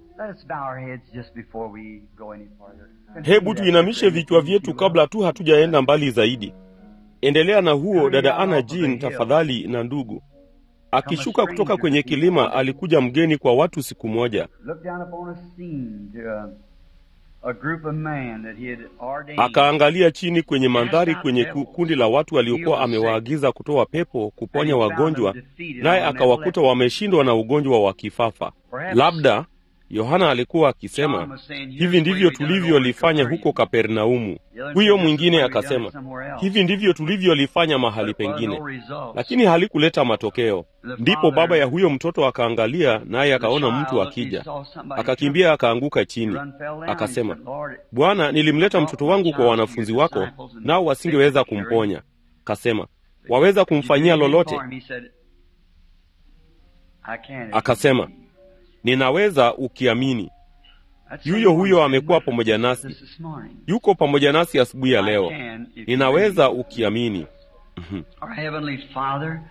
Let us bow our heads just before we go any farther. Hebu tuinamishe vichwa vyetu kabla tu hatujaenda mbali zaidi. Endelea na huo, dada Ana Jean, tafadhali. Na ndugu akishuka kutoka kwenye kilima, alikuja mgeni kwa watu siku moja, Look down upon a scene to a, a group of men that he had ordained. akaangalia chini kwenye mandhari, kwenye ku- kundi la watu aliokuwa amewaagiza kutoa pepo, kuponya wagonjwa, naye akawakuta wameshindwa na ugonjwa wa kifafa. Labda Yohana alikuwa akisema hivi ndivyo tulivyolifanya huko Kapernaumu. Huyo mwingine akasema hivi ndivyo tulivyolifanya mahali pengine, lakini halikuleta matokeo. Ndipo baba ya huyo mtoto akaangalia, naye akaona mtu akija, akakimbia akaanguka chini, akasema, Bwana, nilimleta mtoto wangu kwa wanafunzi wako, nao wasingeweza kumponya. Kasema, waweza kumfanyia lolote? Akasema, ninaweza ukiamini. Yuyo huyo amekuwa pamoja nasi, yuko pamoja nasi asubuhi ya leo. Ninaweza ukiamini. Mhm. Our Heavenly Father,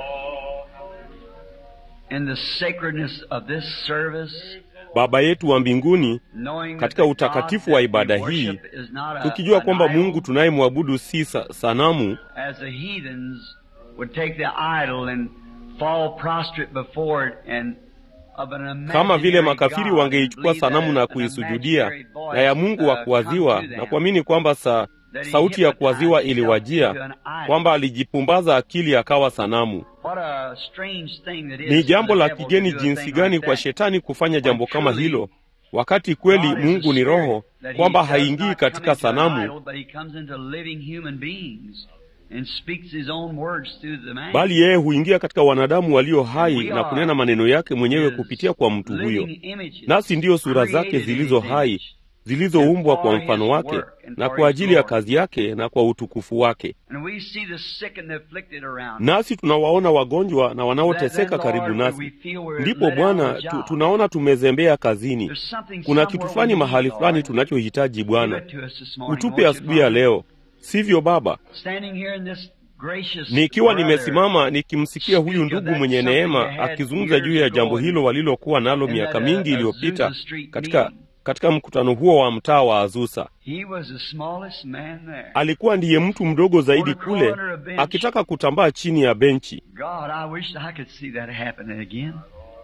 in the sacredness of this service, Baba yetu wa mbinguni, knowing that katika the utakatifu God wa that ibada we hii, worship is not a- tukijua an kwamba idol, Mungu tunayemwabudu si sa sanamu, as the heathens would take the idol and fall prostrate before it and of an kama vile imaginary makafiri God wangeichukua and believe sanamu na that an kuisujudia imaginary voice, na ya Mungu wa uh, kuwaziwa come to na them. kuamini kwamba sa, That he sauti ya hypnotized kuwaziwa himself iliwajia, into an idol. kwamba alijipumbaza akili akawa sanamu. What a strange thing that is Ni for jambo the la devil to kigeni do a jinsi thing gani like kwa that. shetani kufanya jambo When kama truly hilo, wakati kweli God is a Mungu ni Roho, spirit, that he kwamba does haingii not katika come into an sanamu, idol, but he comes into living human beings and speaks his own words through the man. bali yeye huingia katika wanadamu walio hai na kunena maneno yake mwenyewe kupitia kwa mtu huyo. Living images, Nasi ndiyo sura zake created in zilizo his hai image. zilizoumbwa kwa mfano wake na kwa ajili ya kazi yake na kwa utukufu wake. And we see the sick and the afflicted around. Nasi tunawaona wagonjwa na wanaoteseka Then, karibu Lord, nasi. we feel we're Ndipo let down Bwana the tu, job. tunaona tumezembea kazini. There's something Kuna somewhere kitu we fulani need, mahali Lord. fulani tunachohitaji Give Bwana, it to us this morning, utupe won't you, asubuhi ya Father? leo, sivyo Baba? Standing here in this gracious Nikiwa brother, nimesimama nikimsikia huyu ndugu mwenye neema akizungumza juu ya jambo hilo walilokuwa nalo miaka mingi iliyopita katika katika mkutano huo wa mtaa wa Azusa. He was the smallest man there. Alikuwa ndiye mtu mdogo zaidi kule, akitaka kutambaa chini ya benchi. God, I wish I could see that happening again.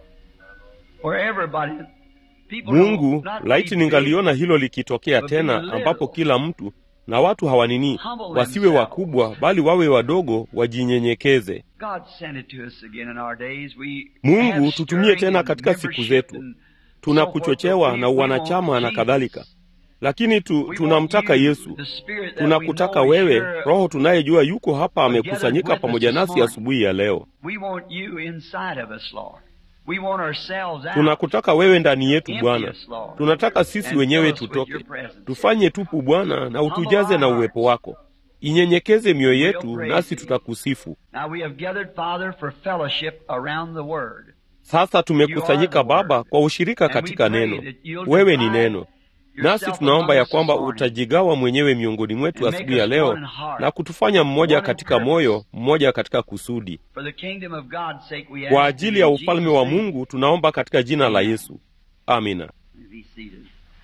Where everybody, people Mungu, don't- not laiti be ningaliona big, hilo likitokea tena, ambapo kila mtu na watu hawanini, wasiwe wakubwa, bali wawe wadogo, wajinyenyekeze. God sent it to us again in our days. We Mungu, have tutumie stirring tena and katika siku membership zetu. and Tuna so forth, kuchochewa but na we- we uwanachama want na Jesus. kadhalika, lakini tu, We tunamtaka want you, Yesu. the Spirit that Tunakutaka we know is wewe, here. Roho tunayejua yuko hapa, Together amekusanyika with us pamoja this nasi morning. asubuhi ya leo. We want you inside of us, Lord. We want ourselves out. Tunakutaka wewe ndani yetu Empty Bwana. us, Lord. Tunataka sisi And wenyewe fill us with tutoke, your presence. tufanye tupu Bwana, na utujaze na uwepo wako. Inyenyekeze mioyo yetu, nasi tutakusifu. Now we have gathered, Father, for fellowship around the Word. Sasa tumekusanyika Baba kwa ushirika katika neno. Wewe ni neno, nasi tunaomba ya kwamba utajigawa mwenyewe miongoni mwetu asubuhi ya leo na kutufanya mmoja katika moyo, mmoja katika kusudi. For the kingdom of God's sake, we Kwa ask ajili in ya Jesus' ufalme wa name. Mungu tunaomba katika jina la Yesu, amina. Be seated.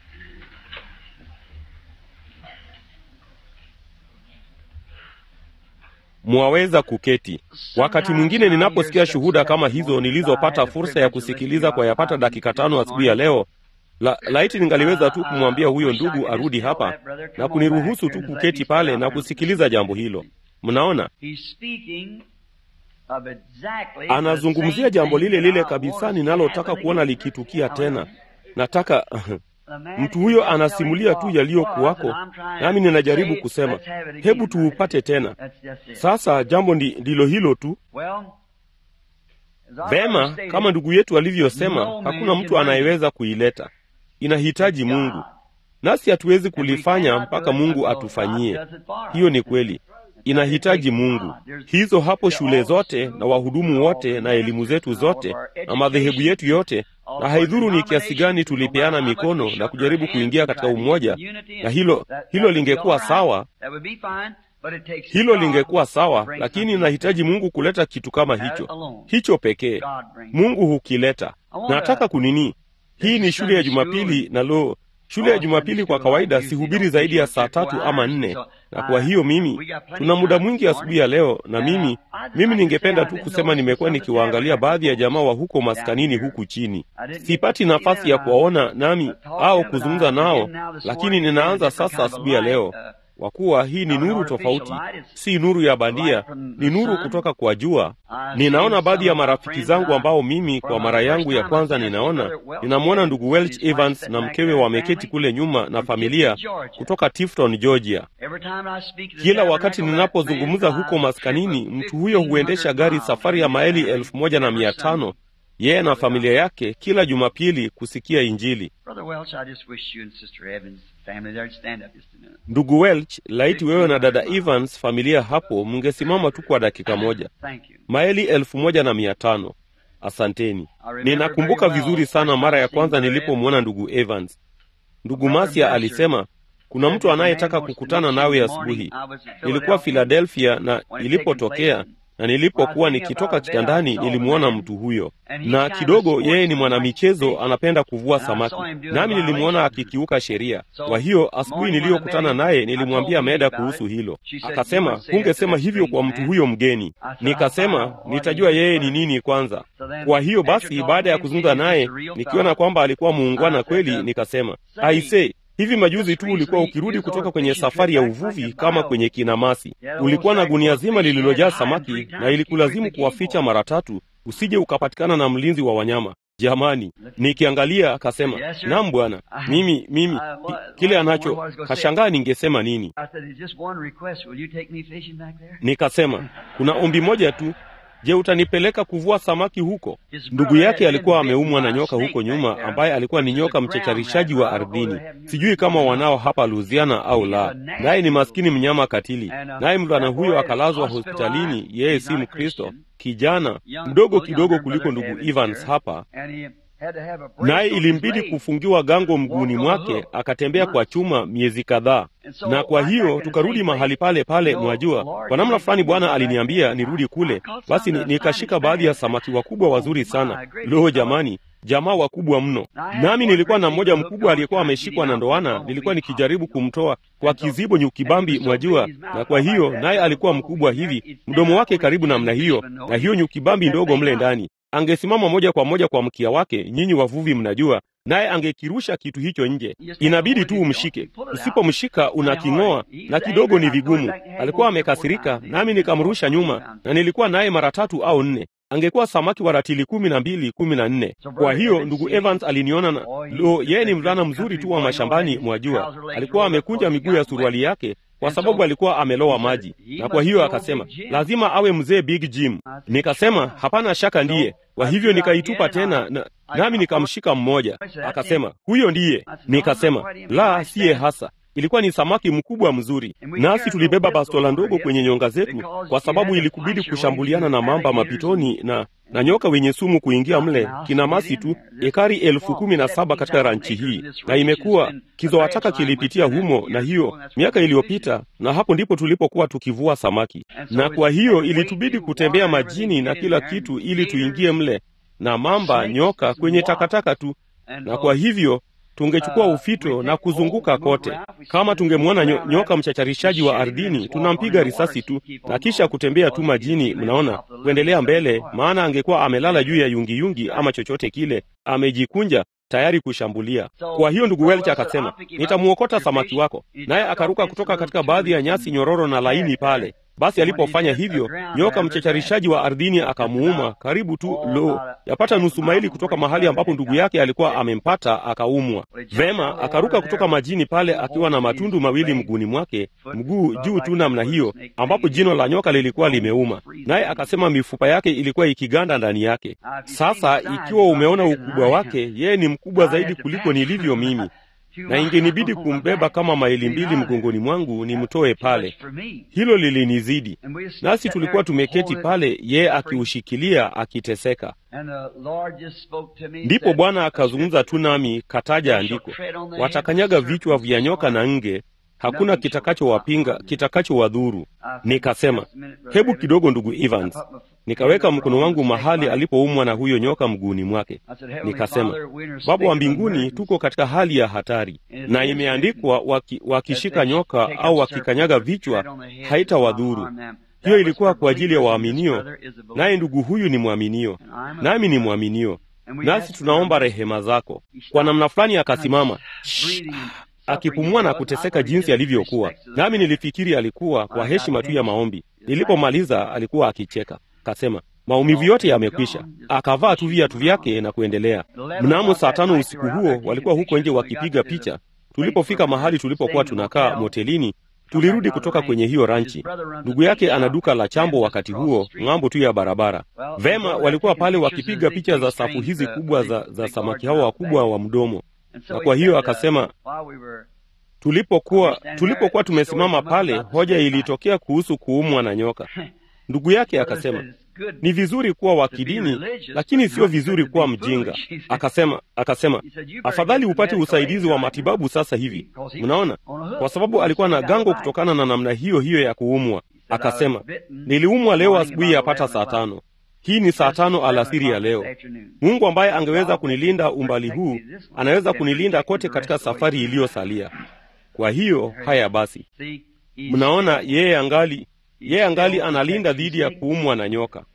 Mwaweza kuketi. Wakati mwingine ninaposikia shuhuda kama hizo nilizopata fursa ya kusikiliza kwa yapata dakika tano asubuhi ya leo, la, laiti ningaliweza tu kumwambia huyo ndugu arudi hapa na kuniruhusu tu kuketi pale na kusikiliza jambo hilo. Mnaona, He's speaking of exactly anazungumzia the same jambo thing lile that lile I kabisa want to ninalotaka happen kuona again. likitukia tena. Nataka The man mtu is huyo just anasimulia telling tu what yaliyokuwako, was, and I'm trying nami to ninajaribu say, kusema let's have it again. hebu tuupate tena. That's just it. Sasa jambo ndi- ndilo hilo tu. Well, as our brother Vema, stated, kama ndugu yetu alivyosema, no man hakuna mtu can anayeweza kuileta, inahitaji Mungu, nasi hatuwezi kulifanya mpaka Mungu atufanyie. Hiyo ni kweli, inahitaji Mungu. Hizo hapo shule zote na wahudumu wote na elimu zetu zote na madhehebu yetu yote, na haidhuru ni kiasi gani tulipeana mikono na kujaribu kuingia katika umoja, na hilo hilo lingekuwa sawa, hilo lingekuwa sawa, lakini inahitaji Mungu kuleta kitu kama hicho hicho pekee. Mungu hukileta. Nataka kunini, hii ni shule ya Jumapili na lo, shule ya Jumapili kwa kawaida sihubiri zaidi ya saa tatu ama nne, na kwa hiyo mimi tuna muda mwingi asubuhi ya leo, na mimi mimi ningependa tu kusema nimekuwa nikiwaangalia baadhi ya jamaa wa huko maskanini huku chini. Sipati nafasi ya kuwaona nami au kuzungumza nao, lakini ninaanza sasa asubuhi ya leo kwa kuwa hii ni nuru tofauti, si nuru ya bandia, ni nuru kutoka kwa jua. Ninaona baadhi ya marafiki zangu ambao mimi kwa mara yangu ya kwanza ninaona, ninamwona ndugu Welch Evans na mkewe wameketi kule nyuma na familia kutoka Tifton, Georgia. Kila wakati ninapozungumza huko maskanini, mtu huyo huendesha gari safari ya maili elfu moja na mia tano yeye na familia yake kila Jumapili kusikia Injili. Ndugu Welch, laiti wewe na dada Evans familia hapo mngesimama tu kwa dakika moja. Maili elfu moja na mia tano. Asanteni. Ninakumbuka vizuri sana mara ya kwanza nilipomwona ndugu Evans. Ndugu Masia alisema kuna mtu anayetaka kukutana nawe asubuhi. Nilikuwa Philadelphia na ilipotokea na nilipokuwa nikitoka kitandani nilimwona mtu huyo, na kidogo yeye ni mwanamichezo, anapenda kuvua samaki, nami nilimwona akikiuka sheria. Kwa hiyo asubuhi niliyokutana naye nilimwambia Meda kuhusu hilo. Akasema, hungesema hivyo kwa mtu huyo mgeni. Nikasema nitajua yeye ni nini kwanza. Kwa hiyo basi, baada ya kuzungumza naye nikiona kwamba alikuwa muungwana kweli, nikasema aise Hivi majuzi tu ulikuwa ukirudi kutoka kwenye safari ya uvuvi kama kwenye kinamasi. Ulikuwa na gunia zima lililojaa samaki na ilikulazimu kuwaficha mara tatu usije ukapatikana na mlinzi wa wanyama. Jamani, nikiangalia akasema, naam bwana, mimi mimi kile anacho kashangaa ningesema nini. Nikasema, kuna ombi moja tu Je, utanipeleka kuvua samaki huko? Ndugu yake alikuwa ameumwa na nyoka huko nyuma, ambaye alikuwa ni nyoka mchecharishaji wa ardhini. Sijui kama wanao hapa Louisiana au la. Naye ni maskini mnyama katili, naye mvulana huyo akalazwa hospitalini. Yeye si Mkristo, kijana mdogo kidogo kuliko ndugu Evans hapa naye ilimbidi kufungiwa gango mguuni mwake, akatembea kwa chuma miezi kadhaa. Na kwa hiyo tukarudi mahali pale pale, mwajua, kwa namna fulani Bwana aliniambia nirudi kule. Basi nikashika baadhi ya samaki wakubwa wazuri sana. Lo, jamani, jamaa wakubwa mno. Nami nilikuwa na mmoja mkubwa aliyekuwa ameshikwa na ndoana, nilikuwa nikijaribu kumtoa kwa kizibo nyukibambi, mwajua. Na kwa hiyo naye alikuwa mkubwa hivi, mdomo wake karibu namna hiyo, na hiyo nyukibambi ndogo mle ndani angesimama moja kwa moja kwa mkia wake, nyinyi wavuvi mnajua, naye angekirusha kitu hicho nje. Inabidi tu umshike, usipomshika unaking'oa, na kidogo ni vigumu. Alikuwa amekasirika, nami nikamrusha nyuma, na nilikuwa naye mara tatu au nne. Angekuwa samaki wa ratili kumi na mbili kumi na nne. Kwa hiyo ndugu Evans aliniona na lo, yeye ni mvulana mzuri tu wa mashambani, mwajua. Alikuwa amekunja miguu ya suruali yake kwa sababu alikuwa amelowa maji, na kwa hiyo akasema lazima awe mzee Big Jim. Nikasema hapana shaka ndiye. Kwa hivyo nikaitupa tena na, nami nikamshika mmoja. Akasema huyo ndiye. Nikasema la, siye hasa. Ilikuwa ni samaki mkubwa mzuri, nasi tulibeba bastola ndogo kwenye nyonga zetu, kwa sababu ilikubidi kushambuliana na mamba mapitoni na na nyoka wenye sumu kuingia mle. Kinamasi tu ekari elfu kumi na saba katika ranchi hii, na imekuwa kizowataka kilipitia humo, na hiyo miaka iliyopita, na hapo ndipo tulipokuwa tukivua samaki, na kwa hiyo ilitubidi kutembea majini na kila kitu ili tuingie mle, na mamba, nyoka kwenye takataka tu, na kwa hivyo tungechukua ufito na kuzunguka kote. Kama tungemwona nyo, nyoka mchacharishaji wa ardhini, tunampiga risasi tu na kisha kutembea tu majini, mnaona, kuendelea mbele, maana angekuwa amelala juu ya yungiyungi ama chochote kile, amejikunja tayari kushambulia. Kwa hiyo ndugu Welch akasema, nitamwokota samaki wako, naye akaruka kutoka katika baadhi ya nyasi nyororo na laini pale. Basi alipofanya hivyo, nyoka mchecharishaji wa ardhini akamuuma karibu tu, lo, yapata nusu maili kutoka mahali ambapo ndugu yake alikuwa amempata, akaumwa vema. Akaruka kutoka majini pale akiwa na matundu mawili mguuni mwake, mguu juu tu namna hiyo, ambapo jino la nyoka lilikuwa limeuma, naye akasema mifupa yake ilikuwa ikiganda ndani yake. Sasa ikiwa umeona ukubwa wake, yeye ni mkubwa zaidi kuliko nilivyo mimi na ingenibidi kumbeba kama maili mbili mgongoni mwangu nimtoe pale. Hilo lilinizidi, nasi tulikuwa tumeketi pale, yeye akiushikilia akiteseka. Ndipo Bwana akazungumza tu nami, kataja andiko, watakanyaga vichwa vya nyoka na nge, hakuna kitakachowapinga, kitakachowadhuru. Nikasema, hebu kidogo, ndugu Evans. Nikaweka mkono wangu mahali alipoumwa na huyo nyoka mguuni mwake. Nikasema, Baba wa mbinguni, tuko katika hali ya hatari, na imeandikwa waki, wakishika nyoka au wakikanyaga vichwa haitawadhuru. Hiyo ilikuwa kwa ajili ya waaminio, naye ndugu huyu ni mwaminio, nami ni mwaminio, nasi tunaomba rehema zako. Kwa namna fulani akasimama akipumua na kuteseka jinsi alivyokuwa, nami nilifikiri alikuwa kwa heshima tu ya maombi. Nilipomaliza alikuwa akicheka, kasema maumivu yote yamekwisha. Akavaa tu viatu vyake na kuendelea. Mnamo saa tano usiku huo walikuwa huko nje wakipiga picha. Tulipofika mahali tulipokuwa tunakaa motelini, tulirudi kutoka kwenye hiyo ranchi. Ndugu yake ana duka la chambo wakati huo ng'ambo tu ya barabara. Vema, walikuwa pale wakipiga picha za safu hizi kubwa za, za samaki hao wakubwa wa mdomo na kwa hiyo akasema, tulipokuwa tulipokuwa tumesimama pale, hoja ilitokea kuhusu kuumwa na nyoka. Ndugu yake akasema, ni vizuri kuwa wa kidini, lakini sio vizuri kuwa mjinga. Akasema akasema afadhali upate usaidizi wa matibabu sasa hivi. Mnaona, kwa sababu alikuwa na gango kutokana na namna hiyo hiyo ya kuumwa. Akasema, niliumwa leo asubuhi yapata saa tano. Hii ni saa tano alasiri ya leo. Mungu ambaye angeweza kunilinda umbali huu anaweza kunilinda kote katika safari iliyosalia. Kwa hiyo haya basi, mnaona, yeye angali yeye angali analinda dhidi ya kuumwa na nyoka.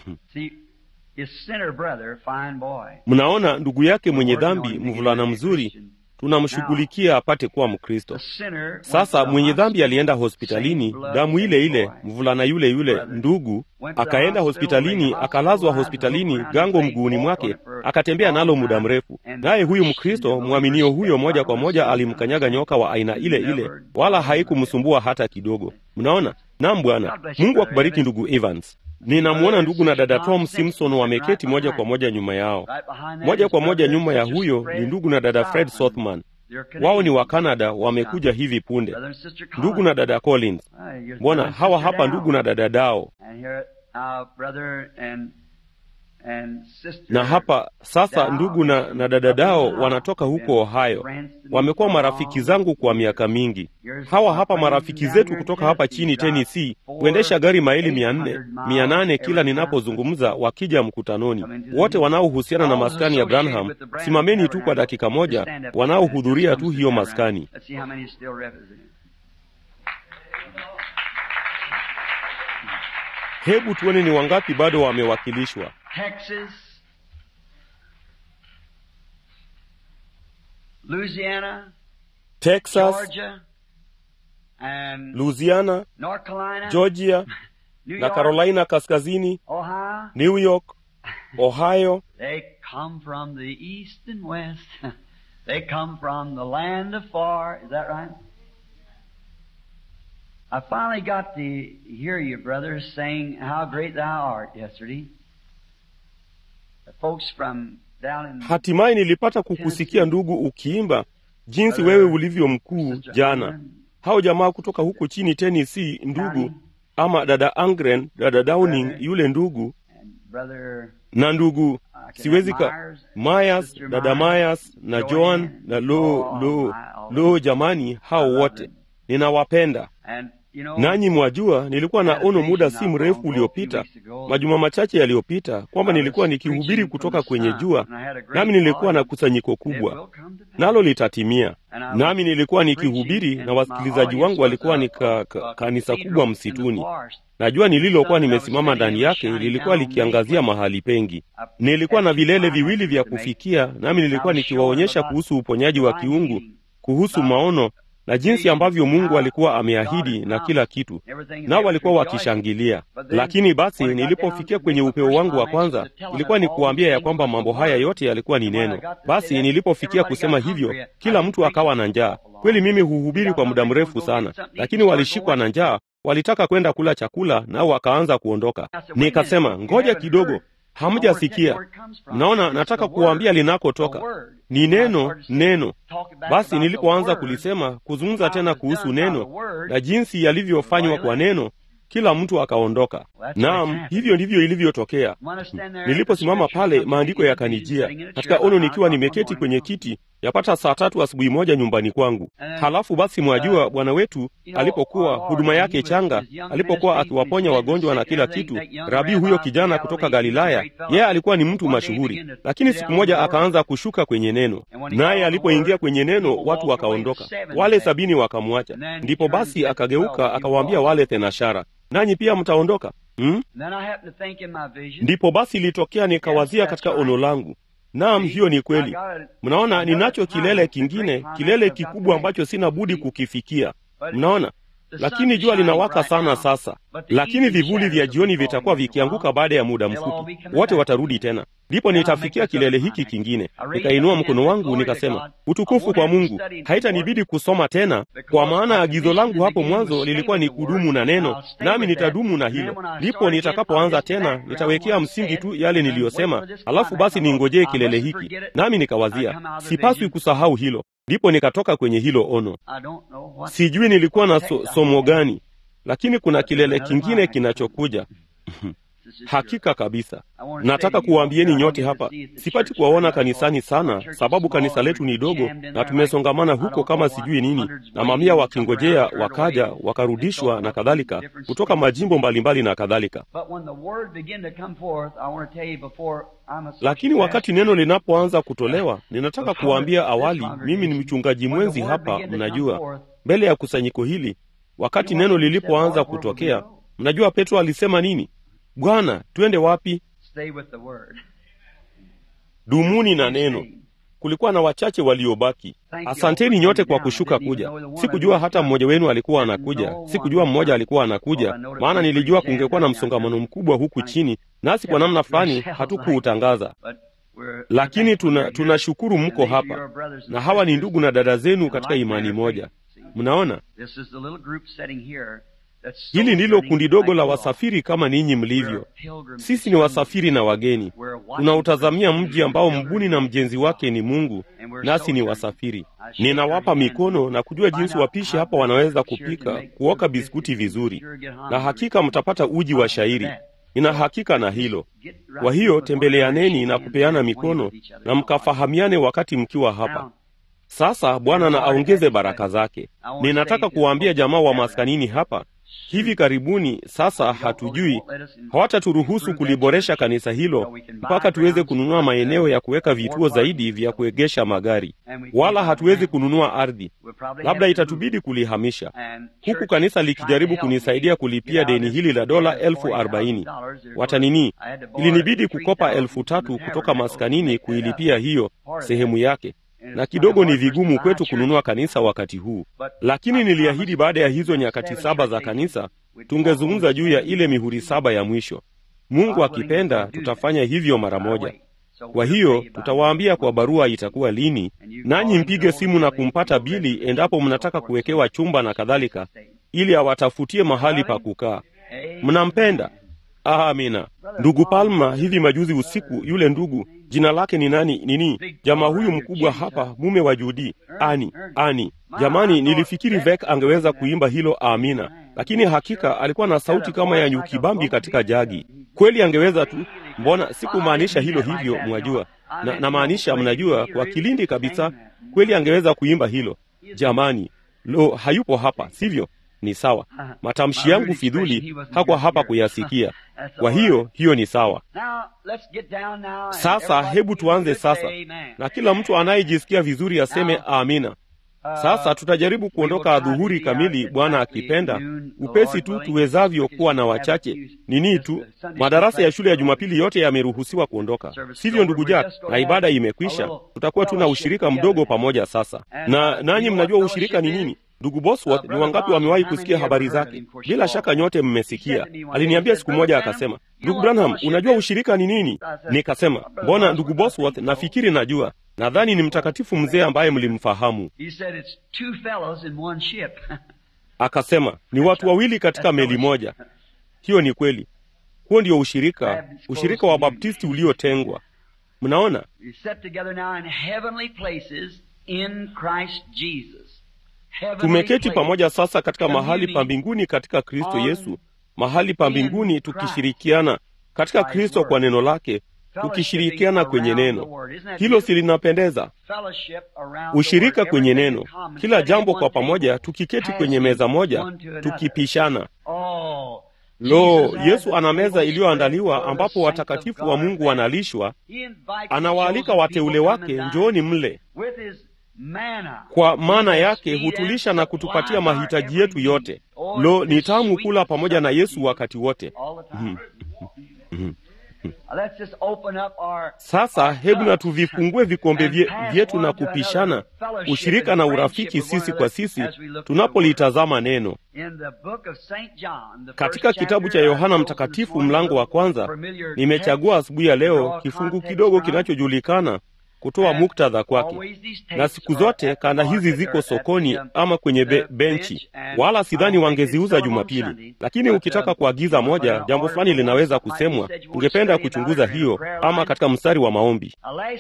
Mnaona, ndugu yake mwenye dhambi, mvulana mzuri, tunamshughulikia apate kuwa Mkristo. Sasa mwenye dhambi alienda hospitalini, damu ile ile, mvulana yule yule ndugu akaenda hospitalini, akalazwa hospitalini, gango mguuni mwake, akatembea nalo muda mrefu. Naye huyu Mkristo mwaminio huyo moja kwa moja alimkanyaga nyoka wa aina ile ile, wala haikumsumbua hata kidogo. Mnaona? Naam, Bwana Mungu akubariki ndugu Evans. Ninamwona ndugu na dada Tom Simpson wameketi moja kwa moja nyuma yao. Moja kwa moja nyuma ya huyo ni ndugu na dada Fred Sothman. Wao ni wa Canada, wamekuja hivi punde. Ndugu na dada Collins, mbona hawa hapa ndugu na dada Dao. Na hapa sasa ndugu na, na dada Dao wanatoka huko Ohio. Wamekuwa marafiki zangu kwa miaka mingi. Hawa hapa marafiki zetu kutoka hapa chini Tennessee huendesha gari maili mia nne mia nane kila ninapozungumza, wakija mkutanoni. Wote wanaohusiana na maskani ya Branham, simameni tu kwa dakika moja, wanaohudhuria tu hiyo maskani. Hebu tuone ni wangapi bado wamewakilishwa. Texas, Louisiana, Texas, Georgia, and Louisiana, North Carolina, Georgia New na York, Carolina Kaskazini, Ohio. New York, Ohio. They come from the east and west. they come from the land of far. Is that right? I finally got to hear you, brothers, saying how great thou art yesterday. The folks from down in Hatimaye nilipata kukusikia ndugu ukiimba jinsi wewe ulivyo mkuu jana. Hao jamaa kutoka huko chini Tennessee, ndugu ama dada Angren, dada Downing, yule ndugu and brother na ndugu uh, can siwezi have ka Myers, Myers, Sister dada Myers, Myers na Joan na lo lo lo, jamani, hao wote ninawapenda. and you know Nanyi mwajua, nilikuwa na ono muda si mrefu uliopita, majuma machache yaliyopita, kwamba nilikuwa nikihubiri kutoka kwenye jua, nami nilikuwa na kusanyiko kubwa, nalo litatimia. Nami nilikuwa nikihubiri na wasikilizaji wangu walikuwa ni ka, ka, kanisa kubwa msituni. Najua nililokuwa nimesimama ndani yake lilikuwa likiangazia mahali pengi. Nilikuwa na vilele viwili vya kufikia, nami nilikuwa nikiwaonyesha kuhusu uponyaji wa kiungu, kuhusu maono na jinsi ambavyo Mungu alikuwa ameahidi na kila kitu, nao walikuwa wakishangilia. Lakini basi nilipofikia kwenye upeo wangu wa kwanza, ilikuwa ni kuambia ya kwamba mambo haya yote yalikuwa ni neno. Basi nilipofikia kusema hivyo, kila mtu akawa na njaa. Kweli mimi huhubiri kwa muda mrefu sana, lakini walishikwa na njaa, walitaka kwenda kula chakula, nao wakaanza kuondoka. Nikasema, ngoja kidogo, hamjasikia. Mnaona, nataka kuwaambia linakotoka ni neno, neno. Basi nilipoanza kulisema, kuzungumza tena kuhusu neno na jinsi yalivyofanywa kwa neno, kila mtu akaondoka. Naam, hivyo ndivyo ilivyotokea. Niliposimama pale, maandiko yakanijia katika ono, nikiwa nimeketi kwenye kiti yapata saa tatu asubuhi moja nyumbani kwangu. Halafu basi, mwajua bwana wetu alipokuwa huduma yake changa, alipokuwa akiwaponya wagonjwa na kila kitu, rabii huyo kijana kutoka Galilaya, yeye alikuwa ni mtu mashuhuri, lakini siku moja akaanza kushuka kwenye neno, naye alipoingia kwenye neno watu wakaondoka, wale sabini wakamwacha. Ndipo basi akageuka akawaambia wale thenashara, nanyi pia mtaondoka hmm? Ndipo basi ilitokea nikawazia katika ono langu Naam, hiyo ni kweli. Mnaona, ninacho kilele kingine, kilele kikubwa ambacho sina budi kukifikia. Mnaona, lakini jua linawaka sana sasa, lakini vivuli vya jioni vitakuwa vikianguka baada ya muda mfupi, wote watarudi tena. Ndipo nitafikia kilele hiki kingine. Nikainua mkono wangu nikasema, utukufu kwa Mungu. Haitanibidi kusoma tena, kwa maana agizo langu hapo mwanzo lilikuwa ni kudumu na neno, nami nitadumu na hilo. Ndipo nitakapoanza tena, nitawekea msingi tu yale niliyosema, alafu basi ningojee kilele hiki. Nami nikawazia, sipaswi kusahau hilo. Ndipo nikatoka kwenye hilo ono. Sijui nilikuwa na so, somo gani, lakini kuna kilele kingine kinachokuja. Hakika kabisa, nataka kuwaambieni nyote hapa, sipati kuwaona kanisani sana, sababu kanisa letu ni dogo na tumesongamana huko kama sijui nini, na mamia wakingojea, wakaja wakarudishwa na kadhalika, kutoka majimbo mbalimbali na kadhalika. Lakini wakati neno linapoanza kutolewa, ninataka kuwaambia awali, mimi ni mchungaji mwenzi hapa, mnajua, mbele ya kusanyiko hili. Wakati neno lilipoanza kutokea, mnajua Petro alisema nini? Bwana, twende wapi? Dumuni na neno. Kulikuwa na wachache waliobaki. Asanteni nyote kwa kushuka kuja. Sikujua hata mmoja wenu alikuwa anakuja, sikujua mmoja alikuwa anakuja, maana nilijua kungekuwa na msongamano mkubwa huku chini, nasi kwa namna fulani hatukuutangaza. Lakini tunashukuru tuna mko hapa, na hawa ni ndugu na dada zenu katika imani moja. Mnaona, hili ndilo kundi dogo la wasafiri kama ninyi mlivyo. Sisi ni wasafiri na wageni, tunautazamia mji ambao mbuni na mjenzi wake ni Mungu, nasi ni wasafiri. Ninawapa mikono na kujua jinsi wapishi hapa wanaweza kupika, kuoka biskuti vizuri, na hakika mtapata uji wa shairi. Nina hakika na hilo. Kwa hiyo tembeleaneni na kupeana mikono na mkafahamiane wakati mkiwa hapa. Sasa Bwana na aongeze baraka zake. Ninataka kuwaambia jamaa wa maskanini hapa hivi karibuni. Sasa hatujui, hawataturuhusu kuliboresha kanisa hilo mpaka tuweze kununua maeneo ya kuweka vituo zaidi vya kuegesha magari, wala hatuwezi kununua ardhi. Labda itatubidi kulihamisha, huku kanisa likijaribu kunisaidia kulipia deni hili la dola elfu arobaini. Watanini, ilinibidi kukopa elfu tatu kutoka maskanini kuilipia hiyo sehemu yake na kidogo ni vigumu kwetu kununua kanisa wakati huu, lakini niliahidi baada ya hizo nyakati saba za kanisa tungezungumza juu ya ile mihuri saba ya mwisho. Mungu akipenda, tutafanya hivyo mara moja. Kwa hiyo tutawaambia kwa barua itakuwa lini, nanyi mpige simu na kumpata Bili endapo mnataka kuwekewa chumba na kadhalika, ili awatafutie mahali pa kukaa. Mnampenda? Amina. Ndugu Palma, hivi majuzi usiku, yule ndugu jina lake ni nani? Nini, jamaa huyu mkubwa hapa, mume wa Judi, ani ani. Jamani, nilifikiri Vek angeweza kuimba hilo amina, lakini hakika alikuwa na sauti kama ya nyuki bambi katika jagi. Kweli angeweza tu. Mbona sikumaanisha hilo hivyo, mwajua na namaanisha, mnajua, kwa kilindi kabisa. Kweli angeweza kuimba hilo. Jamani, lo, hayupo hapa, sivyo? Ni sawa, matamshi yangu fidhuli hakuwa hapa kuyasikia. Kwa hiyo hiyo ni sawa. Sasa hebu tuanze sasa, na kila mtu anayejisikia vizuri aseme amina. Sasa tutajaribu kuondoka adhuhuri kamili, Bwana akipenda, upesi tu tuwezavyo, kuwa na wachache nini tu. Madarasa ya shule ya Jumapili yote yameruhusiwa kuondoka, sivyo ndugu Jack? Na ibada imekwisha, tutakuwa tu na ushirika mdogo pamoja sasa. Na nanyi mnajua ushirika ni nini? Ndugu Bosworth, ni wangapi wamewahi kusikia habari zake? Bila shaka nyote mmesikia. Aliniambia siku moja akasema, ndugu Branham, unajua ushirika ni nini? Nikasema, mbona ndugu Bosworth, nafikiri najua. Nadhani ni mtakatifu mzee ambaye mlimfahamu. Akasema ni watu wawili katika meli moja. Hiyo ni kweli. Huo ndio ushirika, ushirika wa Baptisti uliotengwa. Mnaona, tumeketi pamoja sasa katika mahali pa mbinguni katika Kristo Yesu, mahali pa mbinguni tukishirikiana katika Kristo kwa neno lake, tukishirikiana kwenye neno. Hilo si linapendeza? Ushirika kwenye neno, kila jambo kwa pamoja, tukiketi kwenye meza moja, tukipishana. Lo, Yesu ana meza iliyoandaliwa ambapo watakatifu wa Mungu wanalishwa. Anawaalika wateule wake, njooni mle. Kwa maana yake hutulisha na kutupatia mahitaji yetu yote. Lo, ni tamu kula pamoja na Yesu wakati wote. Mhm. Mhm. Sasa hebu na tuvifungue vikombe vyetu na kupishana ushirika na urafiki sisi kwa sisi tunapolitazama neno. Katika kitabu cha Yohana Mtakatifu mlango wa kwanza, nimechagua asubuhi ya leo kifungu kidogo kinachojulikana kutoa muktadha kwake. Na siku zote kanda hizi ziko sokoni ama kwenye be benchi, wala sidhani wangeziuza Jumapili. Lakini ukitaka kuagiza moja, jambo fulani linaweza kusemwa, ungependa kuchunguza hiyo, ama katika mstari wa maombi.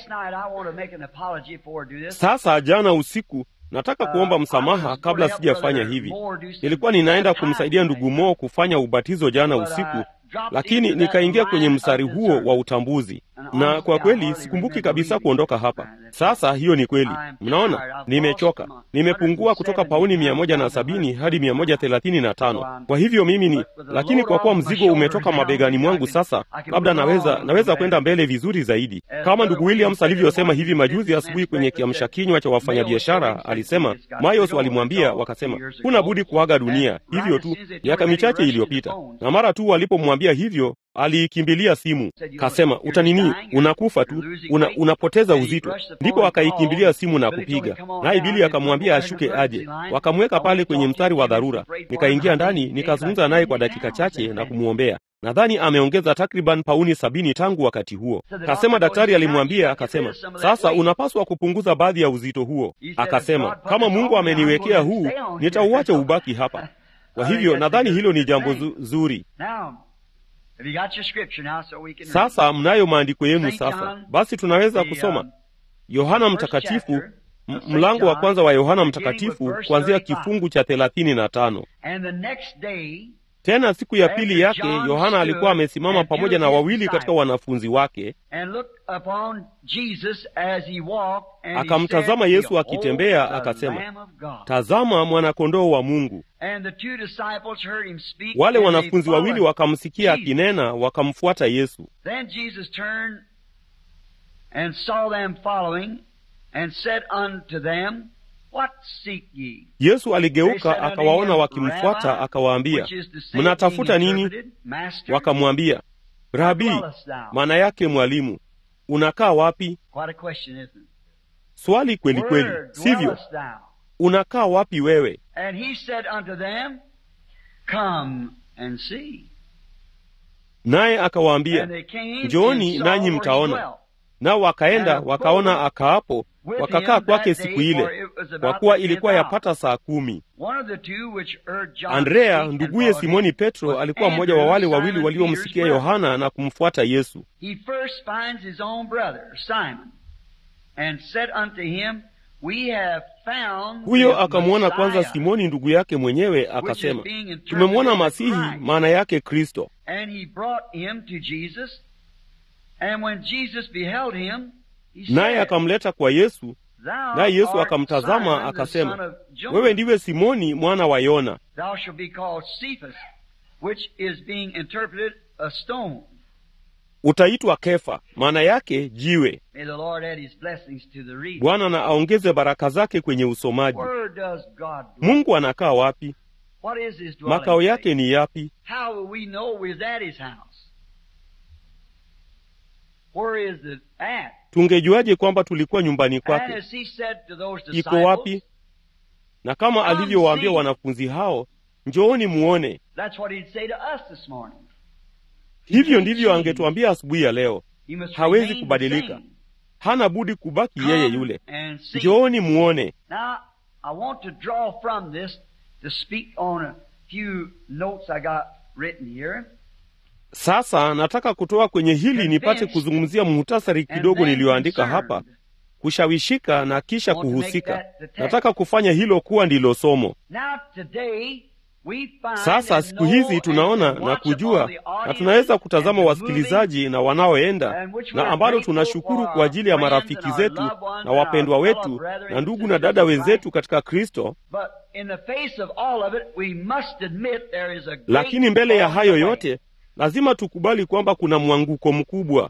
Sasa jana usiku nataka kuomba msamaha kabla sijafanya hivi. Nilikuwa ninaenda kumsaidia ndugu Mo kufanya ubatizo jana usiku, lakini nikaingia kwenye mstari huo wa utambuzi, na kwa kweli sikumbuki kabisa kuondoka hapa. Sasa hiyo ni kweli, mnaona, nimechoka, nimepungua kutoka pauni mia moja na sabini hadi mia moja thelathini na tano. Kwa hivyo mimi ni, lakini kwa kuwa mzigo umetoka mabegani mwangu, sasa labda naweza naweza kwenda mbele vizuri zaidi, kama ndugu Williams alivyosema hivi majuzi asubuhi kwenye kiamsha kinywa cha wafanyabiashara. Alisema Mayos walimwambia wakasema, huna budi kuaga dunia, hivyo tu, miaka michache iliyopita, na mara tu walipomwambia hivyo aliikimbilia simu, kasema utanini, unakufa tu, una, unapoteza uzito. Ndipo akaikimbilia simu na kupiga, naye Bili akamwambia ashuke aje. Wakamweka pale kwenye mstari wa dharura. Nikaingia ndani nikazungumza naye kwa dakika chache na kumwombea. Nadhani ameongeza takriban pauni sabini tangu wakati huo. Kasema daktari alimwambia, akasema sasa unapaswa kupunguza baadhi ya uzito huo. Akasema kama Mungu ameniwekea huu, nitauacha ubaki hapa. Kwa hivyo nadhani hilo ni jambo zuri. Sasa mnayo maandiko yenu. Sasa basi tunaweza kusoma Yohana Mtakatifu, mlango wa kwanza wa Yohana Mtakatifu kuanzia kifungu cha thelathini na tano. Tena siku ya pili yake Yohana alikuwa amesimama pamoja na wawili katika wanafunzi wake, akamtazama Yesu akitembea, akasema, tazama mwanakondoo wa Mungu. Wale wanafunzi wawili wakamsikia akinena, wakamfuata Yesu. Yesu aligeuka akawaona wakimfuata, akawaambia, mnatafuta nini? Wakamwambia, Rabi, maana yake mwalimu, unakaa wapi? Swali kweli kweli, sivyo? Unakaa wapi wewe? Naye akawaambia, njooni nanyi mtaona. Nao wakaenda wakaona akaapo, wakakaa kwake siku ile, kwa kuwa ilikuwa yapata saa kumi. Andrea nduguye Simoni Petro alikuwa mmoja wa wale wawili waliomsikia Yohana na kumfuata Yesu. Huyo akamwona kwanza Simoni ndugu yake mwenyewe, akasema, tumemwona Masihi, maana yake Kristo. Naye akamleta kwa Yesu, naye Yesu akamtazama akasema, wewe ndiwe Simoni mwana wa Yona, utaitwa Kefa, maana yake jiwe. Bwana na aongeze baraka zake kwenye usomaji. Mungu anakaa wapi? Makao yake ni yapi? Tungejuaje kwamba tulikuwa nyumbani kwake? Iko wapi? Na kama alivyowaambia wanafunzi hao, njooni muone. Hivyo ndivyo angetuambia asubuhi ya leo. Hawezi kubadilika, hana budi kubaki yeye yule. Njooni muone. Sasa nataka kutoa kwenye hili nipate kuzungumzia muhtasari kidogo niliyoandika hapa, kushawishika na kisha kuhusika. Nataka kufanya hilo kuwa ndilo somo. Sasa siku hizi tunaona na kujua na tunaweza kutazama wasikilizaji na wanaoenda, na ambalo tunashukuru kwa ajili ya marafiki zetu na wapendwa wetu na ndugu na dada wenzetu katika Kristo. Lakini mbele ya hayo yote lazima tukubali kwamba kuna mwanguko mkubwa.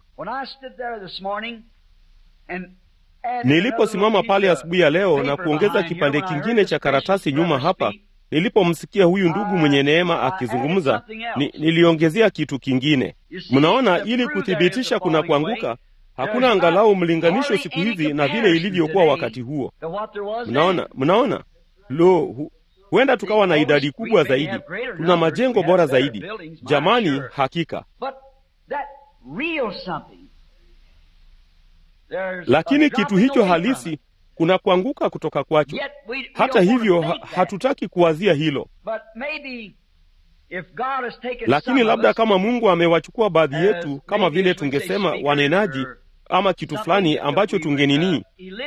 Niliposimama pale asubuhi ya leo na kuongeza kipande kingine cha karatasi nyuma hapa, nilipomsikia huyu ndugu mwenye neema akizungumza, ni, niliongezea kitu kingine. Mnaona, ili kuthibitisha kuna kuanguka, hakuna angalau mlinganisho siku hizi na vile ilivyokuwa wakati huo. Mnaona, mnaona, lo hu, huenda tukawa na idadi kubwa zaidi, tuna majengo bora zaidi. Jamani, hakika lakini kitu hicho halisi kuna kuanguka kutoka kwacho. Hata hivyo ha, hatutaki kuwazia hilo, lakini labda kama Mungu amewachukua baadhi yetu, kama vile tungesema wanenaji ama kitu fulani ambacho tungenini,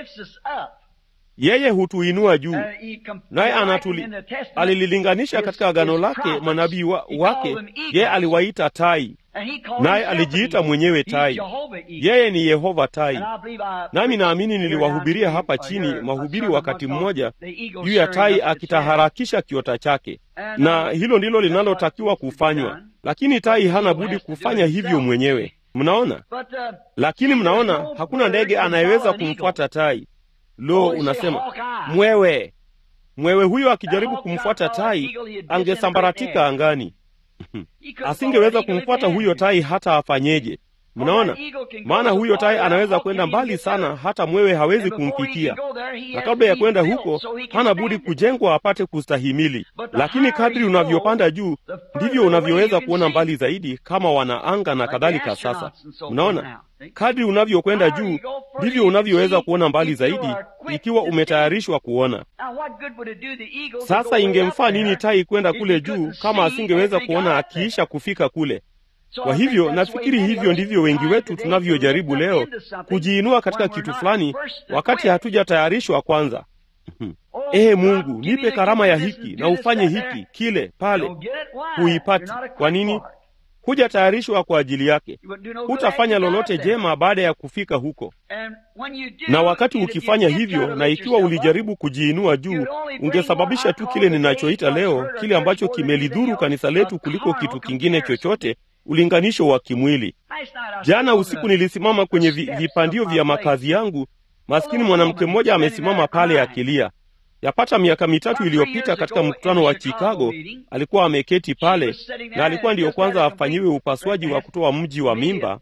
yeye hutuinua juu, naye anatuli alililinganisha katika agano lake manabii wa, wake, yeye aliwaita tai naye alijiita mwenyewe tai. Yeye ni Yehova tai. Nami naamini niliwahubiria hapa chini mahubiri wakati mmoja juu ya tai akitaharakisha kiota chake, na hilo ndilo linalotakiwa kufanywa, lakini tai hana budi kufanya hivyo mwenyewe. Mnaona? Lakini mnaona, hakuna ndege anayeweza kumfuata tai. Lo, unasema mwewe, mwewe huyo akijaribu kumfuata tai angesambaratika angani. Asingeweza kumfuata huyo tai hata afanyeje. Mnaona, maana huyo tai anaweza kwenda mbali sana, hata mwewe hawezi kumfikia, na kabla ya kwenda huko hana budi kujengwa apate kustahimili. Lakini kadri unavyopanda juu, ndivyo unavyoweza kuona mbali zaidi, kama wanaanga na kadhalika. Sasa mnaona, kadri unavyokwenda juu, ndivyo unavyoweza kuona mbali zaidi, ikiwa umetayarishwa kuona. Sasa ingemfaa nini tai kwenda kule juu kama asingeweza kuona akiisha kufika kule? Kwa hivyo nafikiri hivyo ndivyo wengi wetu tunavyojaribu leo kujiinua katika kitu fulani, wakati hatujatayarishwa kwanza. Ee Mungu, nipe karama ya hiki na ufanye hiki kile pale. Huipati. Kwa nini? Hujatayarishwa kwa ajili yake. Hutafanya lolote jema baada ya kufika huko. Na wakati ukifanya hivyo, na ikiwa ulijaribu kujiinua juu, ungesababisha tu kile ninachoita leo, kile ambacho kimelidhuru kanisa letu kuliko kitu kingine chochote, ulinganisho wa kimwili. Jana usiku nilisimama kwenye vi, vipandio vya makazi yangu. Maskini mwanamke mmoja amesimama pale akilia. Yapata miaka mitatu iliyopita katika mkutano wa Chicago, alikuwa ameketi pale, na alikuwa ndiyo kwanza afanyiwe upasuaji wa kutoa mji wa mimba.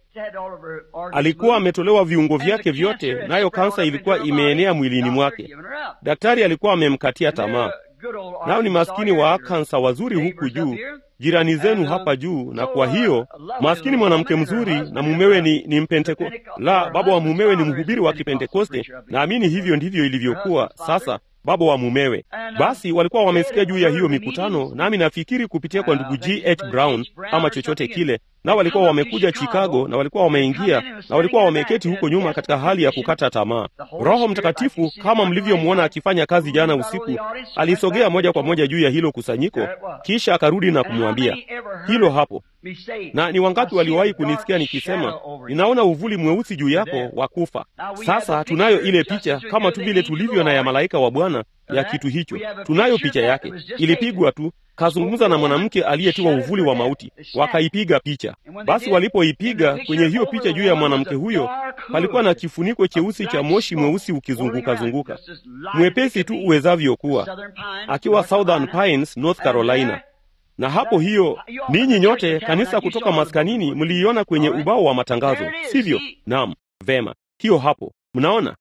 Alikuwa ametolewa viungo vyake vyote, nayo kansa ilikuwa imeenea mwilini mwake. Daktari alikuwa amemkatia tamaa. Nao ni maskini wa kansa wazuri huku juu, jirani zenu hapa juu. Na kwa hiyo maskini mwanamke mzuri na mumewe ni, ni mpenteko la baba wa mumewe ni mhubiri wa Kipentekoste. Naamini hivyo ndivyo ilivyokuwa. Sasa baba wa mumewe basi walikuwa wamesikia juu ya hiyo mikutano, nami nafikiri kupitia kwa ndugu G. H. Brown ama chochote kile, nao walikuwa wamekuja Chicago na walikuwa wameingia na walikuwa wameketi huko nyuma katika hali ya kukata tamaa. Roho Mtakatifu kama mlivyomwona akifanya kazi jana usiku, alisogea moja kwa moja juu ya hilo kusanyiko, kisha akarudi na kumwambia hilo hapo. Na ni wangapi waliwahi kunisikia nikisema, ninaona uvuli mweusi juu yako wa kufa. Sasa tunayo ile picha kama tu vile tulivyo na ya malaika wa Bwana ya kitu hicho. Tunayo picha yake, ilipigwa tu. Kazungumza na mwanamke aliyetiwa uvuli wa mauti, wakaipiga picha. Basi walipoipiga kwenye hiyo picha juu ya mwanamke huyo, palikuwa na kifuniko cheusi cha moshi mweusi ukizunguka zunguka, mwepesi tu uwezavyo kuwa, akiwa Southern Pines, North Carolina na hapo hiyo, ninyi nyote kanisa kutoka maskanini mliiona kwenye ubao wa matangazo, sivyo? Naam, vema, hiyo hapo. Mnaona,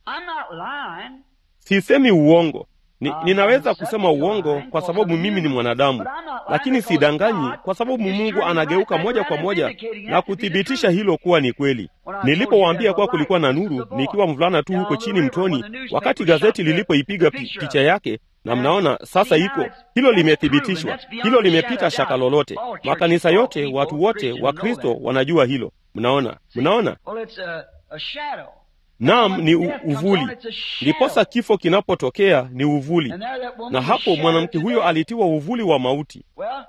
sisemi uongo. Ni, ninaweza kusema uongo kwa sababu mimi ni mwanadamu, lakini sidanganyi kwa sababu Mungu anageuka moja kwa moja na kuthibitisha hilo kuwa ni kweli. Nilipowaambia kuwa kulikuwa na nuru nikiwa mvulana tu huko chini mtoni, wakati gazeti lilipoipiga pi, picha yake na mnaona sasa iko hilo, limethibitishwa hilo, limepita shaka lolote. Makanisa yote, watu wote wa Kristo wanajua hilo. Mnaona, mnaona Naam, ni u, uvuli. Ndiposa kifo kinapotokea ni uvuli, na hapo mwanamke huyo alitiwa uvuli wa mauti.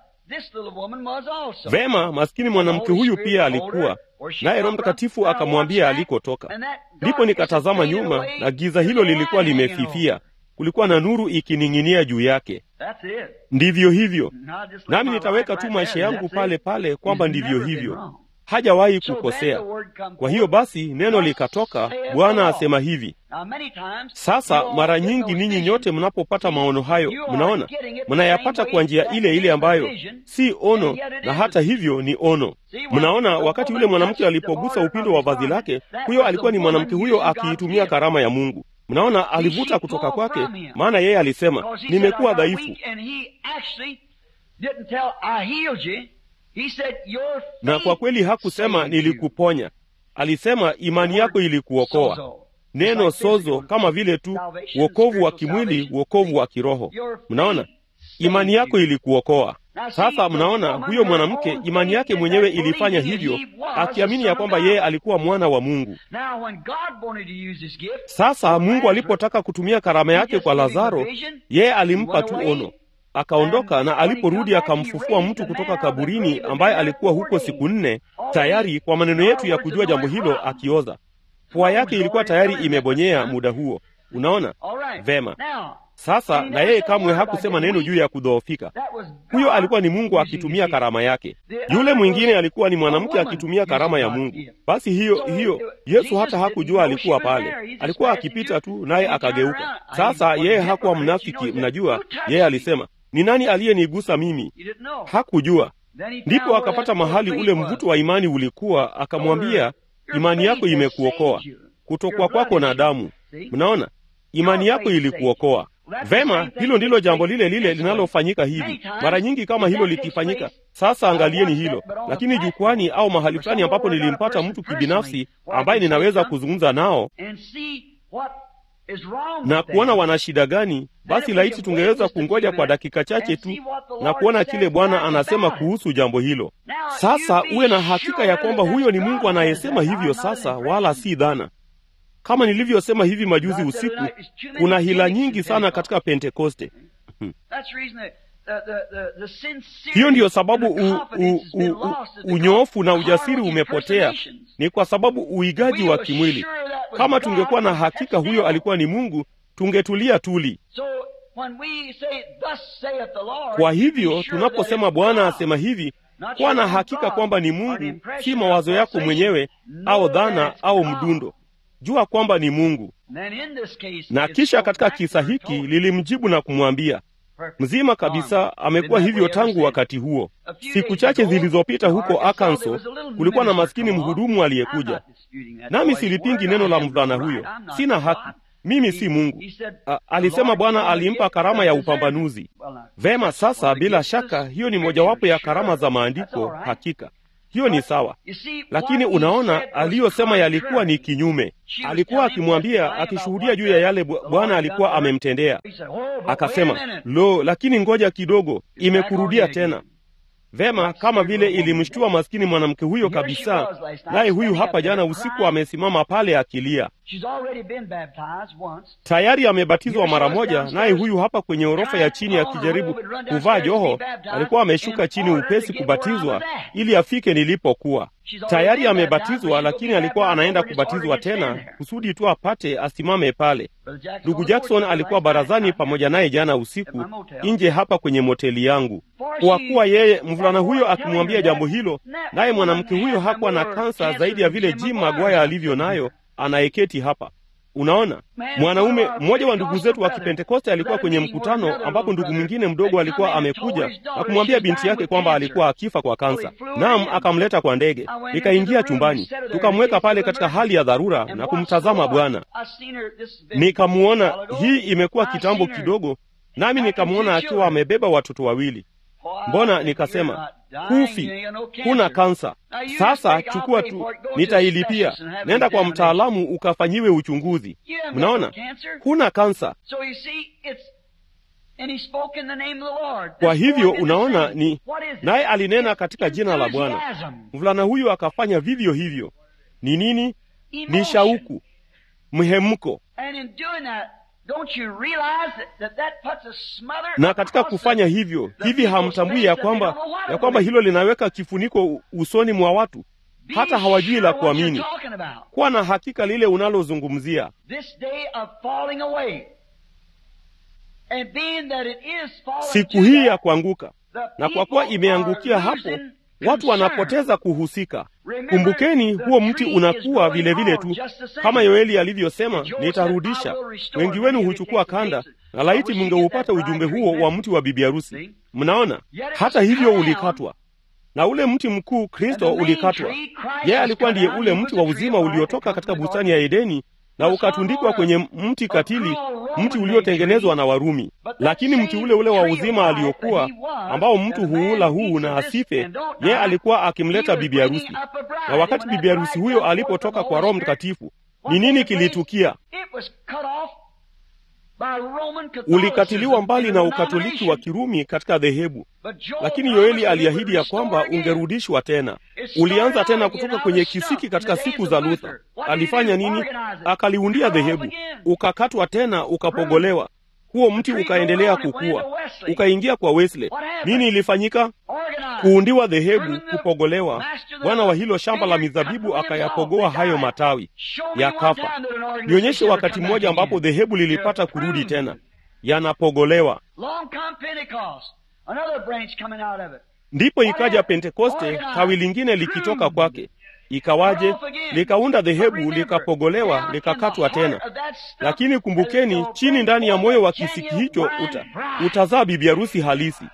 Vema, maskini mwanamke huyu pia alikuwa naye, Roho Mtakatifu akamwambia alikotoka. Ndipo nikatazama nyuma, na giza hilo lilikuwa limefifia, kulikuwa na nuru ikining'inia juu yake. Ndivyo hivyo, nami nitaweka tu maisha yangu pale pale kwamba ndivyo hivyo, hajawahi kukosea. Kwa hiyo basi neno likatoka, Bwana asema hivi. Sasa mara nyingi ninyi nyote mnapopata maono hayo, mnaona mnayapata kwa njia ile ile ambayo si ono, na hata hivyo ni ono. Mnaona, wakati yule mwanamke alipogusa upindo wa vazi lake, huyo alikuwa ni mwanamke huyo akiitumia karama ya Mungu. Mnaona, alivuta kutoka kwake, maana yeye alisema nimekuwa dhaifu, na kwa kweli hakusema nilikuponya, alisema imani yako ilikuokoa. Neno sozo kama vile tu wokovu wa kimwili, wokovu wa kiroho. Mnaona, imani yako ilikuokoa. Sasa mnaona, huyo mwanamke imani yake mwenyewe ilifanya hivyo, akiamini ya kwamba yeye alikuwa mwana wa Mungu. Sasa Mungu alipotaka kutumia karama yake kwa Lazaro, yeye alimpa tu ono, akaondoka, na aliporudi akamfufua mtu kutoka kaburini ambaye alikuwa huko siku nne tayari, kwa maneno yetu ya kujua jambo hilo, akioza. Pua yake ilikuwa tayari imebonyea muda huo. Unaona vema. Sasa na yeye kamwe hakusema neno juu ya kudhoofika. Huyo alikuwa ni Mungu akitumia karama yake. Yule mwingine alikuwa ni mwanamke akitumia karama ya Mungu. Basi hiyo hiyo, Yesu hata hakujua alikuwa pale, alikuwa akipita tu, naye akageuka. Sasa yeye hakuwa mnafiki, mnajua. Yeye alisema ni nani aliyenigusa mimi? Hakujua. Ndipo akapata mahali ule mvuto wa imani ulikuwa, akamwambia imani yako imekuokoa kutokwa kwako na damu. Mnaona, imani yako ilikuokoa. Vema, hilo ndilo jambo lile lile linalofanyika hivi mara nyingi. Kama hilo likifanyika sasa, angalieni hilo. Lakini jukwani au mahali fulani ambapo nilimpata mtu kibinafsi ambaye ninaweza kuzungumza nao na kuona wana shida gani, basi laiti tungeweza kungoja kwa dakika chache tu na kuona kile Bwana anasema kuhusu jambo hilo. Sasa uwe na hakika ya kwamba huyo ni Mungu anayesema hivyo sasa, wala si dhana. Kama nilivyosema hivi majuzi usiku, kuna hila nyingi sana katika Pentekoste. Hiyo ndiyo sababu u, u, u, u, unyoofu na ujasiri umepotea, ni kwa sababu uigaji wa kimwili. Kama tungekuwa na hakika huyo alikuwa ni Mungu, tungetulia tuli. Kwa hivyo tunaposema Bwana asema hivi, kuwa na hakika kwamba ni Mungu, si mawazo yako mwenyewe au dhana au mdundo. Jua kwamba ni Mungu. Na kisha katika kisa hiki lilimjibu na kumwambia mzima kabisa. Amekuwa hivyo tangu wakati huo. Siku chache zilizopita huko Arkansas kulikuwa na maskini mhudumu aliyekuja, nami silipingi neno la mvulana huyo, sina haki mimi si Mungu. A, alisema Bwana alimpa karama ya upambanuzi. Vema, sasa bila shaka hiyo ni mojawapo ya karama za maandiko, hakika hiyo ni sawa, lakini unaona, aliyosema yalikuwa ni kinyume. Alikuwa akimwambia, akishuhudia juu ya yale Bwana alikuwa amemtendea. Akasema, lo, lakini ngoja kidogo, imekurudia tena. Vema, kama vile ilimshtua maskini mwanamke huyo kabisa. Naye huyu hapa jana usiku amesimama pale akilia, tayari amebatizwa mara moja. Naye huyu hapa kwenye orofa ya chini akijaribu kuvaa joho, alikuwa ameshuka chini upesi kubatizwa ili afike nilipokuwa. Tayari amebatizwa, lakini alikuwa anaenda kubatizwa tena kusudi tu apate asimame pale. Ndugu Jackson alikuwa barazani pamoja naye jana usiku nje hapa kwenye moteli yangu, kwa kuwa yeye mvulana huyo akimwambia jambo hilo, naye mwanamke huyo hakuwa na kansa zaidi ya vile Jim Magwaya alivyo nayo anayeketi hapa. Unaona, mwanaume mmoja wa ndugu zetu wa Kipentekoste alikuwa kwenye mkutano ambapo ndugu mwingine mdogo alikuwa amekuja na kumwambia binti yake kwamba alikuwa akifa kwa kansa. Naam, akamleta kwa ndege. Nikaingia chumbani, tukamweka pale katika hali ya dharura na kumtazama Bwana. Nikamwona, hii imekuwa kitambo kidogo, nami nikamwona akiwa amebeba watoto wawili. Mbona nikasema hufi, huna kansa. Sasa chukua tu, nitailipia. Nenda kwa mtaalamu ukafanyiwe uchunguzi. Mnaona, huna kansa. Kwa hivyo unaona, ni naye alinena katika jina la Bwana. Mvulana huyu akafanya vivyo hivyo. Ni nini? Ni shauku. mhemko And in doing that, don't you realize that that, that puts a smother na katika across kufanya the- hivyo the hivi people's hamtambui face ya that they kwamba don't know what ya to kwamba believe. hilo linaweka kifuniko u- usoni mwa watu Be hata hawajui la sure what you're kuamini talking about. kuwa na hakika lile unalozungumzia This day of falling away. And being that it is falling siku to hii ya that, kuanguka the na kwa kuwa people imeangukia are hapo losing watu concern. wanapoteza kuhusika Remember, kumbukeni the huo mti tree is unakuwa growing vile vile on tu just the same. kama yoeli alivyosema Joel said, nitarudisha "I will restore." wengi wenu Many of you huchukua take the kanda dates. na laiti I wish you mngeupata get that ujumbe bride huo tree wa mti wa bibi harusi See? mnaona Yet it hata was hivyo cut down. ulikatwa na ule mti mkuu kristo And the main ulikatwa tree, Christ yeye was alikuwa cut ndiye down. ule He was mti the wa tree uzima of life uliotoka that katika comes from bustani God. ya edeni na Was ukatundikwa hung kwenye on mti a katili cruel mti Roman uliotengenezwa made na warumi But that lakini mti same ule ule wa tree of uzima life aliokuwa that he was, ambao mtu that man huula huu eats na of this asife and don't yeye die, alikuwa he akimleta was bibi bringing harusi up a bride. na wakati And when bibi that harusi bride huyo come forth from alipotoka the kwa Holy roho Spirit, mtakatifu what ni nini took place? kilitukia It was cut off by Roman Catholicism ulikatiliwa mbali in na a ukatoliki wa denomination. kirumi katika dhehebu But Joel lakini promised yoeli that it would aliahidi ya restore kwamba again. ungerudishwa tena It started ulianza tena out kutoka again kwenye out of the kisiki stump katika in the siku days za of luther Luther. What did he alifanya do? nini Organize it. akaliundia Cut off dhehebu again. ukakatwa tena ukapogolewa huo mti tree ukaendelea grew on, it went kukua into Wesley. ukaingia kwa wesley What happened? nini ilifanyika Organize. kuundiwa dhehebu Prune the kupogolewa master the bwana wa hilo shamba la vineyard, cut mizabibu the limbs akayapogoa off. They hayo died. matawi Show me one yakafa time that an organization nionyeshe ever wakati come mmoja back ambapo again. dhehebu lilipata They're kurudi tena pruned. yanapogolewa Long come Pentecost, another branch coming out of it. ndipo ikaja pentekoste tawi lingine likitoka kwake ikawaje likaunda dhehebu likapogolewa likakatwa tena lakini kumbukeni chini ndani ya moyo wa kisiki hicho uta, utazaa bibi harusi halisi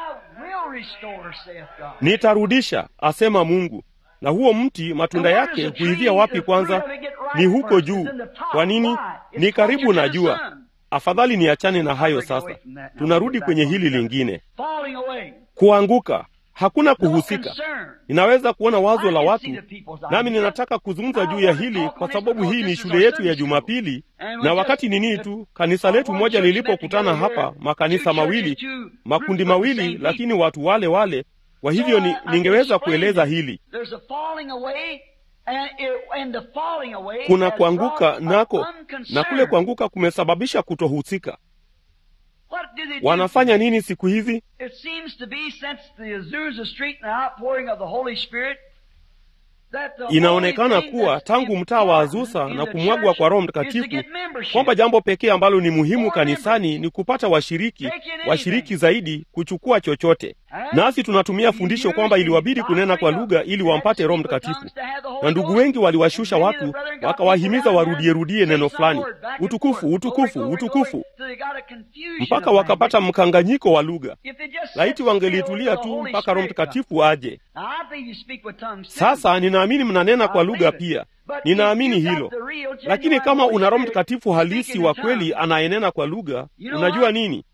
nitarudisha asema mungu na huo mti matunda yake huivia wapi kwanza ni huko juu kwa nini ni karibu na jua afadhali niachane na hayo sasa tunarudi kwenye hili lingine kuanguka hakuna kuhusika ninaweza kuona wazo la watu nami ninataka kuzungumza juu ya hili kwa sababu hii ni shule yetu ya jumapili na wakati nini tu kanisa letu moja lilipokutana hapa makanisa mawili makundi mawili lakini watu wale wale kwa hivyo ni, ningeweza kueleza hili kuna kuanguka nako na kule kuanguka kumesababisha kutohusika wanafanya nini siku hizi It seems to be since the Azusa Street and the outpouring of the Holy Spirit that the inaonekana only thing kuwa that's tangu mtaa wa azusa important in na the kumwagwa church kwa roho is to mtakatifu get membership. kwamba jambo pekee ambalo ni muhimu kanisani ni kupata washiriki washiriki zaidi kuchukua chochote nasi tunatumia fundisho kwamba iliwabidi kunena kwa lugha ili wampate roho mtakatifu na ndugu wengi waliwashusha watu wakawahimiza warudierudie neno fulani utukufu utukufu utukufu mpaka wakapata mkanganyiko wa lugha laiti wangelitulia tu mpaka roho mtakatifu aje sasa ninaamini mnanena kwa lugha pia ninaamini hilo lakini kama una roho mtakatifu halisi wa kweli anayenena kwa lugha unajua nini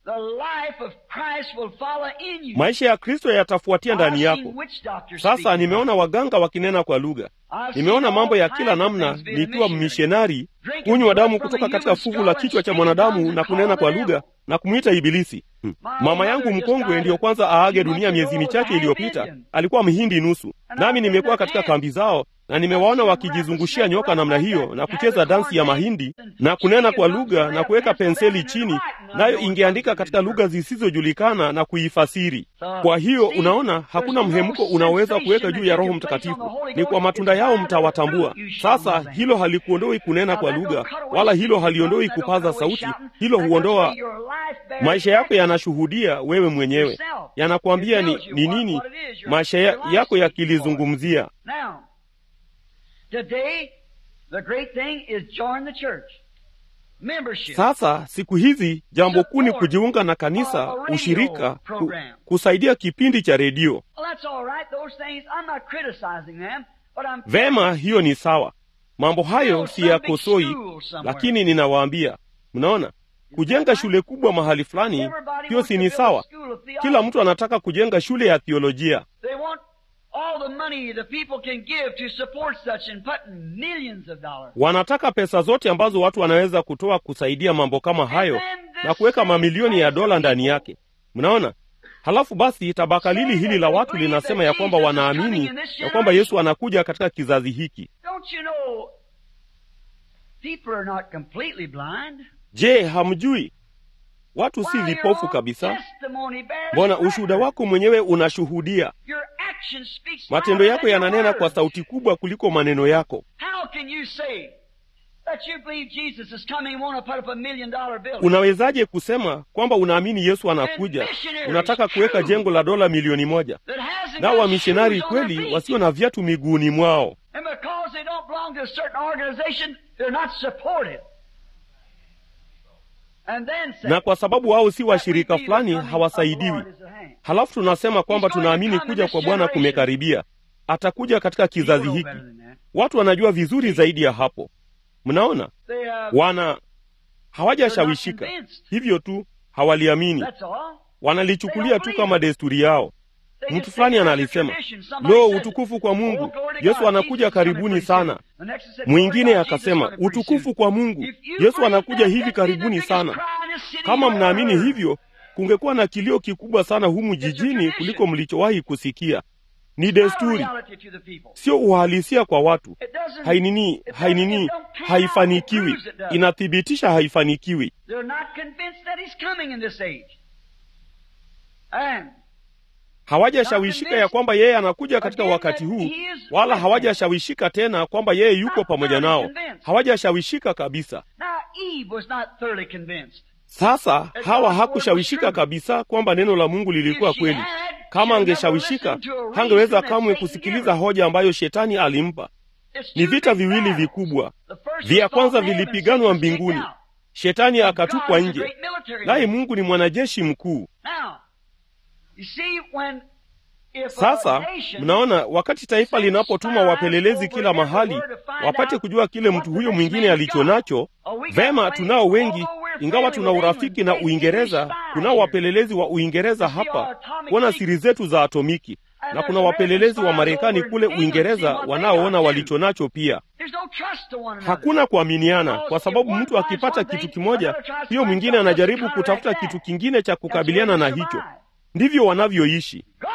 maisha ya kristo yatafuatia ndani yako sasa nimeona waganga wakinena kwa lugha nimeona mambo ya kila namna nikiwa mmishonari kunywa damu kutoka katika fuvu la kichwa cha mwanadamu na kunena kwa lugha na kumwita ibilisi hmm. mama yangu mkongwe ndiyo kwanza aage dunia miezi michache iliyopita alikuwa mhindi nusu nami nimekuwa katika kambi zao na nimewaona wakijizungushia nyoka namna hiyo na kucheza dansi ya mahindi na kunena kwa lugha na kuweka penseli chini nayo ingeandika katika lugha zisizojulikana na kuifasiri kwa hiyo unaona hakuna mhemko unaoweza kuweka juu ya roho mtakatifu ni kwa matunda yao mtawatambua sasa hilo halikuondoi kunena kwa lugha wala hilo haliondoi kupaza sauti hilo huondoa maisha yako yanashuhudia wewe mwenyewe yanakwambia ni, ni nini maisha ya, yako yakilizungumzia Today, the great thing is join the church. Membership. sasa siku hizi jambo kuu ni kujiunga na kanisa ushirika ku, kusaidia kipindi cha redio Well, that's all right. Those things, I'm not criticizing them, but I'm vema hiyo ni sawa mambo hayo siyakosoi lakini ninawaambia mnaona kujenga shule kubwa mahali fulani Everybody hiyo wants si to ni build a sawa school of kila theology. mtu anataka kujenga shule ya thiolojia They want all the money the people can give to support such and put millions of dollars. wanataka pesa zote ambazo watu wanaweza kutoa kusaidia mambo kama hayo na kuweka mamilioni ya dola ndani yake mnaona halafu basi tabaka lili hili la watu linasema ya kwamba wanaamini ya kwamba yesu anakuja katika kizazi hiki Don't you know People are not completely blind. je hamjui watu si Why, your vipofu own kabisa testimony bears mbona record. ushuhuda wako mwenyewe unashuhudia Your action speaks matendo louder yako than your yananena kwa words. sauti kubwa kuliko maneno yako How can you say that you believe Jesus is coming and want to put up a million dollar building? unawezaje kusema kwamba unaamini yesu anakuja unataka kuweka jengo la dola milioni moja that hasn't nao got wamishonari shoes on their kweli feet? wasio na viatu miguuni mwao And because they don't belong to a certain organization, they're not supported. And then say, na kwa sababu wao si that we washirika believe fulani the coming of the hawasaidiwi Lord is at hand. halafu tunasema kwamba He's going to tunaamini come in kuja this kwa bwana generation. kumekaribia atakuja katika People kizazi know hiki better than that. watu wanajua vizuri zaidi ya hapo mnaona They have, wana hawajashawishika They're not convinced. hivyo tu hawaliamini that's all. wanalichukulia tu kama desturi yao They mtu just fulani say, "That's a analisema tradition." Somebody lo says it. utukufu kwa Oh, mungu glory to God. yesu anakuja Jesus is coming karibuni pretty sana soon. The next one said, mwingine "Glory to God. Jesus is akasema coming pretty utukufu soon." kwa mungu If you yesu believe anakuja that, hivi that'd be the karibuni biggest sana cry in this city kama you've mnaamini ever heard. hivyo kungekuwa na kilio kikubwa sana humu It's a jijini tradition. kuliko mlichowahi kusikia ni It's not a desturi reality to the people. sio uhalisia kwa watu It doesn't- hainini it doesn't- hainini it don't pan out. It haifanikiwi proves it does. inathibitisha haifanikiwi They're not convinced that he's coming in this age. And hawajashawishika ya kwamba yeye anakuja katika Again, wakati that huu he is wala with them. hawajashawishika tena kwamba yeye yuko Not pamoja thoroughly nao convinced. hawajashawishika kabisa now Eve was not thoroughly convinced. sasa God's hawa word hakushawishika was true. kabisa kwamba neno la mungu lilikuwa If she kweli had, kama she'd never angeshawishika listened to a reason hangeweza that kamwe Satan kusikiliza gave her. hoja ambayo shetani alimpa It's ni two vita big viwili battles. vikubwa The first vya was kwanza fought in heaven, vilipiganwa Satan was kicked mbinguni out. shetani God akatupwa is a nje great military naye man. mungu ni mwanajeshi mkuu Now, you see, when if a sasa nation mnaona wakati taifa sends linapotuma spies wapelelezi over kila every mahali word to find wapate out kujua kile what mtu the huyo next mwingine man's alicho got. nacho Oh, we got vema plenty. tunao wengi Although we're ingawa friendly tuna with urafiki England, na great uingereza English spies kunao here. wapelelezi wa uingereza You see our hapa atomic kuona secrets. siri zetu za atomiki And na there's kuna American wapelelezi wa spies marekani over in kule England seeing uingereza what they wanaoona got walicho nacho pia There's no trust to one another. hakuna kuaminiana Because kwa if sababu one mtu finds akipata one kitu thing, kimoja another tries to hiyo find mwingine something else to anajaribu counteract kutafuta that. kitu kingine cha That's the way kukabiliana na they hicho survive. ndivyo wanavyoishi God,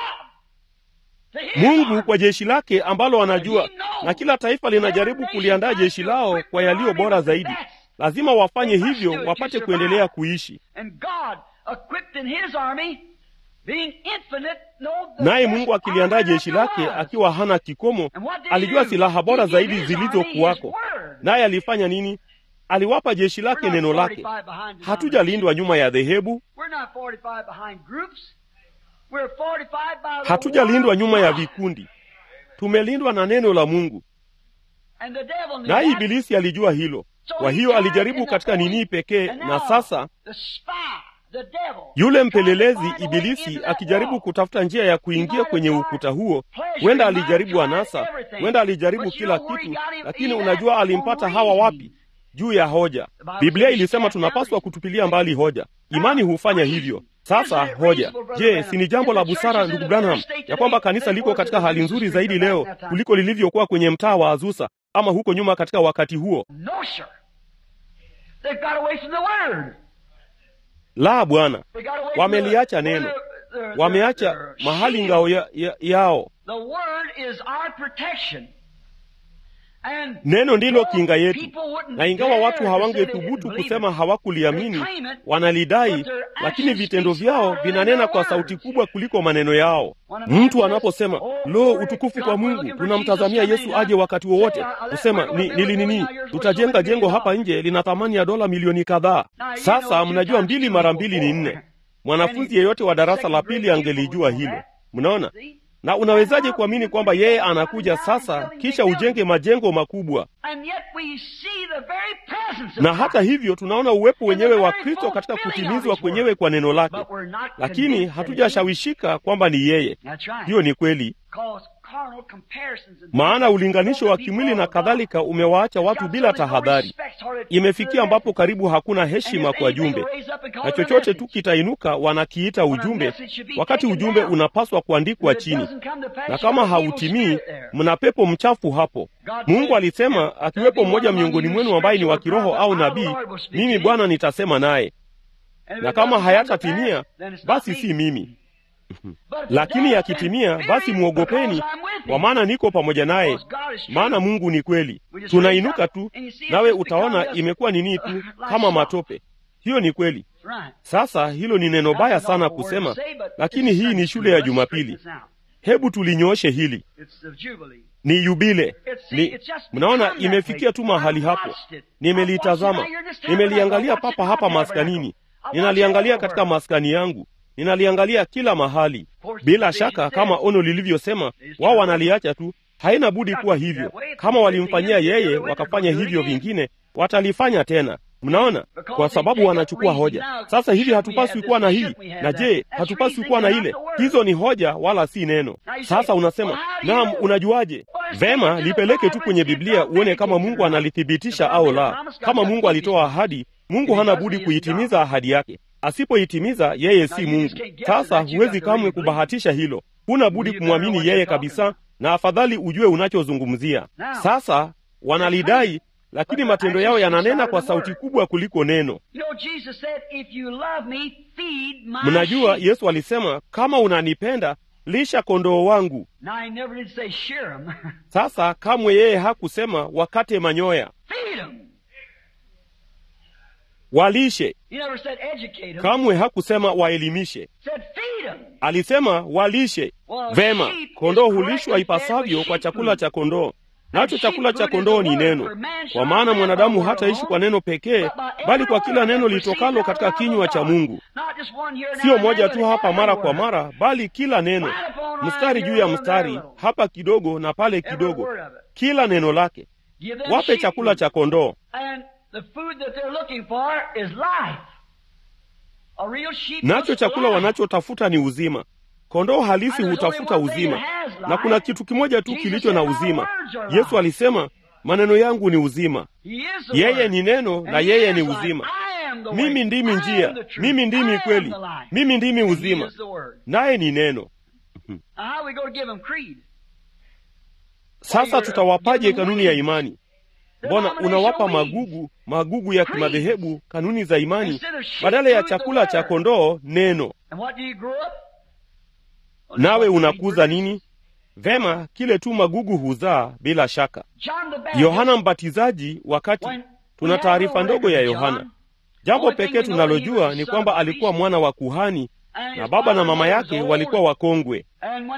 to his mungu army. kwa jeshi lake ambalo anajua na kila taifa linajaribu kuliandaa jeshi lao kwa yaliyo bora zaidi lazima wafanye hivyo wapate kuendelea kuishi And God equipped in his army, being infinite, know the naye best mungu akiliandaa army that jeshi there lake was. akiwa hana kikomo And what did he alijua do? silaha bora He gave zaidi his army zilizokuwako his word. naye alifanya nini aliwapa jeshi We're lake not neno lake 45 behind denominations. hatujalindwa nyuma ya dhehebu We're not 45 behind groups. We're 45 by the hatujalindwa word nyuma of ya God. vikundi tumelindwa na neno la mungu And the devil knew naye that. ibilisi alijua hilo So kwa he hiyo tried alijaribu in the katika Holy- nini pekee And na now, sasa the spy, the devil, yule tried to mpelelezi find a way ibilisi into that akijaribu wall. kutafuta njia ya He kuingia might kwenye have ukuta tried huo pleasure, huenda he might alijaribu have tried anasa everything. huenda alijaribu But you kila know where he kitu got him? lakini He unajua had alimpata on hawa wapi reasoning. juu ya hoja The Bible biblia says ilisema cast tunapaswa down kutupilia mbali hoja imani hufanya hivyo sasa hoja je si ni jambo la busara ndugu branham ya kwamba kanisa liko katika hali nzuri zaidi leo kuliko lilivyokuwa kwenye mtaa wa azusa ama huko nyuma katika wakati huo No, sir. They've got away from the word. la bwana They got away from wameliacha the, neno their- their- wameacha their mahali shield. ngao ya, ya, yao The word is our protection. And neno ndilo though kinga yetu people wouldn't na ingawa dare watu to say they hawangethubutu didn't believe kusema it, hawakuliamini they claim it, wanalidai but their lakini actions vitendo speak vyao louder than vinanena their kwa words. sauti kubwa kuliko maneno yao When a man mtu says, anaposema "Oh, lo glory utukufu to kwa God, we're mungu looking for tunamtazamia Jesus yesu coming aje now." wakati wowote Say, uh, let- kusema we're gonna ni, build a nili building nini out here for so tutajenga many jengo million hapa dollars. nje lina thamani ya dola milioni kadhaa Now, you sasa know, mnajua two mbili times mara two mbili equals ni four. nne mwanafunzi Any yeyote wa darasa la second pili grade pupil angelijua would know hilo that. mnaona See? na unawezaje kuamini kwamba yeye anakuja sasa kisha ujenge majengo makubwa And yet we see the very presence of na God. hata hivyo tunaona uwepo wenyewe wa kristo katika kutimizwa kwenyewe kwa neno lake But we're not lakini convinced that it is. hatujashawishika kwamba ni yeye That's right. hiyo ni kweli Cause carnal comparisons and maana ulinganisho wa things kimwili na people of kadhalika umewaacha God. watu It's bila got so no tahadhari respect for it. imefikia ambapo karibu hakuna And heshima if kwa anything jumbe will raise up and call na it a chochote message. tu kitainuka wanakiita When a ujumbe message should be wakati taken ujumbe down. unapaswa kuandikwa If it chini doesn't come to pass, na you kama have an evil hautimii spirit there. mna pepo mchafu hapo God mungu said, alisema "There'll be akiwepo one mmoja among miongoni you mwenu ambaye ni wa spiritual kiroho au prophet, I, the nabii Lord, will speak mimi to bwana nitasema naye And if na it kama doesn't come to hayatatimia pass, then it's not basi me. si mimi lakini yakitimia, basi mwogopeni, kwa maana niko pamoja naye, maana Mungu ni kweli. Tunainuka tu, nawe utaona imekuwa nini tu, kama matope. Hiyo ni kweli. Sasa hilo ni neno baya sana kusema, lakini hii ni shule ya Jumapili. Hebu tulinyooshe hili, ni yubile. Ni mnaona, imefikia tu mahali hapo. Nimelitazama, nimeliangalia papa hapa maskanini, ninaliangalia katika maskani yangu, ninaliangalia kila mahali. Bila shaka, kama ono lilivyosema, wao wanaliacha tu. Haina budi kuwa hivyo. Kama walimfanyia yeye, wakafanya hivyo vingine, watalifanya tena. Mnaona, kwa sababu wanachukua hoja. Sasa hivi hatupaswi kuwa na hii, na je, hatupaswi kuwa na ile? Hizo ni hoja, wala si neno. Sasa unasema naam, unajuaje? Vema, lipeleke tu kwenye Biblia uone kama Mungu analithibitisha au la. Kama Mungu alitoa ahadi, Mungu hana budi kuitimiza ahadi yake. Asipoitimiza, yeye si Mungu. Sasa huwezi kamwe kubahatisha hilo, huna budi kumwamini yeye kabisa, na afadhali ujue unachozungumzia. Sasa wanalidai lakini matendo yao yananena kwa sauti kubwa kuliko neno. Mnajua, Yesu alisema kama unanipenda lisha kondoo wangu. Sasa kamwe yeye hakusema wakate manyoya, walishe. Kamwe hakusema waelimishe, alisema walishe. Vema, kondoo hulishwa ipasavyo kwa chakula cha kondoo nacho chakula cha kondoo ni neno. Kwa maana mwanadamu hataishi kwa neno pekee, bali kwa kila neno litokalo katika kinywa cha Mungu. Siyo moja tu hapa mara kwa mara, bali kila neno, mstari juu ya mstari, hapa kidogo na pale kidogo, kila neno lake. Wape chakula cha kondoo. Nacho chakula wanachotafuta ni uzima. Kondoo halisi hutafuta uzima, na kuna kitu kimoja tu kilicho na uzima. Yesu alisema, maneno yangu ni uzima. Yeye ni neno na yeye ni uzima. Mimi ndimi njia, mimi ndimi kweli, mimi ndimi uzima, naye ni neno. Sasa tutawapaje kanuni ya imani? Mbona unawapa magugu magugu ya kimadhehebu kanuni za imani badala ya chakula cha kondoo, neno? Nawe unakuza nini? Vema, kile tu magugu huzaa. Bila shaka, Yohana Mbatizaji, wakati tuna taarifa ndogo ya Yohana, jambo pekee tunalojua ni kwamba alikuwa mwana wa kuhani na baba na mama yake walikuwa wakongwe,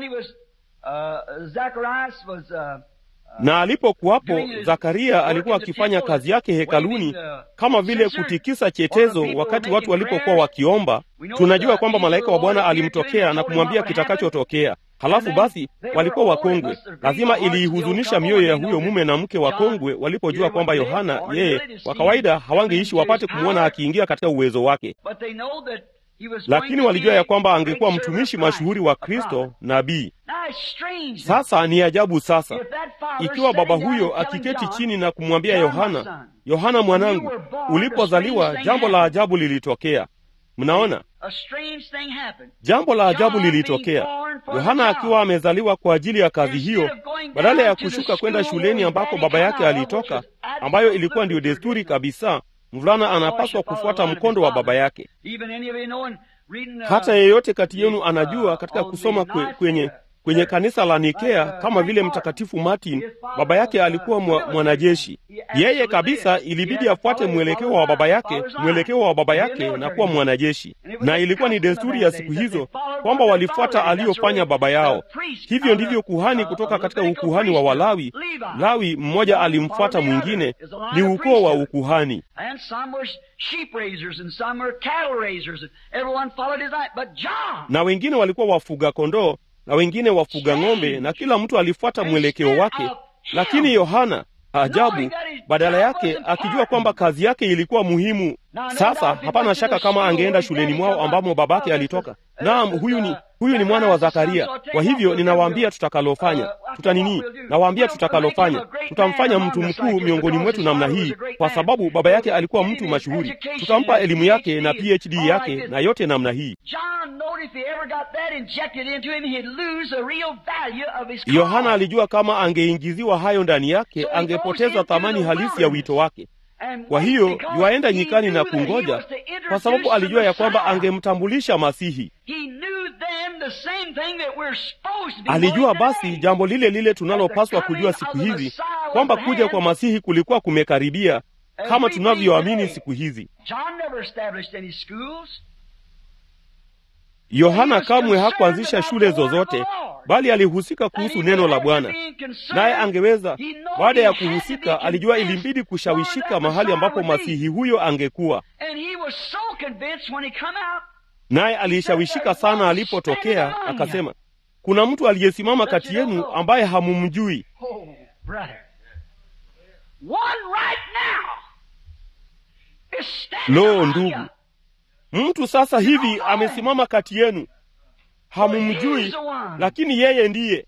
na alipokuwapo Zakaria alikuwa akifanya kazi yake hekaluni, kama vile kutikisa chetezo wakati watu walipokuwa wakiomba. Tunajua kwamba malaika wa Bwana alimtokea na kumwambia kitakachotokea. Halafu basi walikuwa wakongwe. Lazima iliihuzunisha mioyo ya huyo mume na mke wakongwe walipojua kwamba Yohana, yeye kwa kawaida hawangeishi wapate kumwona akiingia katika uwezo wake, lakini walijua ya kwamba angekuwa mtumishi mashuhuri wa Kristo, nabii. Sasa ni ajabu sasa, ikiwa baba huyo akiketi chini na kumwambia Yohana, Yohana mwanangu, ulipozaliwa jambo la ajabu lilitokea. Mnaona, jambo la ajabu lilitokea. Yohana akiwa amezaliwa kwa ajili ya kazi hiyo, badala ya kushuka kwenda shuleni ambako baba yake alitoka, ambayo ilikuwa ndiyo desturi kabisa, mvulana anapaswa kufuata mkondo wa baba yake. Hata yeyote kati yenu anajua katika kusoma kwe, kwenye kwenye kanisa la Nikea kama vile Mtakatifu Martin, baba yake alikuwa mwa, mwanajeshi. Yeye kabisa ilibidi afuate mwelekeo wa baba yake, mwelekeo wa baba yake na kuwa mwanajeshi, na ilikuwa ni desturi ya siku hizo kwamba walifuata aliyofanya baba yao. Hivyo ndivyo kuhani kutoka katika ukuhani wa Walawi, Lawi mmoja alimfuata mwingine, ni ukoo wa ukuhani na wengine walikuwa wafuga kondoo na wengine wafuga ng'ombe, na kila mtu alifuata mwelekeo wake. Lakini Yohana, ajabu, badala yake akijua kwamba kazi yake ilikuwa muhimu. Sasa hapana shaka kama angeenda shuleni mwao ambamo babake alitoka. Naam, huyu ni huyu ni mwana wa Zakaria. Kwa hivyo ninawaambia tutakalofanya, tutanini, nawaambia tutakalofanya, tutamfanya mtu mkuu miongoni mwetu namna hii, kwa sababu baba yake alikuwa mtu mashuhuri. Tutampa elimu yake na PhD yake na yote namna hii. Yohana alijua kama angeingiziwa hayo ndani yake, angepoteza thamani halisi ya wito wake. Kwa hiyo yuaenda nyikani na kungoja, kwa sababu alijua ya kwamba angemtambulisha Masihi. Alijua basi jambo lile lile tunalopaswa kujua siku hizi, kwamba kuja kwa Masihi kulikuwa kumekaribia, kama tunavyoamini siku hizi. Yohana kamwe hakuanzisha shule zozote, bali alihusika kuhusu neno la Bwana, naye angeweza, baada ya kuhusika, alijua ilimbidi kushawishika mahali ambapo masihi huyo angekuwa, naye alishawishika sana alipotokea. Akasema, kuna mtu aliyesimama kati yenu ambaye hamumjui. Lo, ndugu Mtu sasa hivi amesimama kati yenu, hamumjui, lakini yeye ndiye.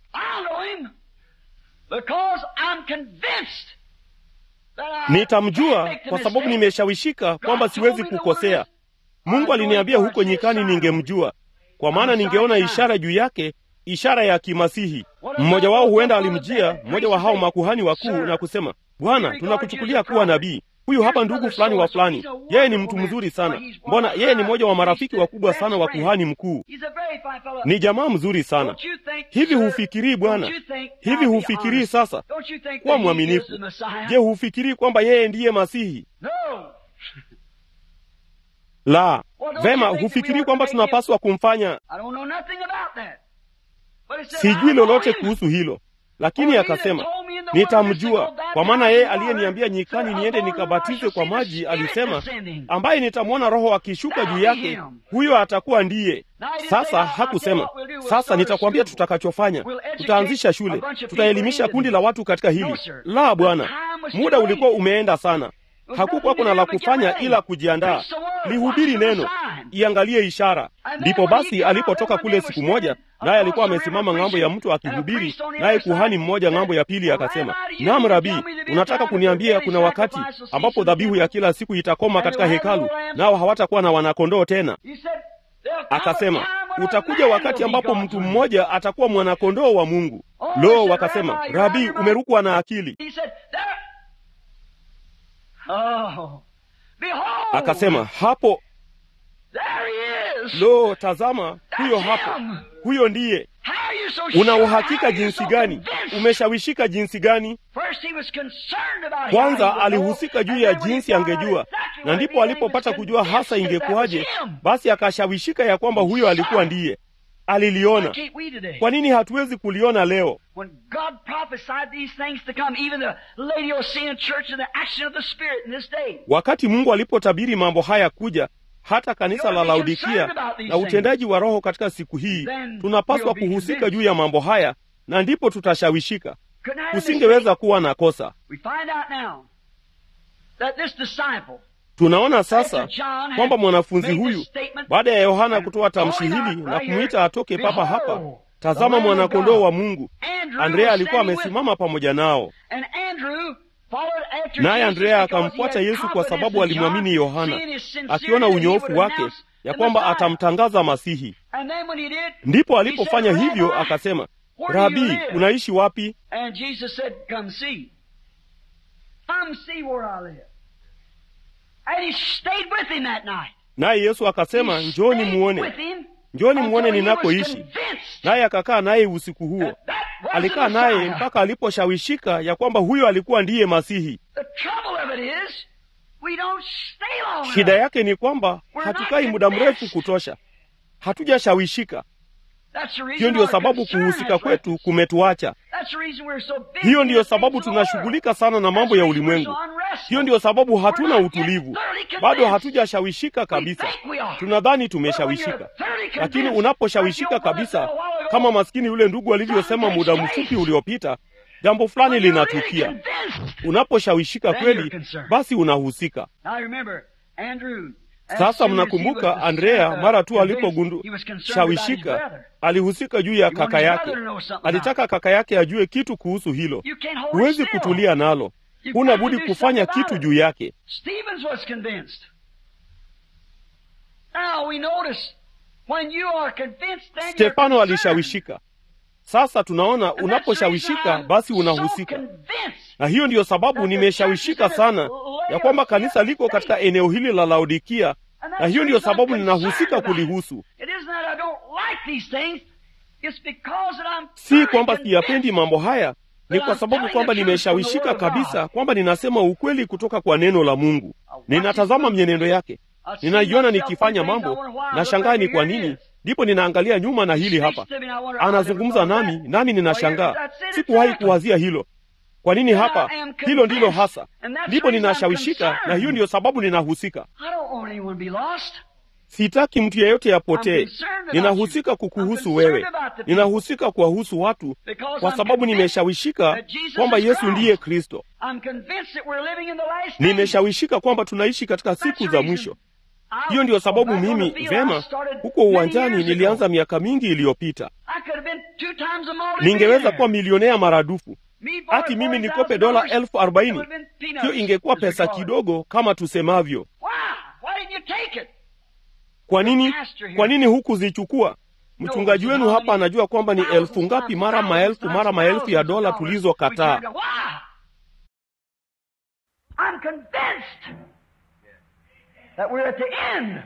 Nitamjua kwa sababu nimeshawishika kwamba siwezi kukosea. Mungu aliniambia huko nyikani ningemjua, kwa maana ningeona ishara juu yake, ishara ya kimasihi. Mmoja wao huenda alimjia mmoja wa hao makuhani wakuu na kusema, Bwana, tunakuchukulia kuwa nabii huyu hapa ndugu fulani wa fulani, yeye ni mtu mzuri sana. Mbona yeye ni mmoja wa marafiki wakubwa sana wa kuhani mkuu, ni jamaa mzuri sana. Hivi hufikirii Bwana? Hivi hufikirii sasa kuwa mwaminifu? Je, hufikirii kwamba yeye ndiye Masihi? La, vema. Hufikirii kwamba tunapaswa kumfanya? Sijui lolote kuhusu hilo, lakini akasema nitamjua kwa maana yeye aliyeniambia nyikani niende nikabatize kwa maji alisema, ambaye nitamwona Roho akishuka juu yake, huyo atakuwa ndiye. Sasa hakusema sasa nitakwambia tutakachofanya, tutaanzisha shule, tutaelimisha kundi la watu katika hili. La, Bwana, muda ulikuwa umeenda sana. Hakukuwa kuna la kufanya ila kujiandaa. Lihubiri neno, iangalie ishara. Ndipo basi alipotoka kule siku moja, naye alikuwa amesimama ng'ambo ya mto akihubiri, naye kuhani mmoja ng'ambo ya pili akasema, naam Rabii, unataka kuniambia kuna wakati ambapo dhabihu ya kila siku itakoma katika hekalu, nao hawatakuwa na wanakondoo tena? Akasema, utakuja wakati ambapo mtu mmoja atakuwa mwanakondoo wa Mungu. Lo, wakasema, Rabii, umerukwa na akili. Akasema, hapo Lo, tazama, huyo hapo, huyo ndiye. Una uhakika jinsi gani? Umeshawishika jinsi gani? Kwanza alihusika juu ya jinsi angejua, na ndipo alipopata kujua hasa ingekuwaje, basi akashawishika ya kwamba huyo alikuwa ndiye. Aliliona. Kwa nini hatuwezi kuliona leo? Wakati Mungu alipotabiri mambo haya kuja hata kanisa la Laodikia na utendaji wa Roho katika siku hii, tunapaswa kuhusika juu ya mambo haya, na ndipo tutashawishika. Kusingeweza kuwa na kosa. Tunaona sasa kwamba mwanafunzi huyu, baada ya Yohana kutoa tamshi hili na kumwita atoke papa hapa, tazama mwanakondoo wa Mungu, Andrea alikuwa amesimama pamoja nao naye Andrea akamfuata Yesu kwa sababu alimwamini Yohana, akiona unyoofu wake ya kwamba atamtangaza Masihi. Ndipo alipofanya hivyo akasema, Rabii, unaishi wapi? Naye Yesu akasema, njoni muone, njoni muone ninakoishi. Naye akakaa naye usiku huo. Alikaa naye mpaka aliposhawishika ya kwamba huyo alikuwa ndiye Masihi. Shida yake ni kwamba hatukai muda mrefu kutosha, hatujashawishika. Hiyo ndiyo sababu kuhusika kwetu kumetuacha. Hiyo ndiyo sababu tunashughulika sana na mambo ya ulimwengu. Hiyo ndiyo sababu hatuna utulivu, bado hatujashawishika kabisa. Tunadhani tumeshawishika, lakini unaposhawishika kabisa, kama maskini yule ndugu alivyosema muda mfupi uliopita, jambo fulani linatukia. Unaposhawishika kweli, basi unahusika. Sasa mnakumbuka Andrea, mara tu aliposhawishika, alihusika juu ya kaka yake. Alitaka kaka yake ajue kitu kuhusu hilo. Huwezi kutulia nalo, huna budi kufanya kitu juu yake. Stefano alishawishika. Sasa tunaona unaposhawishika, basi unahusika. Na hiyo ndiyo sababu nimeshawishika sana ya kwamba kanisa liko katika eneo hili la Laodikia, na hiyo ndiyo sababu ninahusika kulihusu. It's because that I'm si kwamba siyapendi mambo haya ni kwa sababu kwamba nimeshawishika kabisa kwamba ninasema ukweli kutoka kwa neno la mungu ninatazama mwenendo yake ninaiona nikifanya mambo na shangaa ni kwa nini ndipo ninaangalia nyuma na hili hapa anazungumza nami nami ninashangaa sikuwahi kuwazia hilo kwa nini hapa hilo ndilo hasa ndipo ninashawishika na hiyo ndiyo sababu ninahusika I don't want anyone to be lost. sitaki mtu yeyote apotee ninahusika kukuhusu wewe ninahusika kuwahusu watu kwa sababu nimeshawishika kwamba yesu ndiye kristo I'm convinced that we're living in the last days. nimeshawishika kwamba tunaishi katika siku za mwisho hiyo ndiyo sababu mimi vema huko uwanjani nilianza miaka mingi iliyopita I could have been two times a multi ningeweza kuwa milionea maradufu Me borrowed hati mimi nikope $40,000. dola elfu arobaini That would have been peanuts, hiyo ingekuwa as we pesa call it. kidogo kama tusemavyo Why? Why didn't you take it? kwa nini kwa nini hukuzichukua mchungaji wenu hapa anajua kwamba ni elfu ngapi mara maelfu mara maelfu ya dola tulizokataa Why? I'm convinced that we're at the end.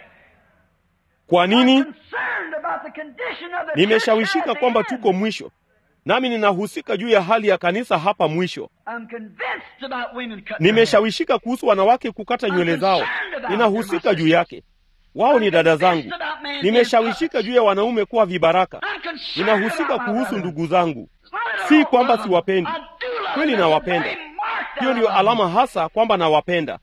kwa nini I'm concerned about the condition of the nimeshawishika church at kwamba the end. tuko mwisho nami ninahusika juu ya hali ya kanisa hapa mwisho I'm convinced about women cutting their hair. nimeshawishika kuhusu wanawake kukata nywele zao ninahusika juu yake wao ni dada zangu nimeshawishika juu ya wanaume kuwa vibaraka I'm concerned ninahusika about my kuhusu brother. ndugu zangu It's not that I si don't kwamba love them. siwapendi. I do love Kweli them. nawapenda. It's a very marked hiyo ndiyo out of alama hasa kwamba nawapenda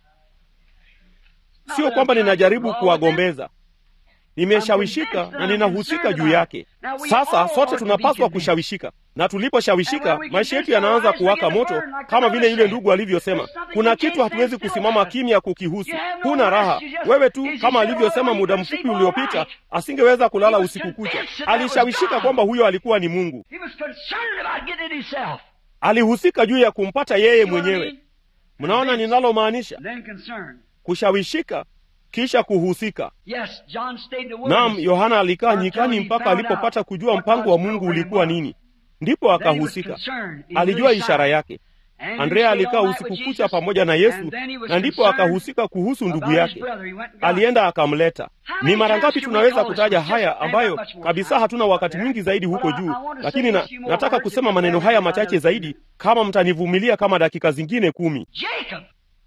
sio kwamba ninajaribu kuwagombeza nimeshawishika na ninahusika juu yake sasa sote tunapaswa kushawishika na tuliposhawishika maisha yetu yanaanza kuwaka moto kama vile yule ndugu alivyosema kuna kitu hatuwezi kusimama kimya kukihusu huna raha wewe tu kama alivyosema muda mfupi uliopita asingeweza kulala usiku kucha alishawishika kwamba huyo alikuwa ni mungu He was concerned about getting it himself. alihusika juu ya kumpata yeye You know what I mwenyewe mean? mnaona ninalomaanisha Then concerned. kushawishika kisha kuhusika Yes, John stayed the Naam, wilderness. Yohana alikaa Until nyikani he mpaka found alipopata out kujua what mpango wa God's Mungu program ulikuwa was. nini, ndipo Then he was akahusika. concerned. He Alijua knew his ishara side. yake. And he Andrea stayed alikaa all night usiku with kucha Jesus. pamoja na Yesu, And then he was na ndipo concerned akahusika kuhusu ndugu about his yake. brother. He went and got him. Alienda akamleta. How Ni many mara times ngapi can we tunaweza call this kutaja one? haya Just ambayo ain't much more kabisa time hatuna wakati there. mwingi zaidi huko But I- juu, I want to lakini say na, a few more nataka words kusema if maneno you haya bear with me machache another zaidi kama mtanivumilia kama dakika zingine kumi. Jacob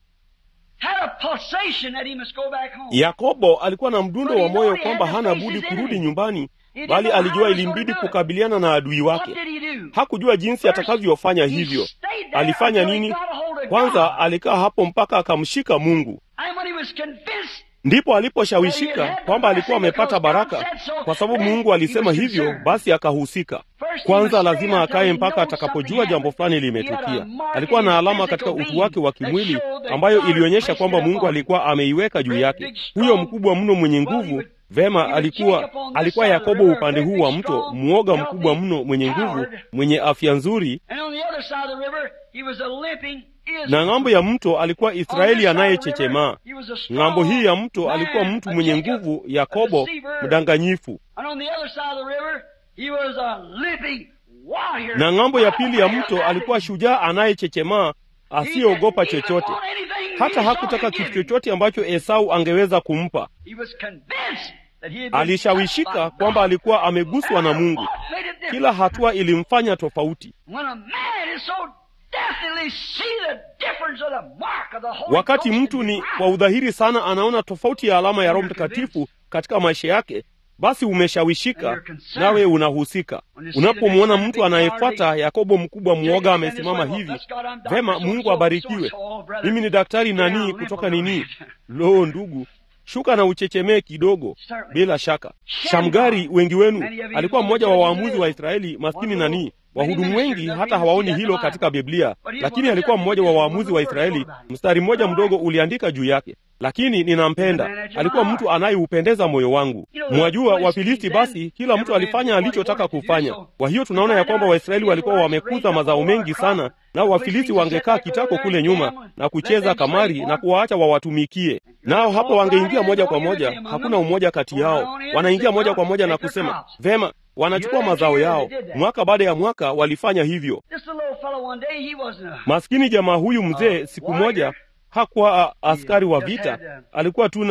had a pulsation that he must go back home. Yakobo alikuwa na mdundo But he wa moyo knew he kwamba had to hana face budi his kurudi enemy. nyumbani, He didn't bali know how alijua he was ilimbidi gonna do it. kukabiliana na adui What wake. did he do? Hakujua jinsi First, atakavyofanya he hivyo. stayed there Alifanya until he nini? got a hold of Kwanza God. alikaa hapo mpaka akamshika Mungu. And when he was convinced Ndipo aliposhawishika kwamba alikuwa amepata baraka, kwa sababu Mungu alisema hivyo, basi akahusika. Kwanza lazima akae mpaka atakapojua jambo fulani limetukia. Alikuwa na alama katika utu wake wa kimwili ambayo ilionyesha kwamba Mungu alikuwa ameiweka juu yake. Huyo mkubwa mno mwenye nguvu Vema, alikuwa alikuwa Yakobo upande huu wa mto, mwoga mkubwa mno, mwenye nguvu, mwenye afya nzuri, And on the other side of the river, he was a limping Israel. na ng'ambo ya mto alikuwa On this Israeli side of the anayechechemaa. river, he was a strong Ng'ambo hii ya mto man, alikuwa mtu a mwenye Jacob, nguvu, a Yakobo deceiver. mdanganyifu, And on the other side of the river, he was a limping warrior. na ng'ambo ya pili ya mto alikuwa shujaa anayechechemaa, asiyeogopa chochote. Hata hakutaka kitu chochote ambacho Esau angeweza kumpa. He was convinced that he had been Alishawishika touched by kwamba God. alikuwa ameguswa na Mungu. What made it different? Kila hatua ilimfanya tofauti. When a man is so definitely see the difference of the mark of the Holy Wakati Ghost mtu in ni his life, kwa udhahiri sana anaona tofauti ya alama ya Roho Mtakatifu katika maisha yake, basi umeshawishika nawe unahusika. Unapomwona mtu anayefuata Yakobo mkubwa mwoga amesimama hivi, vema, Mungu abarikiwe. Mimi ni daktari nani kutoka nini? Lo, ndugu, shuka na uchechemee kidogo. Bila shaka, Shamgari, wengi wenu alikuwa mmoja wa waamuzi wa Israeli, maskini nani Wahudumu wengi hata hawaoni hilo katika Biblia, lakini alikuwa mmoja wa waamuzi wa Israeli. Mstari mmoja mdogo uliandika juu yake, lakini ninampenda. Alikuwa mtu anayeupendeza moyo wangu. Mwajua Wafilisti, basi kila mtu alifanya alichotaka kufanya. Kwa hiyo tunaona ya kwamba Waisraeli walikuwa wamekuza mazao mengi sana, nao Wafilisti wangekaa kitako kule nyuma na kucheza kamari na kuwaacha wawatumikie. Nao hapo wangeingia moja kwa moja, hakuna umoja kati yao. Wanaingia moja kwa moja na kusema vema, wanachukua mazao yao. Mwaka baada ya mwaka walifanya hivyo. This little fellow one day, he wasn't a Maskini jamaa huyu mzee, siku moja hakuwa a- askari wa vita, alikuwa tu na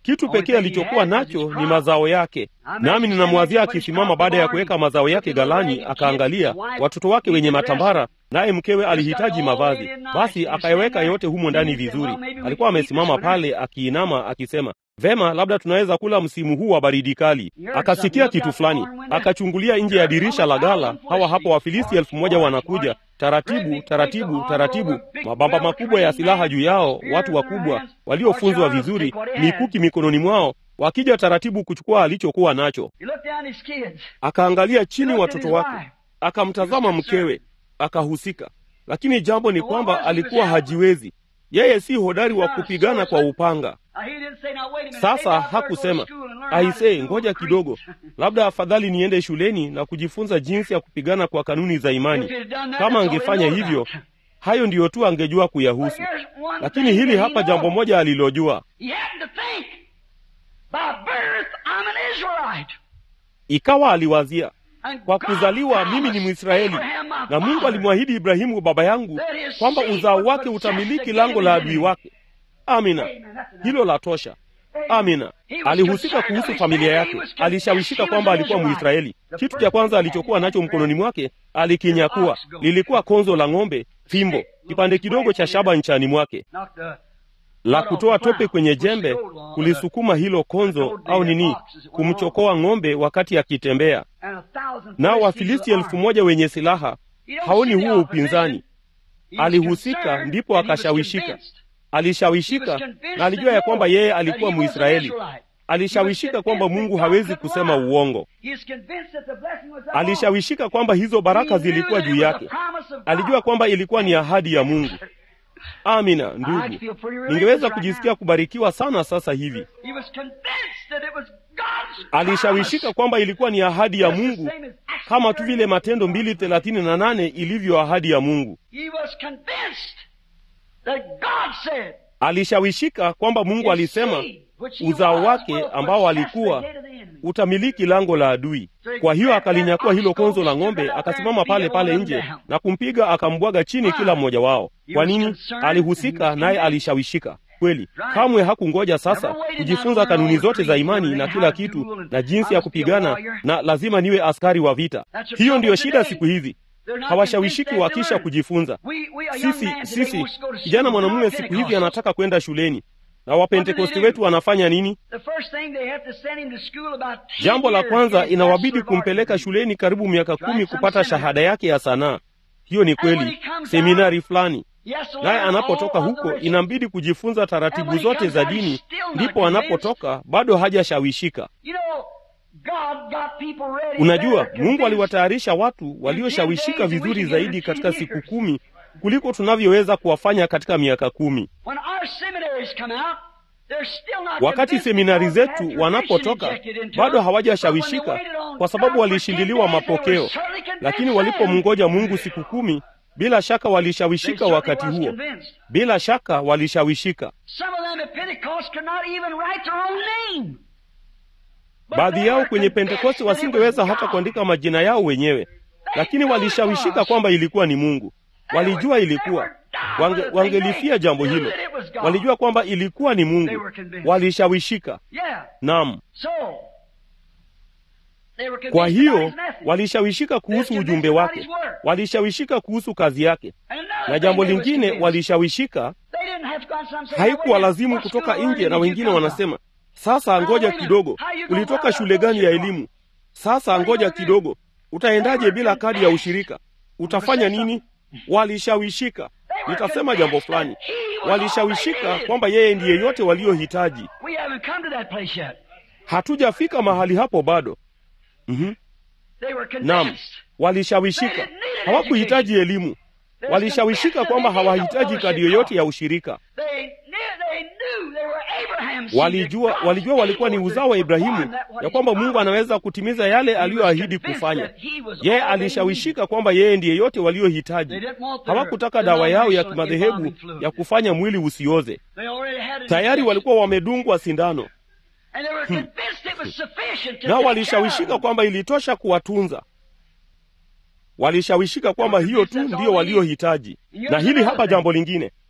kitu pekee alichokuwa nacho ni mazao yake. Nami ninamwazia akisimama baada ya kuweka mazao yake ghalani, akaangalia watoto wake wenye matambara, naye mkewe alihitaji mavazi, basi akayaweka yote humo ndani vizuri. Alikuwa amesimama pale akiinama, akisema Vema, labda tunaweza kula msimu huu wa baridi kali. Akasikia kitu fulani, akachungulia nje ya dirisha la ghala. Hawa hapo Wafilisti elfu moja wanakuja taratibu taratibu taratibu, mabamba makubwa ya silaha juu yao, watu wakubwa waliofunzwa vizuri, mikuki mikononi mwao, wakija taratibu kuchukua alichokuwa nacho. Akaangalia chini watoto wake, akamtazama mkewe, akahusika. Lakini jambo ni kwamba alikuwa hajiwezi. Yeye si hodari wa kupigana kwa upanga. Sasa hakusema aisee, ngoja kidogo, labda afadhali niende shuleni na kujifunza jinsi ya kupigana kwa kanuni za imani. Kama angefanya hivyo, hayo ndiyo tu angejua kuyahusu. Lakini hili hapa jambo moja alilojua, ikawa aliwazia kwa kuzaliwa mimi ni Mwisraeli, na Mungu alimwahidi Ibrahimu baba yangu kwamba uzao wake utamiliki lango la adui wake. Amina, hilo la tosha. Amina. Alihusika kuhusu familia yake, alishawishika kwamba alikuwa Mwisraeli. Kitu cha kwanza alichokuwa nacho mkononi mwake alikinyakua, lilikuwa konzo la ng'ombe, fimbo, kipande kidogo cha shaba nchani mwake la kutoa tope kwenye jembe, kulisukuma hilo konzo au nini, kumchokoa ng'ombe wakati akitembea. Nao Wafilisti elfu moja wenye silaha haoni huo upinzani. Alihusika, ndipo akashawishika. Alishawishika na alijua ya kwamba yeye alikuwa Mwisraeli. Alishawishika kwamba Mungu hawezi kusema uongo. Alishawishika kwamba hizo baraka zilikuwa juu yake. Alijua kwamba ilikuwa ni ahadi ya Mungu. Amina ndugu, ningeweza kujisikia kubarikiwa sana sasa hivi. Alishawishika kwamba ilikuwa ni ahadi ya Mungu, kama tu vile Matendo mbili thelathini na nane ilivyo ahadi ya Mungu. Alishawishika kwamba Mungu alisema uzao wake ambao alikuwa utamiliki lango la adui. Kwa hiyo akalinyakua hilo konzo la ng'ombe, akasimama pale pale nje na kumpiga, akambwaga chini kila mmoja wao. Kwa nini? Alihusika naye alishawishika kweli. Kamwe hakungoja sasa kujifunza kanuni zote za imani na kila kitu na jinsi ya kupigana, na lazima niwe askari wa vita. Hiyo ndiyo shida siku hizi hawashawishiki wakisha kujifunza. Sisi sisi kijana mwanamume siku hizi anataka kwenda shuleni, na wapentekosti wetu wanafanya nini? Jambo la kwanza, inawabidi kumpeleka shuleni karibu miaka kumi kupata shahada yake ya sanaa. Hiyo ni kweli, seminari fulani. Naye anapotoka huko, inambidi kujifunza taratibu zote za dini, ndipo anapotoka bado hajashawishika. Unajua, Mungu aliwatayarisha watu walioshawishika vizuri zaidi katika siku kumi kuliko tunavyoweza kuwafanya katika miaka kumi. Wakati seminari zetu wanapotoka, bado hawajashawishika kwa sababu walishindiliwa mapokeo, lakini walipomngoja Mungu siku kumi, bila shaka walishawishika. Wakati huo, bila shaka walishawishika. Baadhi yao kwenye Pentekoste wasingeweza hata kuandika majina yao wenyewe, lakini walishawishika kwamba ilikuwa ni Mungu. Walijua ilikuwa wange, wangelifia jambo hilo. Walijua kwamba ilikuwa ni Mungu, walishawishika. Naam, kwa hiyo walishawishika kuhusu ujumbe wake, walishawishika kuhusu kazi yake, na jambo lingine walishawishika. Haikuwa lazimu kutoka nje, na wengine wanasema sasa ngoja kidogo, ulitoka shule gani ya elimu? Sasa ngoja kidogo, utaendaje bila kadi ya ushirika? Utafanya nini? Walishawishika. Nitasema jambo fulani, walishawishika kwamba yeye ndiye yote waliohitaji. Hatujafika mahali hapo bado. mm-hmm. Naam, walishawishika, hawakuhitaji elimu. Walishawishika kwamba hawahitaji kadi yoyote ya ushirika. Walijua, walijua walikuwa ni uzao wa Ibrahimu, ya kwamba Mungu anaweza kutimiza yale aliyoahidi kufanya. Yeye alishawishika kwamba yeye ndiye yote waliohitaji. Hawakutaka dawa yao ya kimadhehebu ya kufanya mwili usioze. Tayari walikuwa wamedungwa sindano hmm. Nao walishawishika kwamba ilitosha kuwatunza. Walishawishika kwamba hiyo tu ndiyo waliohitaji. Na hili hapa jambo lingine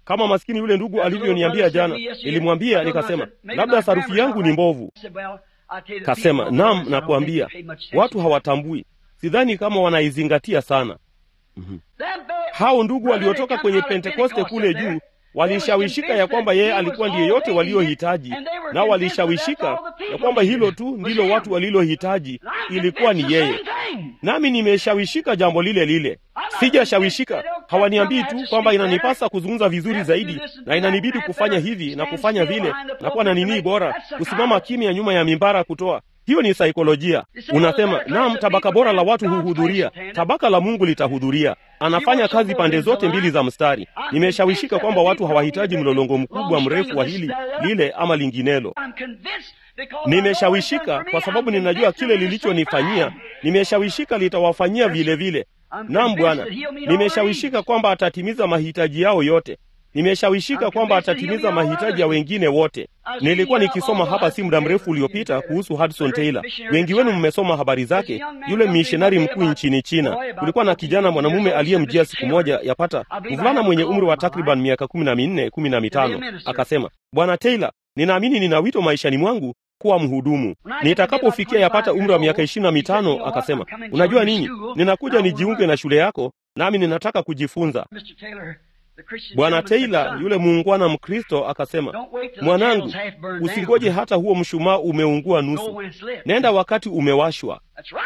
kama maskini yule ndugu alivyoniambia jana. Nilimwambia nikasema, labda sarufi yangu ni mbovu. Kasema, naam, nakuambia watu hawatambui, sidhani kama wanaizingatia sana. mm-hmm. Hao ndugu waliotoka kwenye Pentekoste kule juu walishawishika ya kwamba yeye alikuwa ndiye yote waliohitaji, nao walishawishika ya kwamba hilo tu ndilo watu walilohitaji, ilikuwa ni yeye. Nami nimeshawishika jambo lile lile, sijashawishika. Hawaniambii tu kwamba inanipasa kuzungumza vizuri zaidi na inanibidi kufanya hivi na kufanya vile na kuwa na nini bora, kusimama kimya nyuma ya mimbara kutoa hiyo ni saikolojia. Unasema naam, tabaka bora la watu huhudhuria, tabaka la Mungu litahudhuria. Anafanya kazi pande zote mbili za mstari. Nimeshawishika kwamba watu hawahitaji mlolongo mkubwa mrefu wa hili lile ama linginelo. Nimeshawishika kwa sababu ninajua kile lilichonifanyia. Nimeshawishika litawafanyia vile vile. Naam Bwana, nimeshawishika kwamba atatimiza mahitaji yao yote. Nimeshawishika kwamba atatimiza mahitaji ya wengine wote. Nilikuwa nikisoma hapa si muda mrefu uliopita kuhusu Hudson Taylor. Wengi wenu mmesoma habari zake, yule mishonari mkuu nchini China. Kulikuwa na kijana mwanamume aliyemjia siku moja, yapata mvulana mwenye umri wa takriban miaka kumi na minne kumi na mitano, akasema, Bwana Taylor, ninaamini nina wito maishani mwangu kuwa mhudumu. Nitakapofikia yapata umri wa miaka ishirini na mitano, akasema, unajua nini, ninakuja nijiunge na shule yako, nami ninataka kujifunza. Bwana Taylor yule muungwana Mkristo akasema, mwanangu, usingoje hata huo mshumaa umeungua nusu, nenda wakati umewashwa.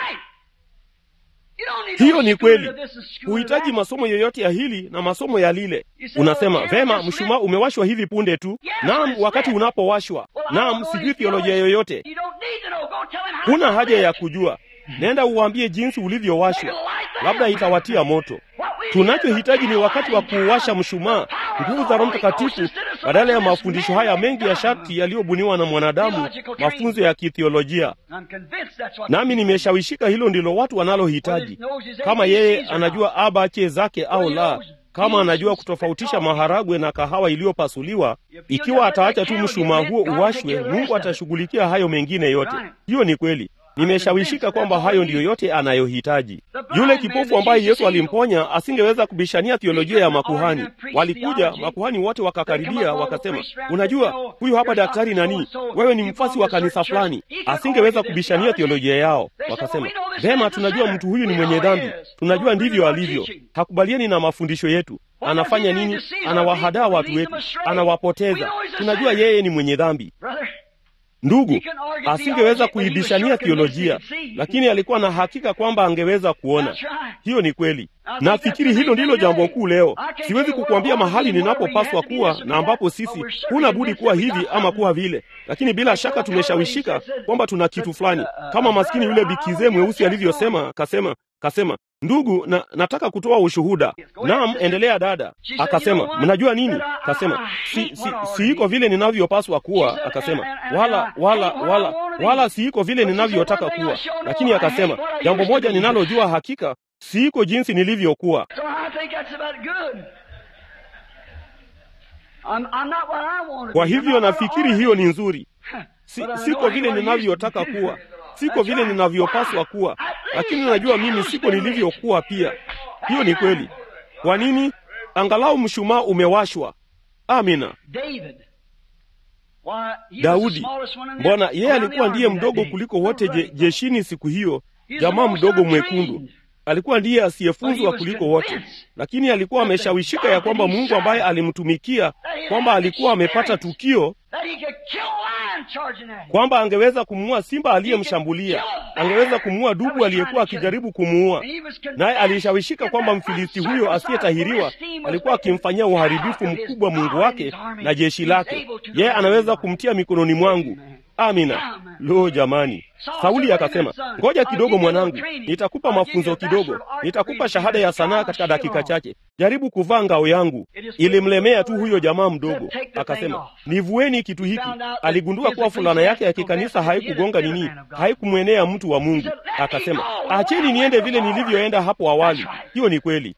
Hiyo ni kweli. Huhitaji masomo yoyote ya hili na masomo ya lile. Unasema vema, mshumaa umewashwa hivi punde tu. Naam, wakati unapowashwa. Naam, sijui theolojia yoyote, huna haja ya kujua. Nenda uwaambie jinsi ulivyowashwa, labda itawatia moto. Tunachohitaji ni wakati wa kuuwasha mshumaa, nguvu za Roho Mtakatifu, badala ya mafundisho haya mengi ya sharti yaliyobuniwa na mwanadamu, mafunzo ya kithiolojia. Nami nimeshawishika hilo ndilo watu wanalohitaji. Kama yeye anajua abache zake au la, kama anajua kutofautisha maharagwe na kahawa iliyopasuliwa, ikiwa ataacha tu mshumaa huo uwashwe, Mungu atashughulikia hayo mengine yote. Hiyo ni kweli. Nimeshawishika kwamba hayo ndiyo yote anayohitaji. Yule kipofu ambaye Yesu alimponya asingeweza kubishania theolojia ya makuhani. Walikuja makuhani wote wakakaribia, wakasema, unajua huyu hapa daktari nani, wewe ni mfasi wa kanisa fulani. Asingeweza kubishania theolojia yao. Wakasema, vema, tunajua mtu huyu ni mwenye dhambi, tunajua ndivyo alivyo, hakubaliani na mafundisho yetu. Anafanya nini? Anawahadaa watu wetu, anawapoteza. Tunajua yeye ni mwenye dhambi. Ndugu, asingeweza kuibishania theolojia, lakini alikuwa na hakika kwamba angeweza kuona. Hiyo ni kweli. Nafikiri hilo ndilo jambo kuu leo. Siwezi kukuambia mahali ninapopaswa kuwa na ambapo sisi huna budi kuwa hivi ama kuwa vile, lakini bila shaka tumeshawishika kwamba tuna kitu fulani, kama maskini yule bikizee mweusi alivyosema, kasema kasema ndugu, na nataka kutoa ushuhuda. Naam, endelea dada. Akasema mnajua nini? Kasema si, si, siiko vile ninavyopaswa kuwa. Akasema wala wala wala wala siiko vile ninavyotaka kuwa, lakini akasema jambo moja ninalojua hakika, siiko jinsi nilivyokuwa. Kwa hivyo nafikiri hiyo ni nzuri. Si, siko vile ninavyotaka kuwa siko vile ninavyopaswa kuwa, lakini najua mimi siko nilivyokuwa pia. Hiyo ni kweli. Kwa nini? Angalau mshumaa umewashwa. Amina. Daudi, mbona yeye alikuwa ndiye mdogo kuliko wote je, jeshini siku hiyo, jamaa mdogo mwekundu alikuwa ndiye asiyefunzwa kuliko wote, lakini alikuwa ameshawishika ya kwamba Mungu ambaye alimtumikia, kwamba alikuwa amepata tukio kwamba angeweza kumuua simba aliyemshambulia, angeweza kumuua dubu aliyekuwa akijaribu kumuua. Naye alishawishika kwamba Mfilisti huyo asiyetahiriwa alikuwa akimfanyia uharibifu mkubwa Mungu wake na jeshi lake. Yeye anaweza kumtia mikononi mwangu. Amina. Lo, jamani! Sauli akasema, ngoja kidogo mwanangu, nitakupa mafunzo kidogo, nitakupa shahada ya sanaa katika dakika chache. Jaribu kuvaa ngao yangu. Ilimlemea tu huyo jamaa mdogo, akasema, nivueni kitu hiki. Aligundua kuwa fulana yake ya kikanisa haikugonga nini, haikumwenea mtu wa Mungu. Akasema, acheni niende vile nilivyoenda hapo awali. Hiyo ni kweli.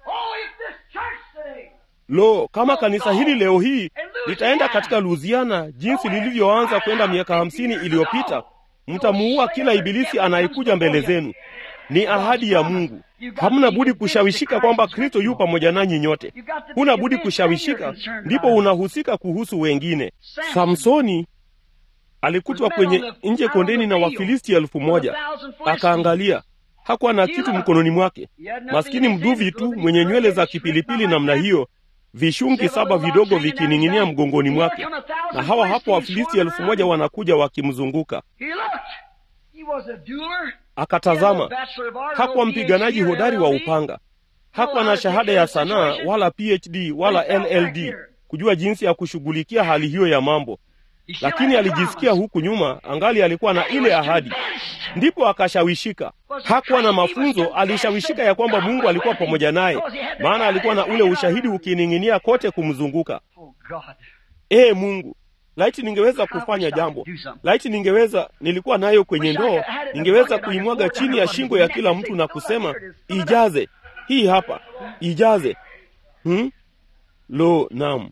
Lo, kama kanisa hili leo hii litaenda katika Louisiana jinsi lilivyoanza kwenda miaka hamsini iliyopita, mtamuua kila ibilisi anayekuja mbele zenu. ni ahadi ya Mungu. Hamna budi kushawishika kwamba Kristo yu pamoja nanyi nyote. Huna budi kushawishika, ndipo unahusika kuhusu wengine. Samsoni alikutwa kwenye nje kondeni na Wafilisti elfu moja. Akaangalia, hakuwa na kitu mkononi mwake, maskini mduvi tu mwenye nywele za kipilipili namna hiyo, vishungi saba vidogo vikining'inia mgongoni mwake, na hawa hapo Wafilisti elfu moja wanakuja wakimzunguka. Akatazama, hakuwa mpiganaji hodari wa upanga, hakuwa na shahada ya sanaa wala PhD wala LLD kujua jinsi ya kushughulikia hali hiyo ya mambo, lakini alijisikia huku nyuma angali alikuwa na ile ahadi, ndipo akashawishika. Hakuwa na mafunzo, alishawishika ya kwamba Mungu alikuwa pamoja naye, maana alikuwa na ule ushahidi ukining'inia kote kumzunguka. Ee Mungu, laiti ningeweza kufanya jambo, laiti ningeweza, nilikuwa nayo kwenye ndoo, ningeweza kuimwaga chini ya shingo ya kila mtu na kusema ijaze, hii hapa, ijaze. Hmm? Lo, naam,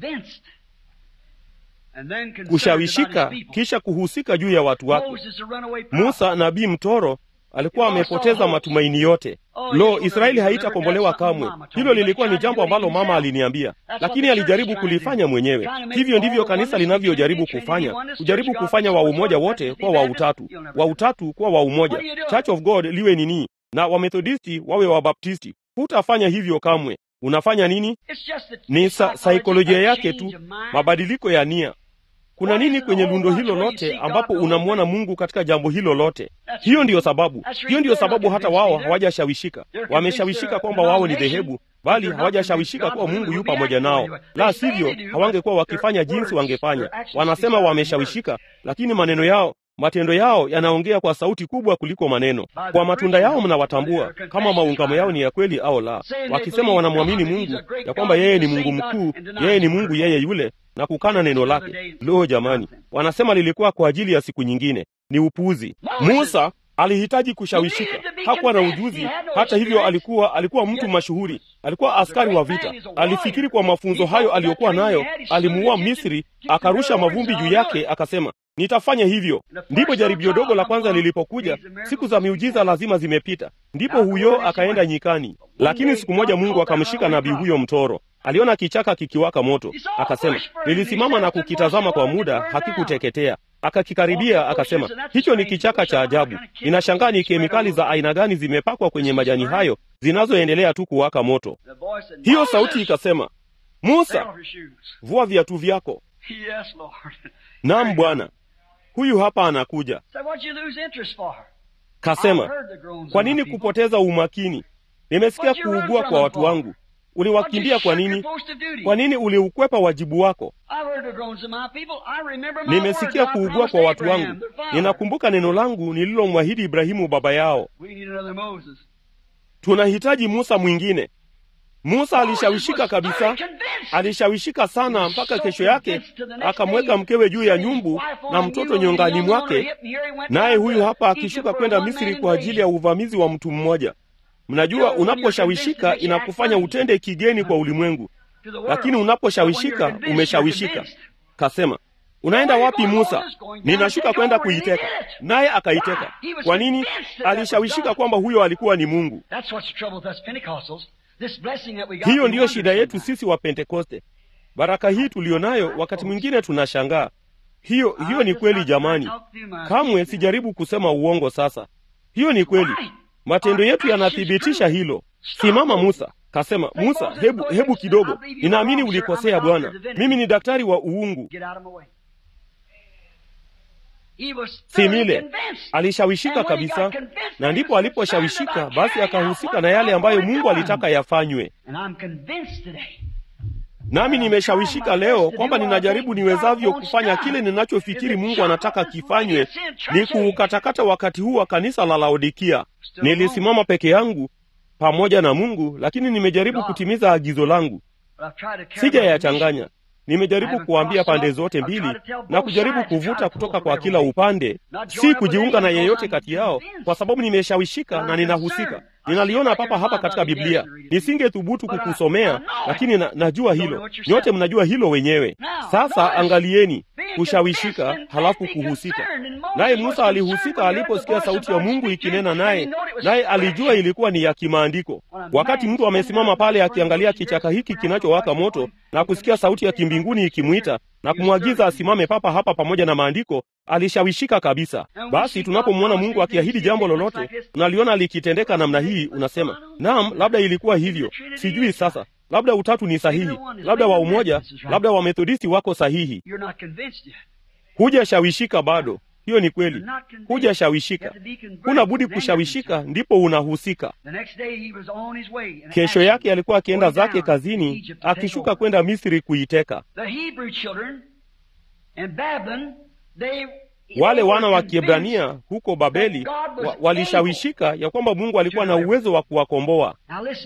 kushawishika kisha kuhusika juu ya watu wake. Musa nabii mtoro alikuwa amepoteza matumaini yote. Lo, Israeli haitakombolewa kamwe. Hilo lilikuwa ni jambo ambalo mama aliniambia, lakini alijaribu kulifanya mwenyewe. Hivyo ndivyo kanisa linavyojaribu kufanya, kujaribu kufanya wa umoja wote kwa wa utatu, wa utatu kwa wa umoja, Church of God liwe nini, na Wamethodisti wawe Wabaptisti. Hutafanya hivyo kamwe. Unafanya nini? Ni sa saikolojia yake tu, mabadiliko ya nia. Kuna nini kwenye lundo hilo lote ambapo unamwona Mungu katika jambo hilo lote? Hiyo ndiyo sababu, hiyo ndiyo sababu hata wao hawajashawishika. Wameshawishika kwamba wao ni dhehebu, bali hawajashawishika kuwa Mungu yu pamoja nao. La sivyo, hawangekuwa wakifanya jinsi wangefanya. Wanasema wameshawishika, lakini maneno yao matendo yao yanaongea kwa sauti kubwa kuliko maneno. Kwa matunda yao mnawatambua kama maungamo yao ni ya kweli au la. Wakisema wanamwamini Mungu ya kwamba yeye ni Mungu mkuu, yeye ni Mungu yeye yule, na kukana neno lake. Lo, jamani, wanasema lilikuwa kwa ajili ya siku nyingine. Ni upuuzi. Musa alihitaji kushawishika, hakuwa na ujuzi. Hata hivyo, alikuwa alikuwa mtu mashuhuri, alikuwa askari wa vita. Alifikiri kwa mafunzo hayo aliyokuwa nayo, alimuua Misri, akarusha mavumbi juu yake, akasema nitafanya hivyo. Ndipo jaribio dogo la kwanza lilipokuja, siku za miujiza lazima zimepita, ndipo huyo akaenda nyikani. Lakini siku moja Mungu akamshika nabii huyo mtoro. Aliona kichaka kikiwaka moto, akasema, nilisimama na kukitazama kwa muda, hakikuteketea. Akakikaribia akasema, hicho ni kichaka cha ajabu. Ninashangaa ni kemikali za aina gani zimepakwa kwenye majani hayo zinazoendelea tu kuwaka moto. Hiyo sauti ikasema, Musa, vua viatu vyako. Naam Bwana, huyu hapa anakuja. Kasema, kwa nini kupoteza umakini? Nimesikia kuugua kwa watu wangu. Uliwakimbia kwa nini? Kwa nini uliukwepa wajibu wako? Nimesikia kuugua kwa watu wangu. Ninakumbuka neno langu nililomwahidi Ibrahimu baba yao. Tunahitaji Musa mwingine. Musa alishawishika kabisa, alishawishika sana mpaka kesho yake akamweka mkewe juu ya nyumbu na mtoto nyongani mwake, naye huyu hapa akishuka kwenda Misri kwa ajili ya uvamizi wa mtu mmoja. Mnajua, unaposhawishika inakufanya utende kigeni kwa ulimwengu, lakini unaposhawishika umeshawishika. Kasema, unaenda wapi Musa? Ninashuka kwenda kuiteka. Naye akaiteka. Kwa nini? Alishawishika kwamba huyo alikuwa ni Mungu. Hiyo ndiyo shida yetu sisi wa Pentekoste. Baraka hii tuliyo nayo, wakati mwingine tunashangaa. Hiyo hiyo ni kweli jamani, kamwe sijaribu kusema uongo. Sasa hiyo ni kweli, matendo yetu yanathibitisha hilo. Simama Musa. Kasema, Musa, hebu hebu kidogo, ninaamini ulikosea Bwana, mimi ni daktari wa uungu. Simile alishawishika kabisa, na ndipo aliposhawishika, basi akahusika na yale ambayo Mungu alitaka yafanywe. Nami nimeshawishika leo kwamba ninajaribu niwezavyo kufanya kile ninachofikiri Mungu anataka kifanywe, ni kuukatakata wakati huu wa kanisa la Laodikia. Nilisimama peke yangu pamoja na Mungu, lakini nimejaribu kutimiza agizo langu, sijayachanganya. Nimejaribu kuambia pande zote mbili na kujaribu kuvuta kutoka kwa kila upande, si kujiunga na yeyote kati yao, kwa sababu nimeshawishika na ninahusika. ninaliona papa hapa katika Biblia. Nisingethubutu kukusomea, lakini na, najua hilo. Nyote mnajua hilo wenyewe. Sasa angalieni kushawishika, halafu kuhusika. Naye Musa alihusika aliposikia sauti ya Mungu ikinena naye, naye alijua ilikuwa ni ya kimaandiko. Wakati mtu amesimama pale akiangalia kichaka hiki kinachowaka moto na kusikia sauti ya kimbinguni ikimwita na kumwagiza asimame papa hapa pamoja na maandiko, alishawishika kabisa. Basi tunapomwona Mungu akiahidi jambo lolote, unaliona likitendeka namna hii, unasema naam, labda ilikuwa hivyo, sijui sasa labda utatu ni sahihi, labda wa umoja, labda wa Methodisti wako sahihi. Hujashawishika bado. Hiyo ni kweli, hujashawishika. Huna budi kushawishika, ndipo unahusika. Kesho yake alikuwa akienda zake kazini, akishuka kwenda Misri kuiteka. Wale wana wa Kiebrania huko Babeli wa, walishawishika ya kwamba Mungu alikuwa na uwezo wa kuwakomboa.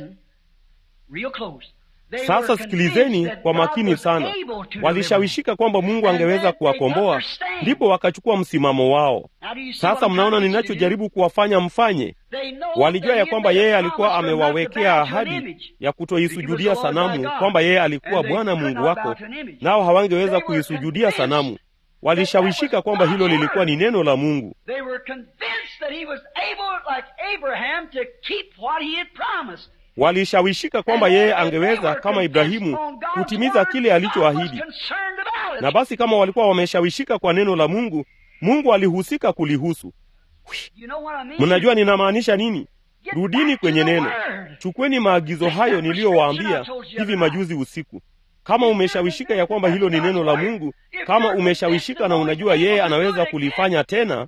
Sasa sikilizeni kwa makini sana. Walishawishika kwamba Mungu angeweza kuwakomboa, ndipo wakachukua msimamo wao. Sasa mnaona ninachojaribu kuwafanya mfanye. Walijua ya kwamba yeye alikuwa amewawekea ahadi ya kutoisujudia sanamu, kwamba yeye alikuwa Bwana Mungu wako, nao hawangeweza kuisujudia sanamu. Walishawishika kwamba hilo lilikuwa ni neno la Mungu. Walishawishika kwamba yeye angeweza kama Ibrahimu kutimiza kile alichoahidi. Na basi kama walikuwa wameshawishika kwa neno la Mungu, Mungu alihusika kulihusu. Mnajua ninamaanisha nini? Rudini kwenye neno, chukweni maagizo hayo niliyowaambia hivi majuzi usiku. Kama umeshawishika ya kwamba hilo ni neno la Mungu, kama umeshawishika na unajua yeye anaweza kulifanya tena,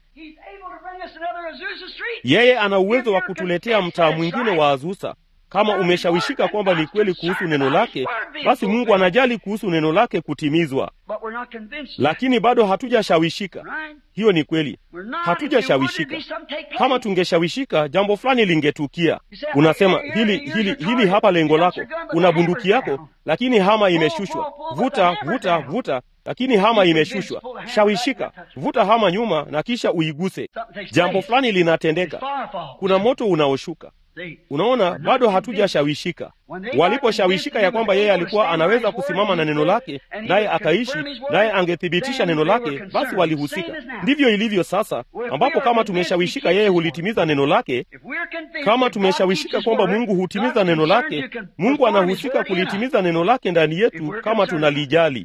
yeye ana uwezo wa kutuletea mtaa mwingine wa Azusa. Kama umeshawishika kwamba ni kweli kuhusu neno lake, basi Mungu anajali kuhusu neno lake kutimizwa. Lakini bado hatujashawishika. Hiyo ni kweli, hatujashawishika. Kama tungeshawishika, jambo fulani lingetukia. Unasema hili hili hili hapa lengo lako, una bunduki yako, lakini hama imeshushwa. Vuta vuta vuta, lakini hama imeshushwa. Shawishika, vuta hama nyuma na kisha uiguse. Jambo fulani linatendeka, kuna moto unaoshuka. Unaona, bado hatujashawishika. Waliposhawishika ya kwamba yeye alikuwa anaweza kusimama na neno lake, naye akaishi, naye angethibitisha neno lake, basi walihusika. Ndivyo ilivyo sasa, ambapo kama tumeshawishika yeye hulitimiza neno lake, kama tumeshawishika kwamba Mungu hutimiza neno lake, Mungu anahusika kulitimiza neno lake ndani yetu kama tunalijali.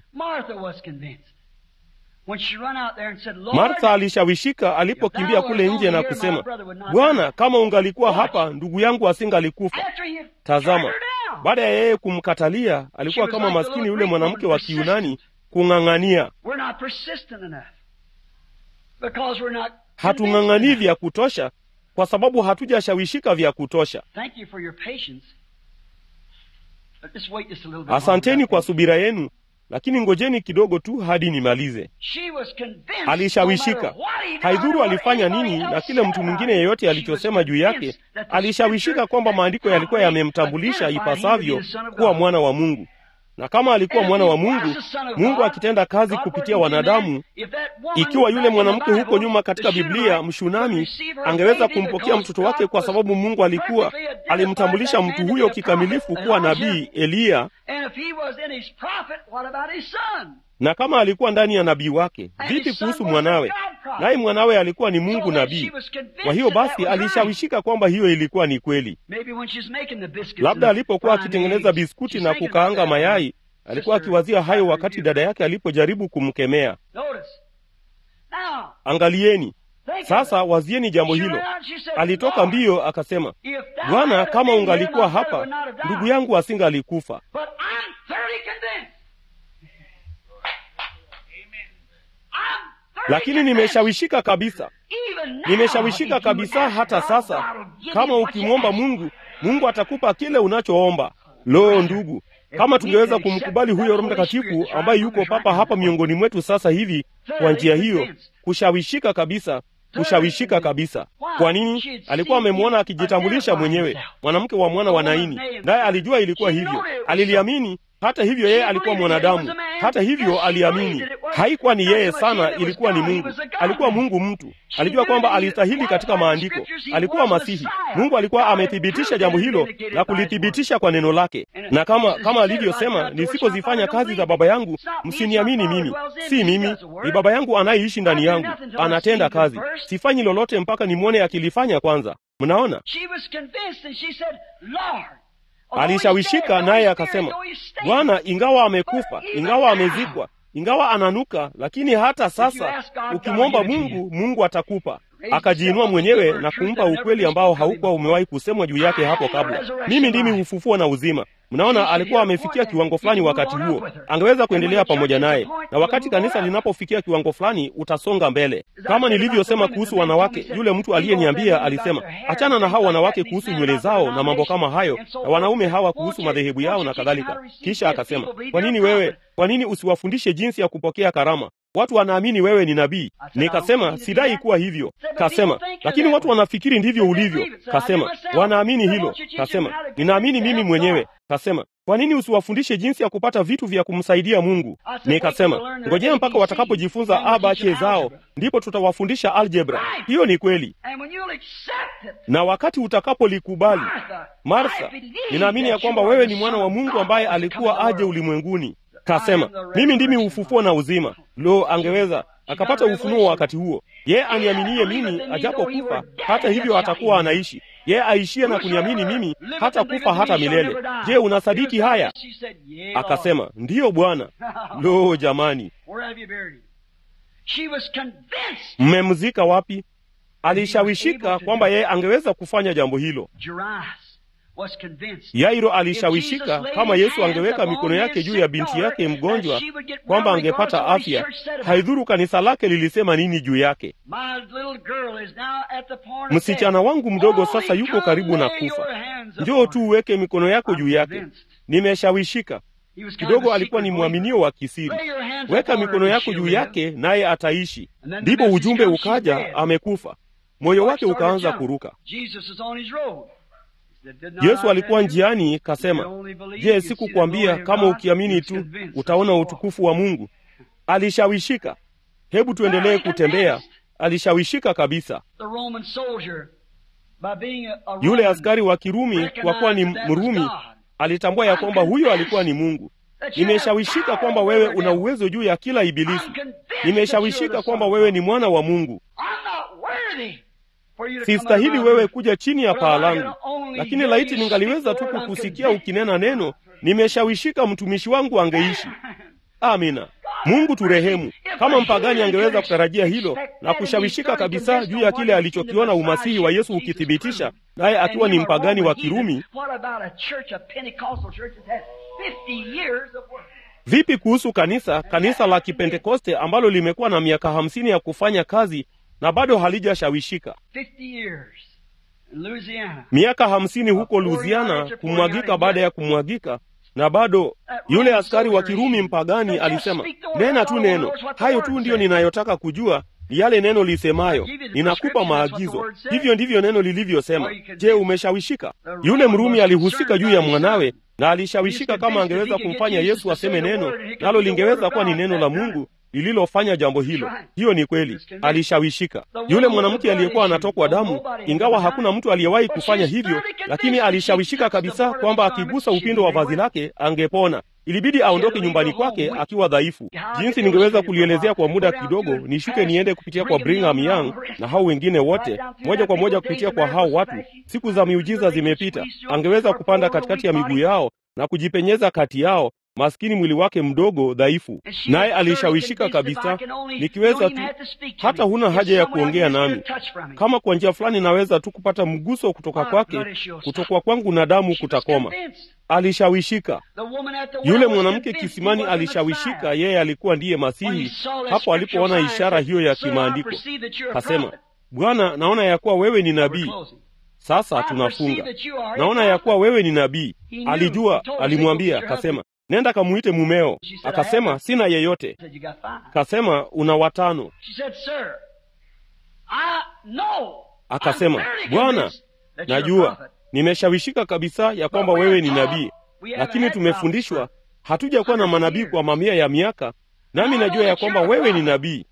Martha alishawishika alipokimbia kule nje na kusema, Bwana, kama ungalikuwa hapa, ndugu yangu asingalikufa. Tazama, baada ya yeye kumkatalia, alikuwa kama maskini yule mwanamke wa Kiunani kung'ang'ania. Hatung'ang'anii vya kutosha kwa sababu hatujashawishika vya kutosha. Asanteni kwa subira yenu lakini ngojeni kidogo tu hadi nimalize. Alishawishika, haidhuru alifanya nini na kile mtu mwingine yeyote alichosema juu yake. Alishawishika kwamba maandiko yalikuwa yamemtambulisha ipasavyo kuwa mwana wa Mungu, na kama alikuwa mwana wa Mungu, Mungu akitenda kazi kupitia wanadamu, ikiwa yule mwanamke huko nyuma katika Biblia Mshunami angeweza kumpokea mtoto wake, kwa sababu Mungu alikuwa alimtambulisha mtu huyo kikamilifu kuwa nabii Eliya, na kama alikuwa ndani ya nabii wake, vipi kuhusu mwanawe? Naye mwanawe alikuwa ni Mungu nabii. Kwa hiyo basi alishawishika kwamba hiyo ilikuwa ni kweli. Labda alipokuwa akitengeneza biskuti na kukaanga mayai, alikuwa akiwazia hayo wakati dada yake alipojaribu kumkemea. Angalieni sasa, wazieni jambo hilo. Alitoka mbio akasema, Bwana, kama ungalikuwa hapa, ndugu yangu asingalikufa. Lakini nimeshawishika kabisa, nimeshawishika kabisa. Hata sasa, kama ukimwomba Mungu, Mungu atakupa kile unachoomba. Lo, ndugu, kama tungeweza kumkubali huyo Roho Mtakatifu ambaye yuko papa hapa miongoni mwetu sasa hivi, kwa njia hiyo, kushawishika kabisa, kushawishika kabisa. Kwa nini? Alikuwa amemwona akijitambulisha mwenyewe, mwanamke wa mwana wa Naini, naye alijua ilikuwa hivyo, aliliamini Hata hivyo yeye alikuwa mwanadamu, hata hivyo aliamini. Haikuwa ni yeye sana, ilikuwa ni Mungu. Alikuwa Mungu mtu, alijua kwamba alistahili katika maandiko, alikuwa Masihi. Mungu alikuwa amethibitisha jambo hilo na kulithibitisha kwa neno lake, na kama kama alivyosema, nisipozifanya kazi za Baba yangu msiniamini mimi. Si mimi, ni Baba yangu anayeishi ndani yangu, anatenda kazi. Sifanyi lolote mpaka nimwone akilifanya kwanza. Mnaona, alishawishika naye akasema, Bwana, ingawa amekufa, ingawa amezikwa, ingawa ananuka, lakini hata sasa ukimwomba Mungu, Mungu atakupa. Akajiinua mwenyewe na kumpa ukweli ambao haukuwa umewahi kusemwa juu yake hapo kabla. Mimi ndimi ufufuo na uzima. Mnaona, alikuwa amefikia kiwango fulani wakati huo, angeweza kuendelea pamoja naye, na wakati kanisa linapofikia kiwango fulani, utasonga mbele. Kama nilivyosema kuhusu wanawake, yule mtu aliyeniambia alisema, achana na hao wanawake kuhusu nywele zao na mambo kama hayo, na wanaume hawa kuhusu madhehebu yao na kadhalika. Kisha akasema, kwa nini wewe, kwa nini usiwafundishe jinsi ya kupokea karama? Watu wanaamini wewe ni nabii. Nikasema sidai kuwa hivyo. Kasema lakini watu wanafikiri ndivyo ulivyo. Kasema wanaamini hilo. Kasema ninaamini mimi mwenyewe. Kasema kwa nini usiwafundishe jinsi ya kupata vitu vya kumsaidia Mungu? Nikasema ngojea mpaka watakapojifunza abache zao, ndipo tutawafundisha aljebra. Hiyo ni kweli, na wakati utakapolikubali, Martha, ninaamini ya kwamba wewe ni mwana wa Mungu ambaye alikuwa aje ulimwenguni. Kasema mimi ndimi ufufuo na uzima. Lo, angeweza akapata ufunuo wakati huo. Yeye aniaminie mimi, ajapokufa hata hivyo atakuwa anaishi. Yeye aishie na kuniamini mimi, hata kufa hata milele. Je, unasadiki haya? Akasema ndiyo Bwana. Lo, jamani, mmemzika wapi? Alishawishika kwamba yeye angeweza kufanya jambo hilo. Yairo alishawishika kama Yesu angeweka mikono yake juu ya binti yake mgonjwa kwamba angepata afya. Haidhuru kanisa lake lilisema nini juu yake. Msichana wangu mdogo sasa yuko karibu na kufa, njoo tu uweke mikono yako juu yake. Nimeshawishika. Kidogo alikuwa ni mwaminio wa kisiri. Weka mikono yako juu yake naye ataishi. Ndipo ujumbe ukaja, amekufa. Moyo wake ukaanza kuruka. Yesu alikuwa njiani, kasema, je, sikukwambia kama ukiamini tu utaona utukufu wa Mungu? Alishawishika. Hebu tuendelee kutembea. Alishawishika kabisa. Yule askari wa Kirumi, kwa kuwa ni Mrumi, alitambua ya kwamba huyo alikuwa ni Mungu. Nimeshawishika kwamba wewe una uwezo juu ya kila ibilisi. Nimeshawishika kwamba wewe ni mwana wa Mungu. Sistahili wewe kuja chini ya paa langu, lakini laiti ningaliweza tu kukusikia ukinena neno, nimeshawishika mtumishi wangu angeishi. Amina. Mungu turehemu. Kama mpagani angeweza kutarajia hilo na kushawishika kabisa juu ya kile alichokiona umasihi wa Yesu ukithibitisha, naye akiwa ni mpagani wa Kirumi, vipi kuhusu kanisa kanisa la Kipentekoste ambalo limekuwa na miaka hamsini ya kufanya kazi na bado halijashawishika. Miaka hamsini huko Louisiana, kumwagika baada ya kumwagika, na bado yule askari wa Kirumi mpagani alisema, nena tu neno, hayo tu ndiyo ninayotaka kujua, ni yale neno lisemayo, ninakupa maagizo. Hivyo ndivyo neno lilivyosema. Je, umeshawishika? Yule Mrumi alihusika juu ya mwanawe na alishawishika kama angeweza kumfanya Yesu aseme neno, nalo lingeweza kuwa ni neno la Mungu lililofanya jambo hilo. Hiyo ni kweli, alishawishika. Yule mwanamke aliyekuwa anatokwa damu, ingawa hakuna mtu aliyewahi kufanya hivyo, lakini alishawishika kabisa kwamba akigusa upindo wa vazi lake angepona. Ilibidi aondoke nyumbani kwake akiwa dhaifu. Jinsi ningeweza kulielezea kwa muda kidogo, nishuke niende kupitia kwa Brigham Young na hao wengine wote, moja kwa moja kupitia kwa hao watu. Siku za miujiza zimepita. Angeweza kupanda katikati ya miguu yao na kujipenyeza kati yao maskini mwili wake mdogo dhaifu, naye alishawishika kabisa. Nikiweza tu, hata huna haja ya kuongea nami, kama kwa njia fulani naweza tu kupata mguso kutoka kwake, kutokwa kwangu na damu kutakoma. Alishawishika. Yule mwanamke kisimani alishawishika, yeye alikuwa ndiye Masihi hapo alipoona ishara hiyo ya kimaandiko. Kasema, Bwana, naona ya kuwa wewe ni nabii. Sasa tunafunga. Naona ya kuwa wewe ni nabii. Alijua, alimwambia, kasema nenda kamuite mumeo. Akasema sina yeyote. Kasema una watano. Akasema Bwana, najua nimeshawishika kabisa ya kwamba wewe ni nabii, lakini tumefundishwa hatujakuwa na manabii kwa mamia ya miaka nami najua ya kwamba wewe ni nabii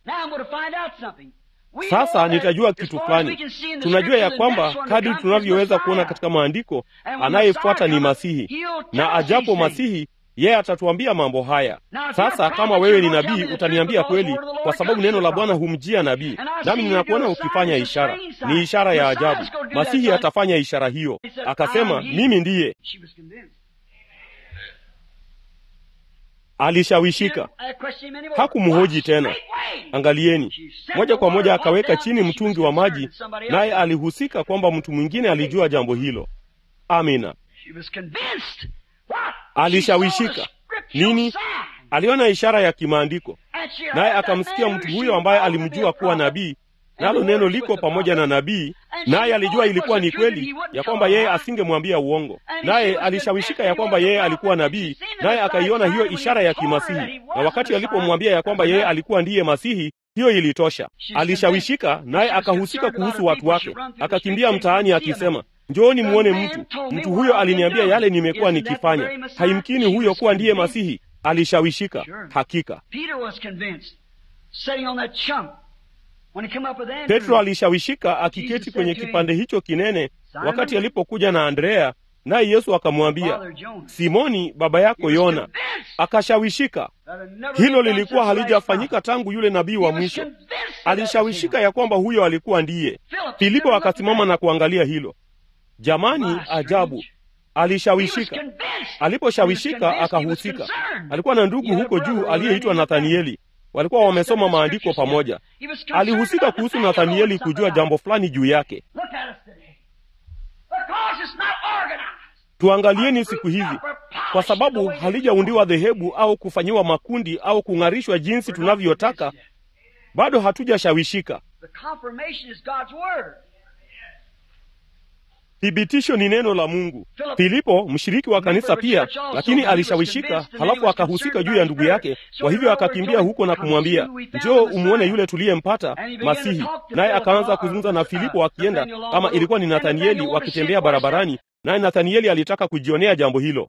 sasa nitajua kitu fulani tunajua ya kwamba kadri tunavyoweza kuona katika maandiko anayefuata ni masihi na ajapo masihi yeye atatuambia mambo haya sasa kama wewe ni nabii utaniambia kweli kwa sababu neno la bwana humjia nabii nami ninakuona ukifanya ishara ni ishara ya ajabu masihi atafanya ishara hiyo akasema mimi ndiye alishawishika hakumhoji tena angalieni moja kwa moja akaweka chini mtungi wa maji naye alihusika kwamba mtu mwingine alijua jambo hilo amina alishawishika nini aliona ishara ya kimaandiko naye akamsikia mtu huyo ambaye alimjua kuwa nabii nalo neno liko pamoja na nabii naye alijua ilikuwa ni kweli ya kwamba yeye asingemwambia uongo naye alishawishika ya kwamba yeye alikuwa nabii naye akaiona hiyo ishara ya kimasihi na wakati alipomwambia ya kwamba yeye alikuwa ndiye masihi hiyo ilitosha alishawishika naye akahusika kuhusu watu wake akakimbia mtaani akisema njooni muone mtu mtu huyo aliniambia yale nimekuwa nikifanya haimkini huyo kuwa ndiye masihi alishawishika hakika petro alishawishika akiketi kwenye kipande hicho kinene wakati alipokuja na andrea naye yesu akamwambia simoni baba yako yona akashawishika hilo lilikuwa halijafanyika tangu yule nabii wa mwisho alishawishika ya kwamba huyo alikuwa ndiye filipo akasimama na kuangalia hilo jamani ajabu alishawishika aliposhawishika akahusika alikuwa na ndugu huko juu aliyeitwa nathanieli walikuwa wamesoma maandiko pamoja alihusika kuhusu nathanieli kujua jambo fulani juu yake tuangalieni siku hizi kwa sababu halijaundiwa dhehebu au kufanyiwa makundi au kung'arishwa jinsi tunavyotaka bado hatujashawishika thibitisho ni neno la mungu filipo mshiriki wa kanisa pia lakini alishawishika halafu akahusika juu ya ndugu yake kwa hivyo akakimbia huko na kumwambia njoo umwone yule tuliyempata masihi naye akaanza kuzungumza na filipo akienda kama ilikuwa ni nathanieli wakitembea barabarani naye nathanieli alitaka kujionea jambo hilo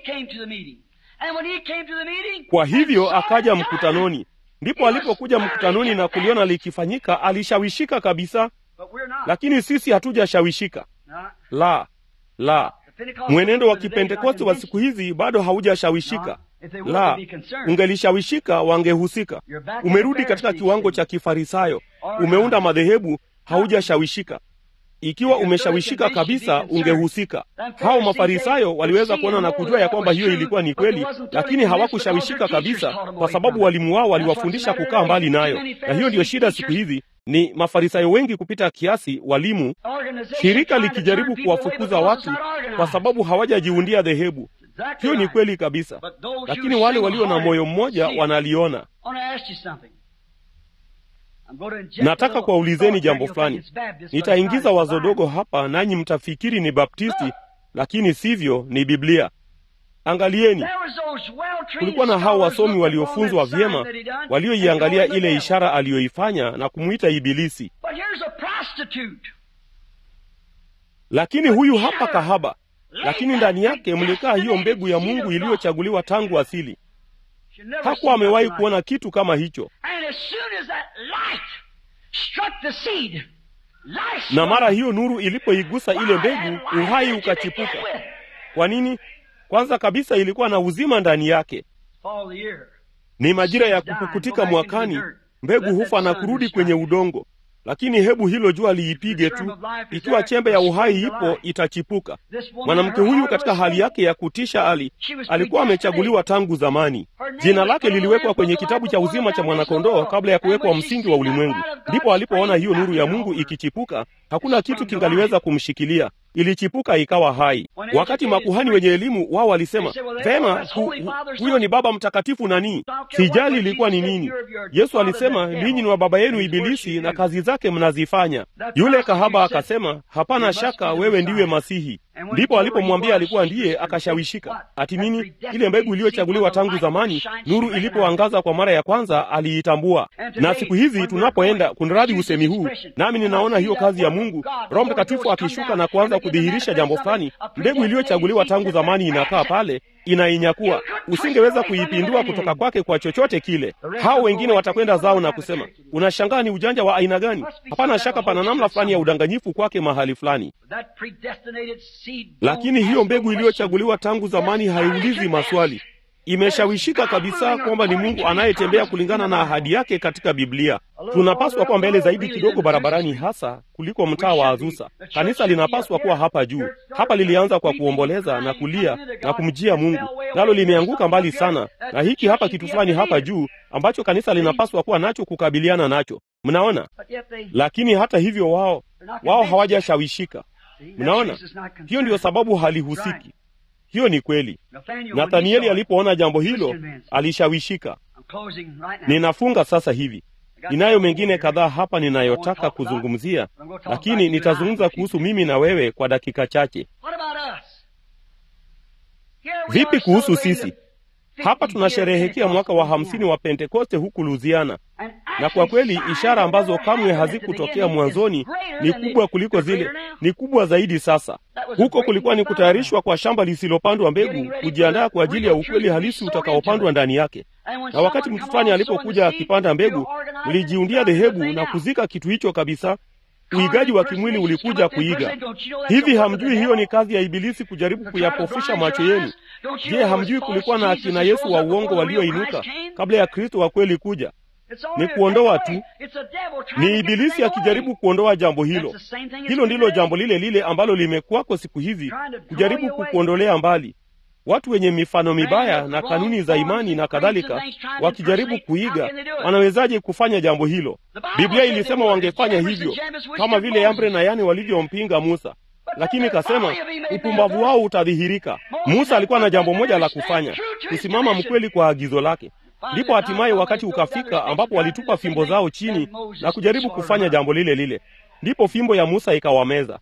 kwa hivyo akaja mkutanoni ndipo alipokuja mkutanoni na kuliona likifanyika alishawishika kabisa lakini sisi hatujashawishika la la mwenendo wa kipentekoste wa siku hizi bado haujashawishika la ungelishawishika wangehusika umerudi katika kiwango cha kifarisayo umeunda madhehebu haujashawishika ikiwa umeshawishika kabisa ungehusika hao mafarisayo waliweza kuona na kujua ya kwamba hiyo ilikuwa ni kweli lakini hawakushawishika kabisa kwa sababu walimu wao waliwafundisha kukaa mbali nayo na hiyo ndiyo shida siku hizi ni mafarisayo wengi kupita kiasi walimu shirika likijaribu kuwafukuza watu kwa sababu hawajajiundia dhehebu hiyo ni kweli kabisa lakini wale walio na moyo mmoja wanaliona nataka kuwaulizeni jambo fulani nitaingiza wazo dogo hapa nanyi mtafikiri ni baptisti lakini sivyo ni biblia angalieni kulikuwa na hao wasomi waliofunzwa vyema walioiangalia ile ishara aliyoifanya na kumwita ibilisi lakini huyu hapa kahaba lakini ndani yake mlikaa hiyo mbegu ya mungu iliyochaguliwa tangu asili hakuwa amewahi kuona kitu kama hicho na mara hiyo nuru ilipoigusa ile mbegu uhai ukachipuka kwa nini kwanza kabisa ilikuwa na uzima ndani yake ni majira ya kupukutika mwakani mbegu hufa na kurudi kwenye udongo lakini hebu hilo jua liipige tu ikiwa chembe ya uhai ipo itachipuka mwanamke huyu katika hali yake ya kutisha ali alikuwa amechaguliwa tangu zamani jina lake liliwekwa kwenye kitabu cha uzima cha mwanakondoo kabla ya kuwekwa msingi wa ulimwengu ndipo alipoona hiyo nuru ya mungu ikichipuka hakuna kitu kingaliweza kumshikilia ilichipuka ikawa hai wakati makuhani wenye elimu wao walisema vema hu, hu, huyo ni baba mtakatifu nani sijali ilikuwa ni nini yesu alisema ninyi ni wa baba yenu ibilisi na kazi zake mnazifanya yule kahaba akasema hapana shaka wewe ndiwe masihi ndipo alipomwambia alikuwa ndiye akashawishika ati nini ile mbegu iliyochaguliwa tangu zamani nuru ilipoangaza kwa mara ya kwanza aliitambua na siku hizi tunapoenda kunradhi usemi huu nami ninaona hiyo kazi ya mungu roho mtakatifu akishuka na kuanza kudhihirisha jambo fulani mbegu iliyochaguliwa tangu zamani inakaa pale inainyakua. Usingeweza kuipindua kutoka kwake kwa chochote kile. Hao wengine watakwenda zao na kusema, unashangaa ni ujanja wa aina gani? Hapana shaka pana namna fulani ya udanganyifu kwake mahali fulani, lakini hiyo mbegu iliyochaguliwa tangu zamani haiulizi maswali imeshawishika kabisa kwamba ni Mungu anayetembea kulingana na ahadi yake katika Biblia. Tunapaswa kuwa mbele zaidi kidogo barabarani, hasa kuliko mtaa wa Azusa. Kanisa linapaswa kuwa hapa juu. Hapa lilianza kwa kuomboleza na kulia na kumjia Mungu, nalo limeanguka mbali sana, na hiki hapa kitu fulani hapa juu ambacho kanisa linapaswa kuwa nacho kukabiliana nacho. Mnaona? Lakini hata hivyo, wao wao hawajashawishika. Mnaona, hiyo ndiyo sababu halihusiki. Hiyo ni kweli. Nathanieli alipoona jambo hilo alishawishika. Ninafunga sasa hivi. Ninayo mengine kadhaa hapa ninayotaka kuzungumzia, lakini nitazungumza kuhusu mimi na wewe kwa dakika chache. Vipi kuhusu sisi? Hapa tunasherehekea mwaka wa hamsini wa Pentekoste huku Luziana, na kwa kweli ishara ambazo kamwe hazikutokea mwanzoni ni kubwa kuliko zile, ni kubwa zaidi sasa. Huko kulikuwa ni kutayarishwa kwa shamba lisilopandwa mbegu, kujiandaa kwa ajili ya ukweli halisi utakaopandwa ndani yake. Na wakati mtu fulani alipokuja akipanda mbegu, mlijiundia dhehebu na kuzika kitu hicho kabisa. Uigaji wa kimwili ulikuja kuiga. Hivi hamjui hiyo ni kazi ya Ibilisi kujaribu kuyapofusha macho yenu? Je, hamjui kulikuwa na akina Yesu wa uongo walioinuka kabla ya Kristo wa kweli kuja? Ni kuondoa tu, ni Ibilisi akijaribu kuondoa jambo hilo. Hilo ndilo jambo lile lile ambalo limekuwako siku hizi, kujaribu kukuondolea mbali watu wenye mifano mibaya na kanuni za imani na kadhalika, wakijaribu kuiga. Wanawezaje kufanya jambo hilo? Biblia ilisema wangefanya hivyo, kama vile Yambre na Yane walivyompinga Musa, lakini kasema upumbavu wao utadhihirika. Musa alikuwa na jambo moja la kufanya, kusimama mkweli kwa agizo lake. Ndipo hatimaye wakati ukafika ambapo walitupa fimbo zao chini na kujaribu kufanya jambo lile lile, ndipo fimbo ya Musa ikawameza.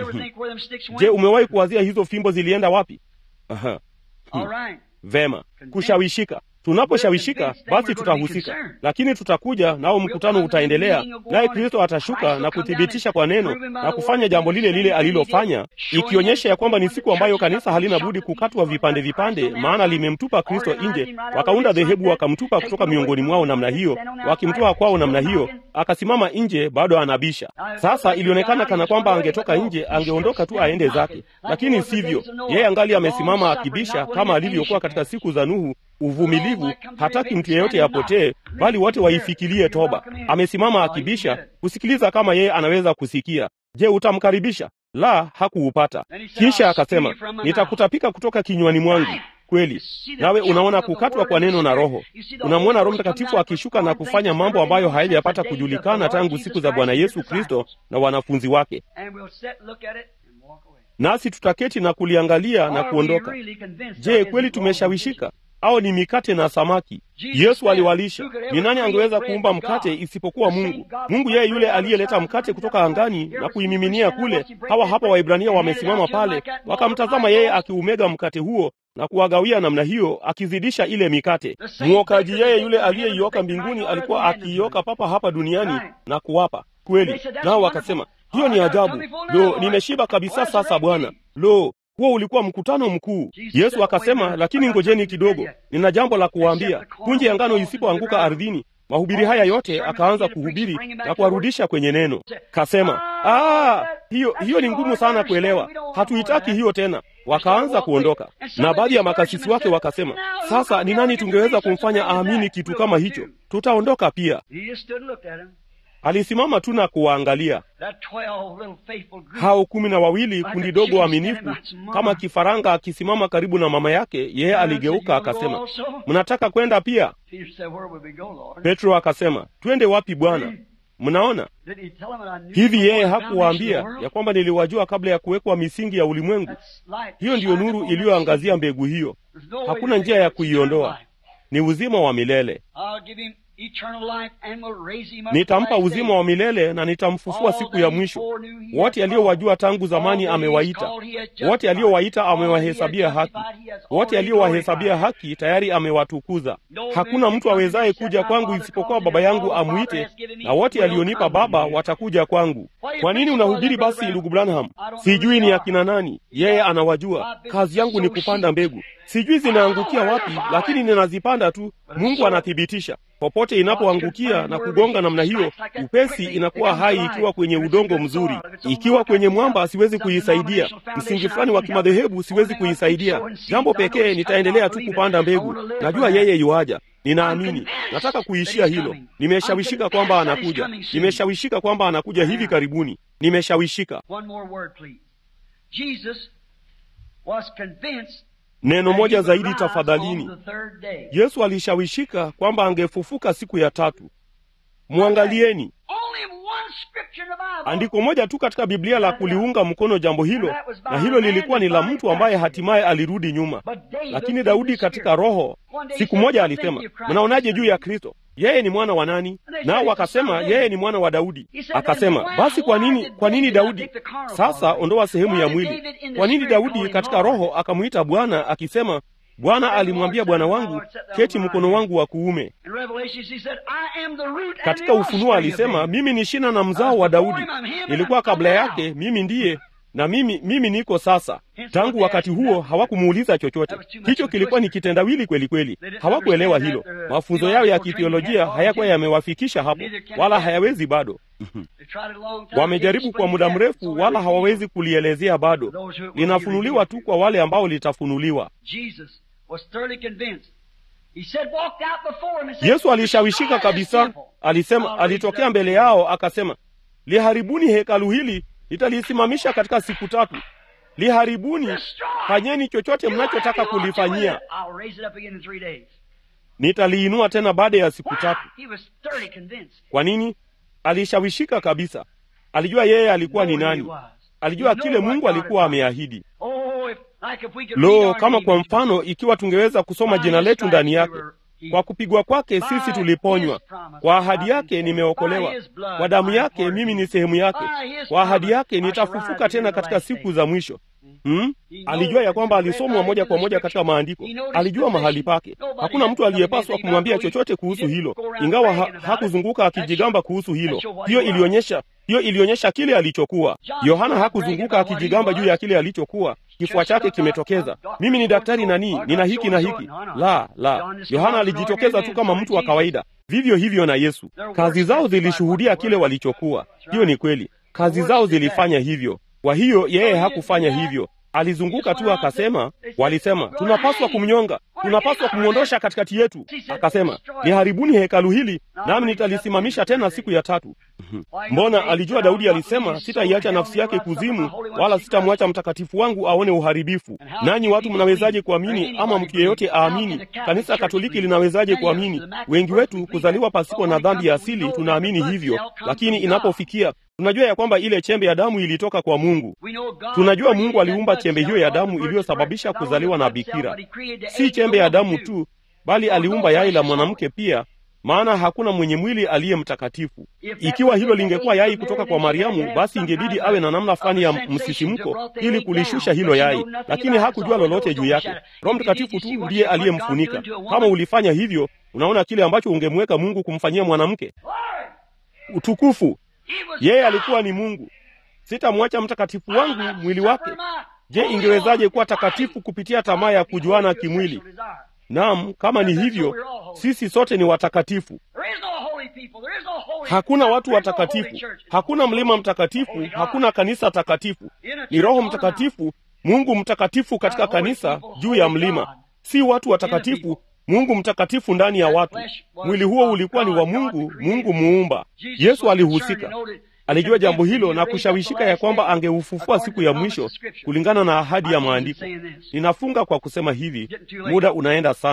Je, umewahi kuwazia hizo fimbo zilienda wapi? Aha. Hmm. Vema, kushawishika. Tunaposhawishika basi tutahusika, lakini tutakuja nao, mkutano utaendelea, naye Kristo atashuka na kuthibitisha kwa neno na kufanya jambo lile lile alilofanya, ikionyesha ya kwamba ni siku ambayo kanisa halina budi kukatwa vipande vipande, maana limemtupa Kristo nje. Wakaunda dhehebu wakamtupa kutoka miongoni mwao namna hiyo, wakimtoa kwao namna hiyo, akasimama nje, bado anabisha. Sasa ilionekana kana kwamba angetoka nje, angeondoka tu aende zake, lakini sivyo. Yeye angali amesimama akibisha, kama alivyokuwa katika siku za Nuhu. Uvumilivu, hataki mtu yeyote apotee, bali wote waifikirie toba. Amesimama akibisha, kusikiliza kama yeye anaweza kusikia. Je, utamkaribisha? La, hakuupata. Kisha akasema, nitakutapika kutoka kinywani mwangu. Kweli, nawe unaona kukatwa kwa neno na Roho. Unamwona Roho Mtakatifu akishuka na kufanya mambo ambayo hayajapata kujulikana tangu siku za Bwana Yesu Kristo na wanafunzi wake, nasi tutaketi na kuliangalia na kuondoka. Je, kweli tumeshawishika au ni mikate na samaki? Yesu aliwalisha. Ni nani angeweza kuumba mkate isipokuwa Mungu? Mungu yeye yule aliyeleta mkate kutoka angani na kuimiminia kule. Hawa hapa Waibrania wamesimama pale, wakamtazama yeye akiumega mkate huo na kuwagawia namna hiyo, akizidisha ile mikate. Mwokaji yeye yule aliyeioka mbinguni alikuwa akiioka papa hapa duniani na kuwapa kweli. Nao wakasema hiyo ni ajabu. Lo, nimeshiba kabisa sasa Bwana. Lo, huo ulikuwa mkutano mkuu. Yesu akasema, lakini ngojeni kidogo, nina jambo la kuwaambia. Punje ya ngano isipoanguka ardhini, mahubiri haya yote akaanza kuhubiri na kuwarudisha kwenye neno. Kasema, ah, hiyo hiyo ni ngumu sana kuelewa, hatuitaki hiyo tena. Wakaanza kuondoka, na baadhi ya makasisi wake wakasema, sasa ni nani tungeweza kumfanya aamini kitu kama hicho? Tutaondoka pia. Alisimama tu na kuwaangalia hao kumi na wawili, kundi dogo waaminifu kama kifaranga akisimama karibu na mama yake. Yeye aligeuka akasema, mnataka kwenda pia? Petro akasema, twende wapi Bwana? Mnaona hivi, yeye hakuwaambia ya kwamba niliwajua kabla ya kuwekwa misingi ya ulimwengu? Hiyo ndiyo nuru iliyoangazia mbegu hiyo, hakuna njia ya kuiondoa, ni uzima wa milele. nitampa uzima wa milele na nitamfufua siku ya mwisho. Wote aliyowajua tangu zamani amewaita, wote aliowaita amewahesabia haki, wote aliowahesabia haki tayari amewatukuza. Hakuna mtu awezaye kuja kwangu isipokuwa Baba yangu amwite, na wote alionipa Baba watakuja kwangu. Kwa nini unahubiri basi, ndugu Branham? Sijui ni akina nani, yeye anawajua. Kazi yangu ni kupanda mbegu, sijui zinaangukia wapi, lakini ninazipanda tu. Mungu anathibitisha popote inapoangukia na kugonga namna hiyo, upesi inakuwa hai. Ikiwa kwenye udongo mzuri, ikiwa kwenye mwamba, siwezi kuisaidia. Msingi fulani wa kimadhehebu, siwezi kuisaidia. Jambo pekee, nitaendelea tu kupanda mbegu. Najua yeye yuaja, ninaamini. Nataka kuishia hilo. Nimeshawishika kwamba anakuja, nimeshawishika kwamba anakuja hivi karibuni, nimeshawishika. Neno moja zaidi tafadhalini. Yesu alishawishika kwamba angefufuka siku ya tatu. Mwangalieni andiko moja tu katika Biblia la kuliunga mkono jambo hilo, na hilo lilikuwa ni la mtu ambaye hatimaye alirudi nyuma. Lakini Daudi katika Roho siku moja alisema, mnaonaje juu ya Kristo? Yeye ni mwana wa nani? Nao wakasema yeye ni mwana wa Daudi. Akasema, basi kwa nini, kwa nini Daudi? Sasa ondoa sehemu ya mwili. Kwa nini Daudi katika Roho akamwita Bwana akisema, Bwana alimwambia Bwana wangu, keti mkono wangu wa kuume. Katika Ufunuo alisema, mimi ni shina na mzao wa Daudi, nilikuwa kabla yake, mimi ndiye na mimi mimi niko sasa. Tangu wakati huo hawakumuuliza chochote. Hicho kilikuwa ni kitendawili kweli kweli, hawakuelewa hilo. Mafunzo yao ya kithiolojia hayakuwa yamewafikisha hapo, wala hayawezi bado. Wamejaribu kwa muda mrefu, wala hawawezi kulielezea bado. Linafunuliwa tu kwa wale ambao litafunuliwa. Yesu alishawishika kabisa, alisema, alitokea mbele yao akasema, liharibuni hekalu hili nitalisimamisha katika siku tatu. Liharibuni, fanyeni chochote mnachotaka kulifanyia, nitaliinua tena baada ya siku tatu. Kwa nini? Alishawishika kabisa. Alijua yeye alikuwa ni nani, alijua kile Mungu alikuwa ameahidi. Lo, kama kwa mfano, ikiwa tungeweza kusoma jina letu ndani yake kwa kupigwa kwake sisi tuliponywa, kwa ahadi yake nimeokolewa, kwa damu yake mimi ni sehemu yake, kwa ahadi yake nitafufuka tena katika siku za mwisho. Hmm? Alijua ya kwamba alisomwa moja kwa moja katika maandiko, alijua mahali pake. Hakuna mtu aliyepaswa kumwambia chochote kuhusu hilo, ingawa ha hakuzunguka akijigamba kuhusu hilo. Hiyo ilionyesha hiyo ilionyesha kile alichokuwa. Yohana hakuzunguka akijigamba juu ya kile alichokuwa. Kifua chake kimetokeza, mimi ni daktari nani, nina hiki na hiki. La, la, Yohana alijitokeza tu kama mtu wa kawaida. Vivyo hivyo na Yesu, kazi zao zilishuhudia kile walichokuwa. Hiyo ni kweli, kazi zao zilifanya hivyo. Kwa hiyo yeye hakufanya hivyo, alizunguka tu akasema, walisema tunapaswa kumnyonga, tunapaswa kumwondosha katikati yetu. Akasema, liharibuni hekalu hili, nami nitalisimamisha tena siku ya tatu. Mbona alijua Daudi alisema, sitaiacha nafsi yake kuzimu, wala sitamwacha mtakatifu wangu aone uharibifu. Nanyi watu mnawezaje kuamini, ama mtu yeyote aamini? Kanisa Katoliki linawezaje kuamini? Wengi wetu kuzaliwa pasipo na dhambi ya asili, tunaamini hivyo, lakini inapofikia tunajua ya kwamba ile chembe ya damu ilitoka kwa Mungu. Tunajua Mungu aliumba chembe hiyo ya damu iliyosababisha kuzaliwa na bikira. Si chembe ya damu tu, bali aliumba yai la mwanamke pia, maana hakuna mwenye mwili aliye mtakatifu. Ikiwa hilo lingekuwa yai kutoka kwa Mariamu, basi ingebidi awe na namna fulani ya msisimko ili kulishusha hilo yai, lakini hakujua lolote juu yake. Roho Mtakatifu tu ndiye aliyemfunika. Kama ulifanya hivyo, unaona kile ambacho ungemweka Mungu kumfanyia mwanamke. Utukufu! Yeye alikuwa ni Mungu. Sitamwacha mtakatifu wangu mwili wake. Je, ingewezaje kuwa takatifu kupitia tamaa ya kujuana kimwili? Naam, kama ni hivyo, sisi sote ni watakatifu. Hakuna watu watakatifu, hakuna mlima mtakatifu, hakuna kanisa takatifu. Ni Roho Mtakatifu, Mungu mtakatifu katika kanisa juu ya mlima, si watu watakatifu, Mungu mtakatifu ndani ya watu. Mwili huo ulikuwa ni wa Mungu, Mungu muumba. Yesu alihusika, alijua jambo hilo na kushawishika ya kwamba angeufufua siku ya mwisho kulingana na ahadi ya maandiko. Ninafunga kwa kusema hivi, muda unaenda sana,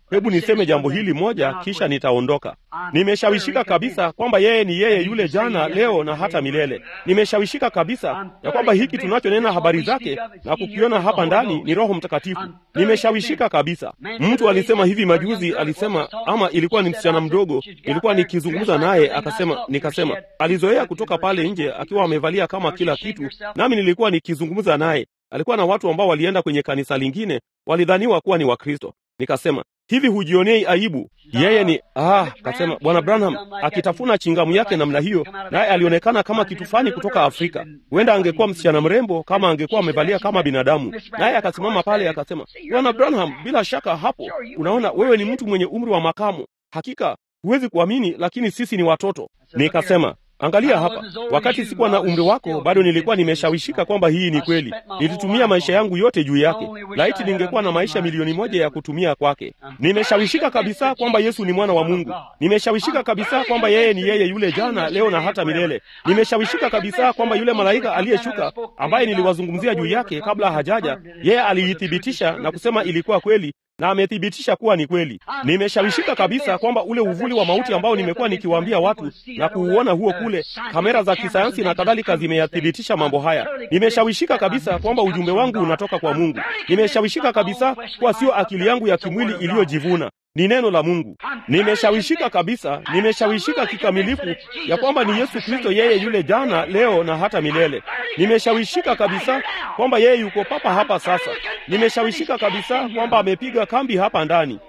Hebu niseme jambo hili moja, kisha nitaondoka. Nimeshawishika kabisa kwamba yeye ni yeye yule jana, leo na hata milele. Nimeshawishika kabisa ya kwamba hiki tunachonena habari zake na kukiona hapa ndani ni Roho Mtakatifu. Nimeshawishika kabisa. Mtu alisema hivi majuzi, alisema ama ilikuwa ni msichana mdogo, nilikuwa nikizungumza naye, akasema, nikasema alizoea kutoka pale nje akiwa amevalia kama kila kitu, nami nilikuwa nikizungumza naye. Alikuwa na watu ambao walienda kwenye kanisa lingine, walidhaniwa kuwa ni Wakristo. Nikasema, hivi hujionei aibu? Yeye ni ah, kasema bwana Branham akitafuna chingamu yake namna hiyo, naye alionekana kama kitu fulani kutoka Afrika. Huenda angekuwa msichana mrembo kama angekuwa amevalia kama binadamu. Naye akasimama pale akasema, bwana Branham, bila shaka hapo unaona wewe ni mtu mwenye umri wa makamo. Hakika huwezi kuamini, lakini sisi ni watoto. Nikasema, Angalia hapa, wakati sikuwa na umri wako bado nilikuwa nimeshawishika kwamba hii ni kweli. Nilitumia maisha yangu yote juu yake. Laiti ningekuwa na maisha milioni moja ya kutumia kwake. Nimeshawishika kabisa kwamba Yesu ni mwana wa Mungu. Nimeshawishika kabisa kwamba yeye ni yeye yule jana, leo na hata milele. Nimeshawishika kabisa kwamba yule malaika aliyeshuka, ambaye niliwazungumzia juu yake kabla hajaja, yeye aliithibitisha na kusema ilikuwa kweli na amethibitisha kuwa ni kweli. Nimeshawishika kabisa kwamba ule uvuli wa mauti ambao nimekuwa nikiwaambia watu na kuuona huo kule, kamera za kisayansi na kadhalika zimeyathibitisha mambo haya. Nimeshawishika kabisa kwamba ujumbe wangu unatoka kwa Mungu. Nimeshawishika kabisa kuwa sio akili yangu ya kimwili iliyojivuna ni neno la Mungu. Nimeshawishika kabisa, nimeshawishika kikamilifu ya kwamba ni Yesu Kristo, yeye yule jana, leo na hata milele. Nimeshawishika kabisa kwamba yeye yuko papa hapa sasa. Nimeshawishika kabisa kwamba amepiga kambi hapa ndani.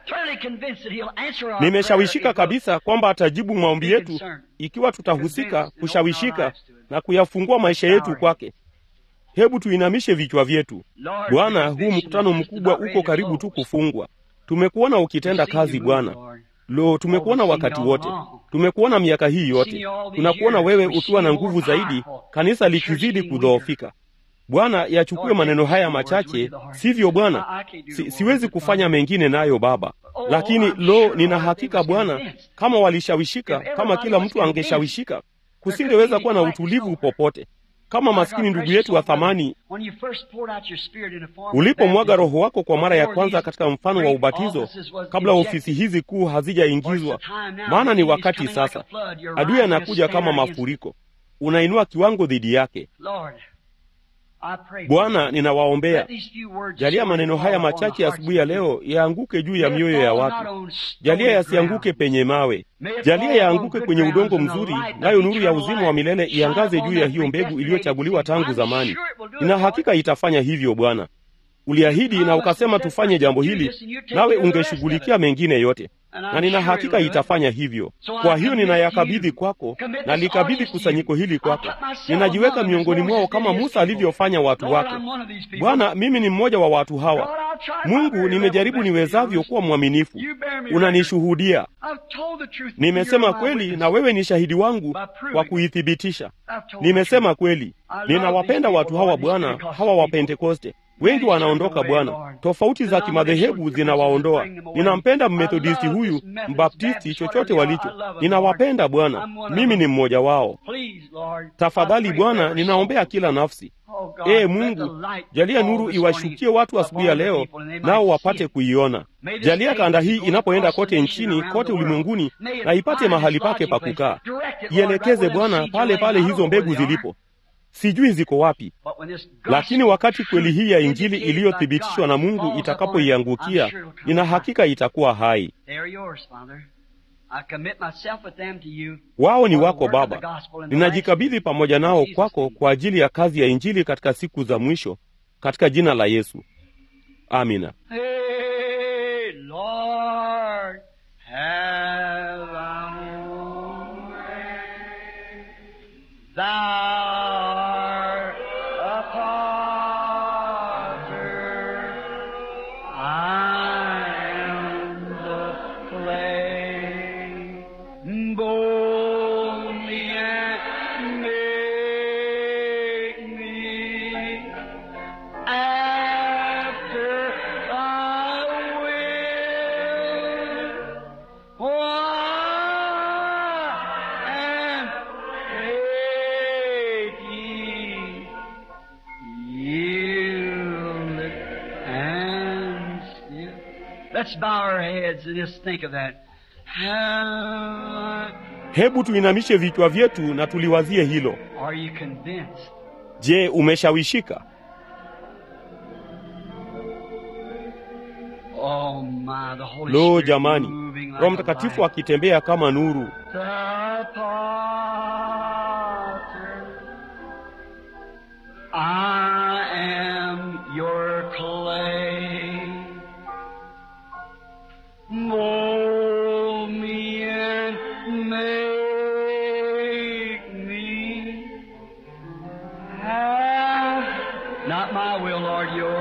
Nimeshawishika kabisa kwamba atajibu maombi yetu ikiwa tutahusika kushawishika na kuyafungua maisha yetu kwake. Hebu tuinamishe vichwa vyetu. Bwana, huu mkutano mkubwa uko karibu tu kufungwa. Tumekuona ukitenda kazi Bwana. Lo, tumekuona wakati wote, tumekuona miaka hii yote, tunakuona wewe ukiwa na nguvu zaidi, kanisa likizidi kudhoofika. Bwana, yachukue maneno haya machache, sivyo Bwana? Si, siwezi kufanya mengine nayo Baba, lakini lo, nina hakika Bwana, kama walishawishika, kama kila mtu angeshawishika, kusingeweza kuwa na utulivu popote kama maskini ndugu yetu wa thamani, ulipomwaga Roho wako kwa mara ya kwanza katika mfano wa ubatizo, kabla ofisi hizi kuu hazijaingizwa. Maana ni wakati sasa, adui anakuja kama mafuriko, unainua kiwango dhidi yake. Bwana, ninawaombea, jalia maneno haya machache asubuhi ya leo yaanguke juu ya mioyo ya watu. Jalia yasianguke penye mawe, jalia yaanguke kwenye udongo mzuri, nayo nuru ya uzima wa milele iangaze juu ya hiyo mbegu iliyochaguliwa tangu zamani. Nina hakika itafanya hivyo. Bwana, uliahidi na ukasema tufanye jambo hili, nawe ungeshughulikia mengine yote na nina hakika itafanya hivyo. Kwa hiyo ninayakabidhi kwako, na likabidhi kusanyiko hili kwako. Ninajiweka miongoni mwao kama Musa alivyofanya watu wake. Bwana, mimi ni mmoja wa watu hawa. Mungu, nimejaribu niwezavyo kuwa mwaminifu, unanishuhudia. Nimesema kweli, na wewe ni shahidi wangu kwa kuithibitisha. Nimesema kweli. Ninawapenda watu hawa Bwana, hawa wa Pentekoste. Wengi wanaondoka Bwana, tofauti za kimadhehebu zinawaondoa. Ninampenda mmethodisti huyu, mbaptisti, chochote walicho, ninawapenda Bwana, mimi ni mmoja wao. Tafadhali Bwana, ninaombea kila nafsi. Ee Mungu, jalia nuru iwashukie watu asubuhi ya leo, nao wapate kuiona. Jalia kanda hii inapoenda kote nchini, kote ulimwenguni, na ipate mahali pake pa kukaa. Ielekeze Bwana pale pale hizo mbegu zilipo sijui ziko wapi, lakini wakati kweli hii ya Injili iliyothibitishwa na Mungu itakapoiangukia, nina hakika itakuwa hai. Wao ni wako Baba, ninajikabidhi pamoja nao kwako kwa ajili ya kazi ya Injili katika siku za mwisho, katika jina la Yesu, amina. Hey, Lord, have Thou a potter, I am the clay. Mold me and make me after Thy will. For I am ready. Let's bow our heads and just think of that. How- Hebu tuinamishe vichwa vyetu na tuliwazie hilo. Are you convinced? Je, umeshawishika? Oh my, the Holy Lo, Spirit jamani, moving like Roho a Mtakatifu light. akitembea kama nuru. The potter, I am your clay. Mold me and make me have not my will, Lord, yours.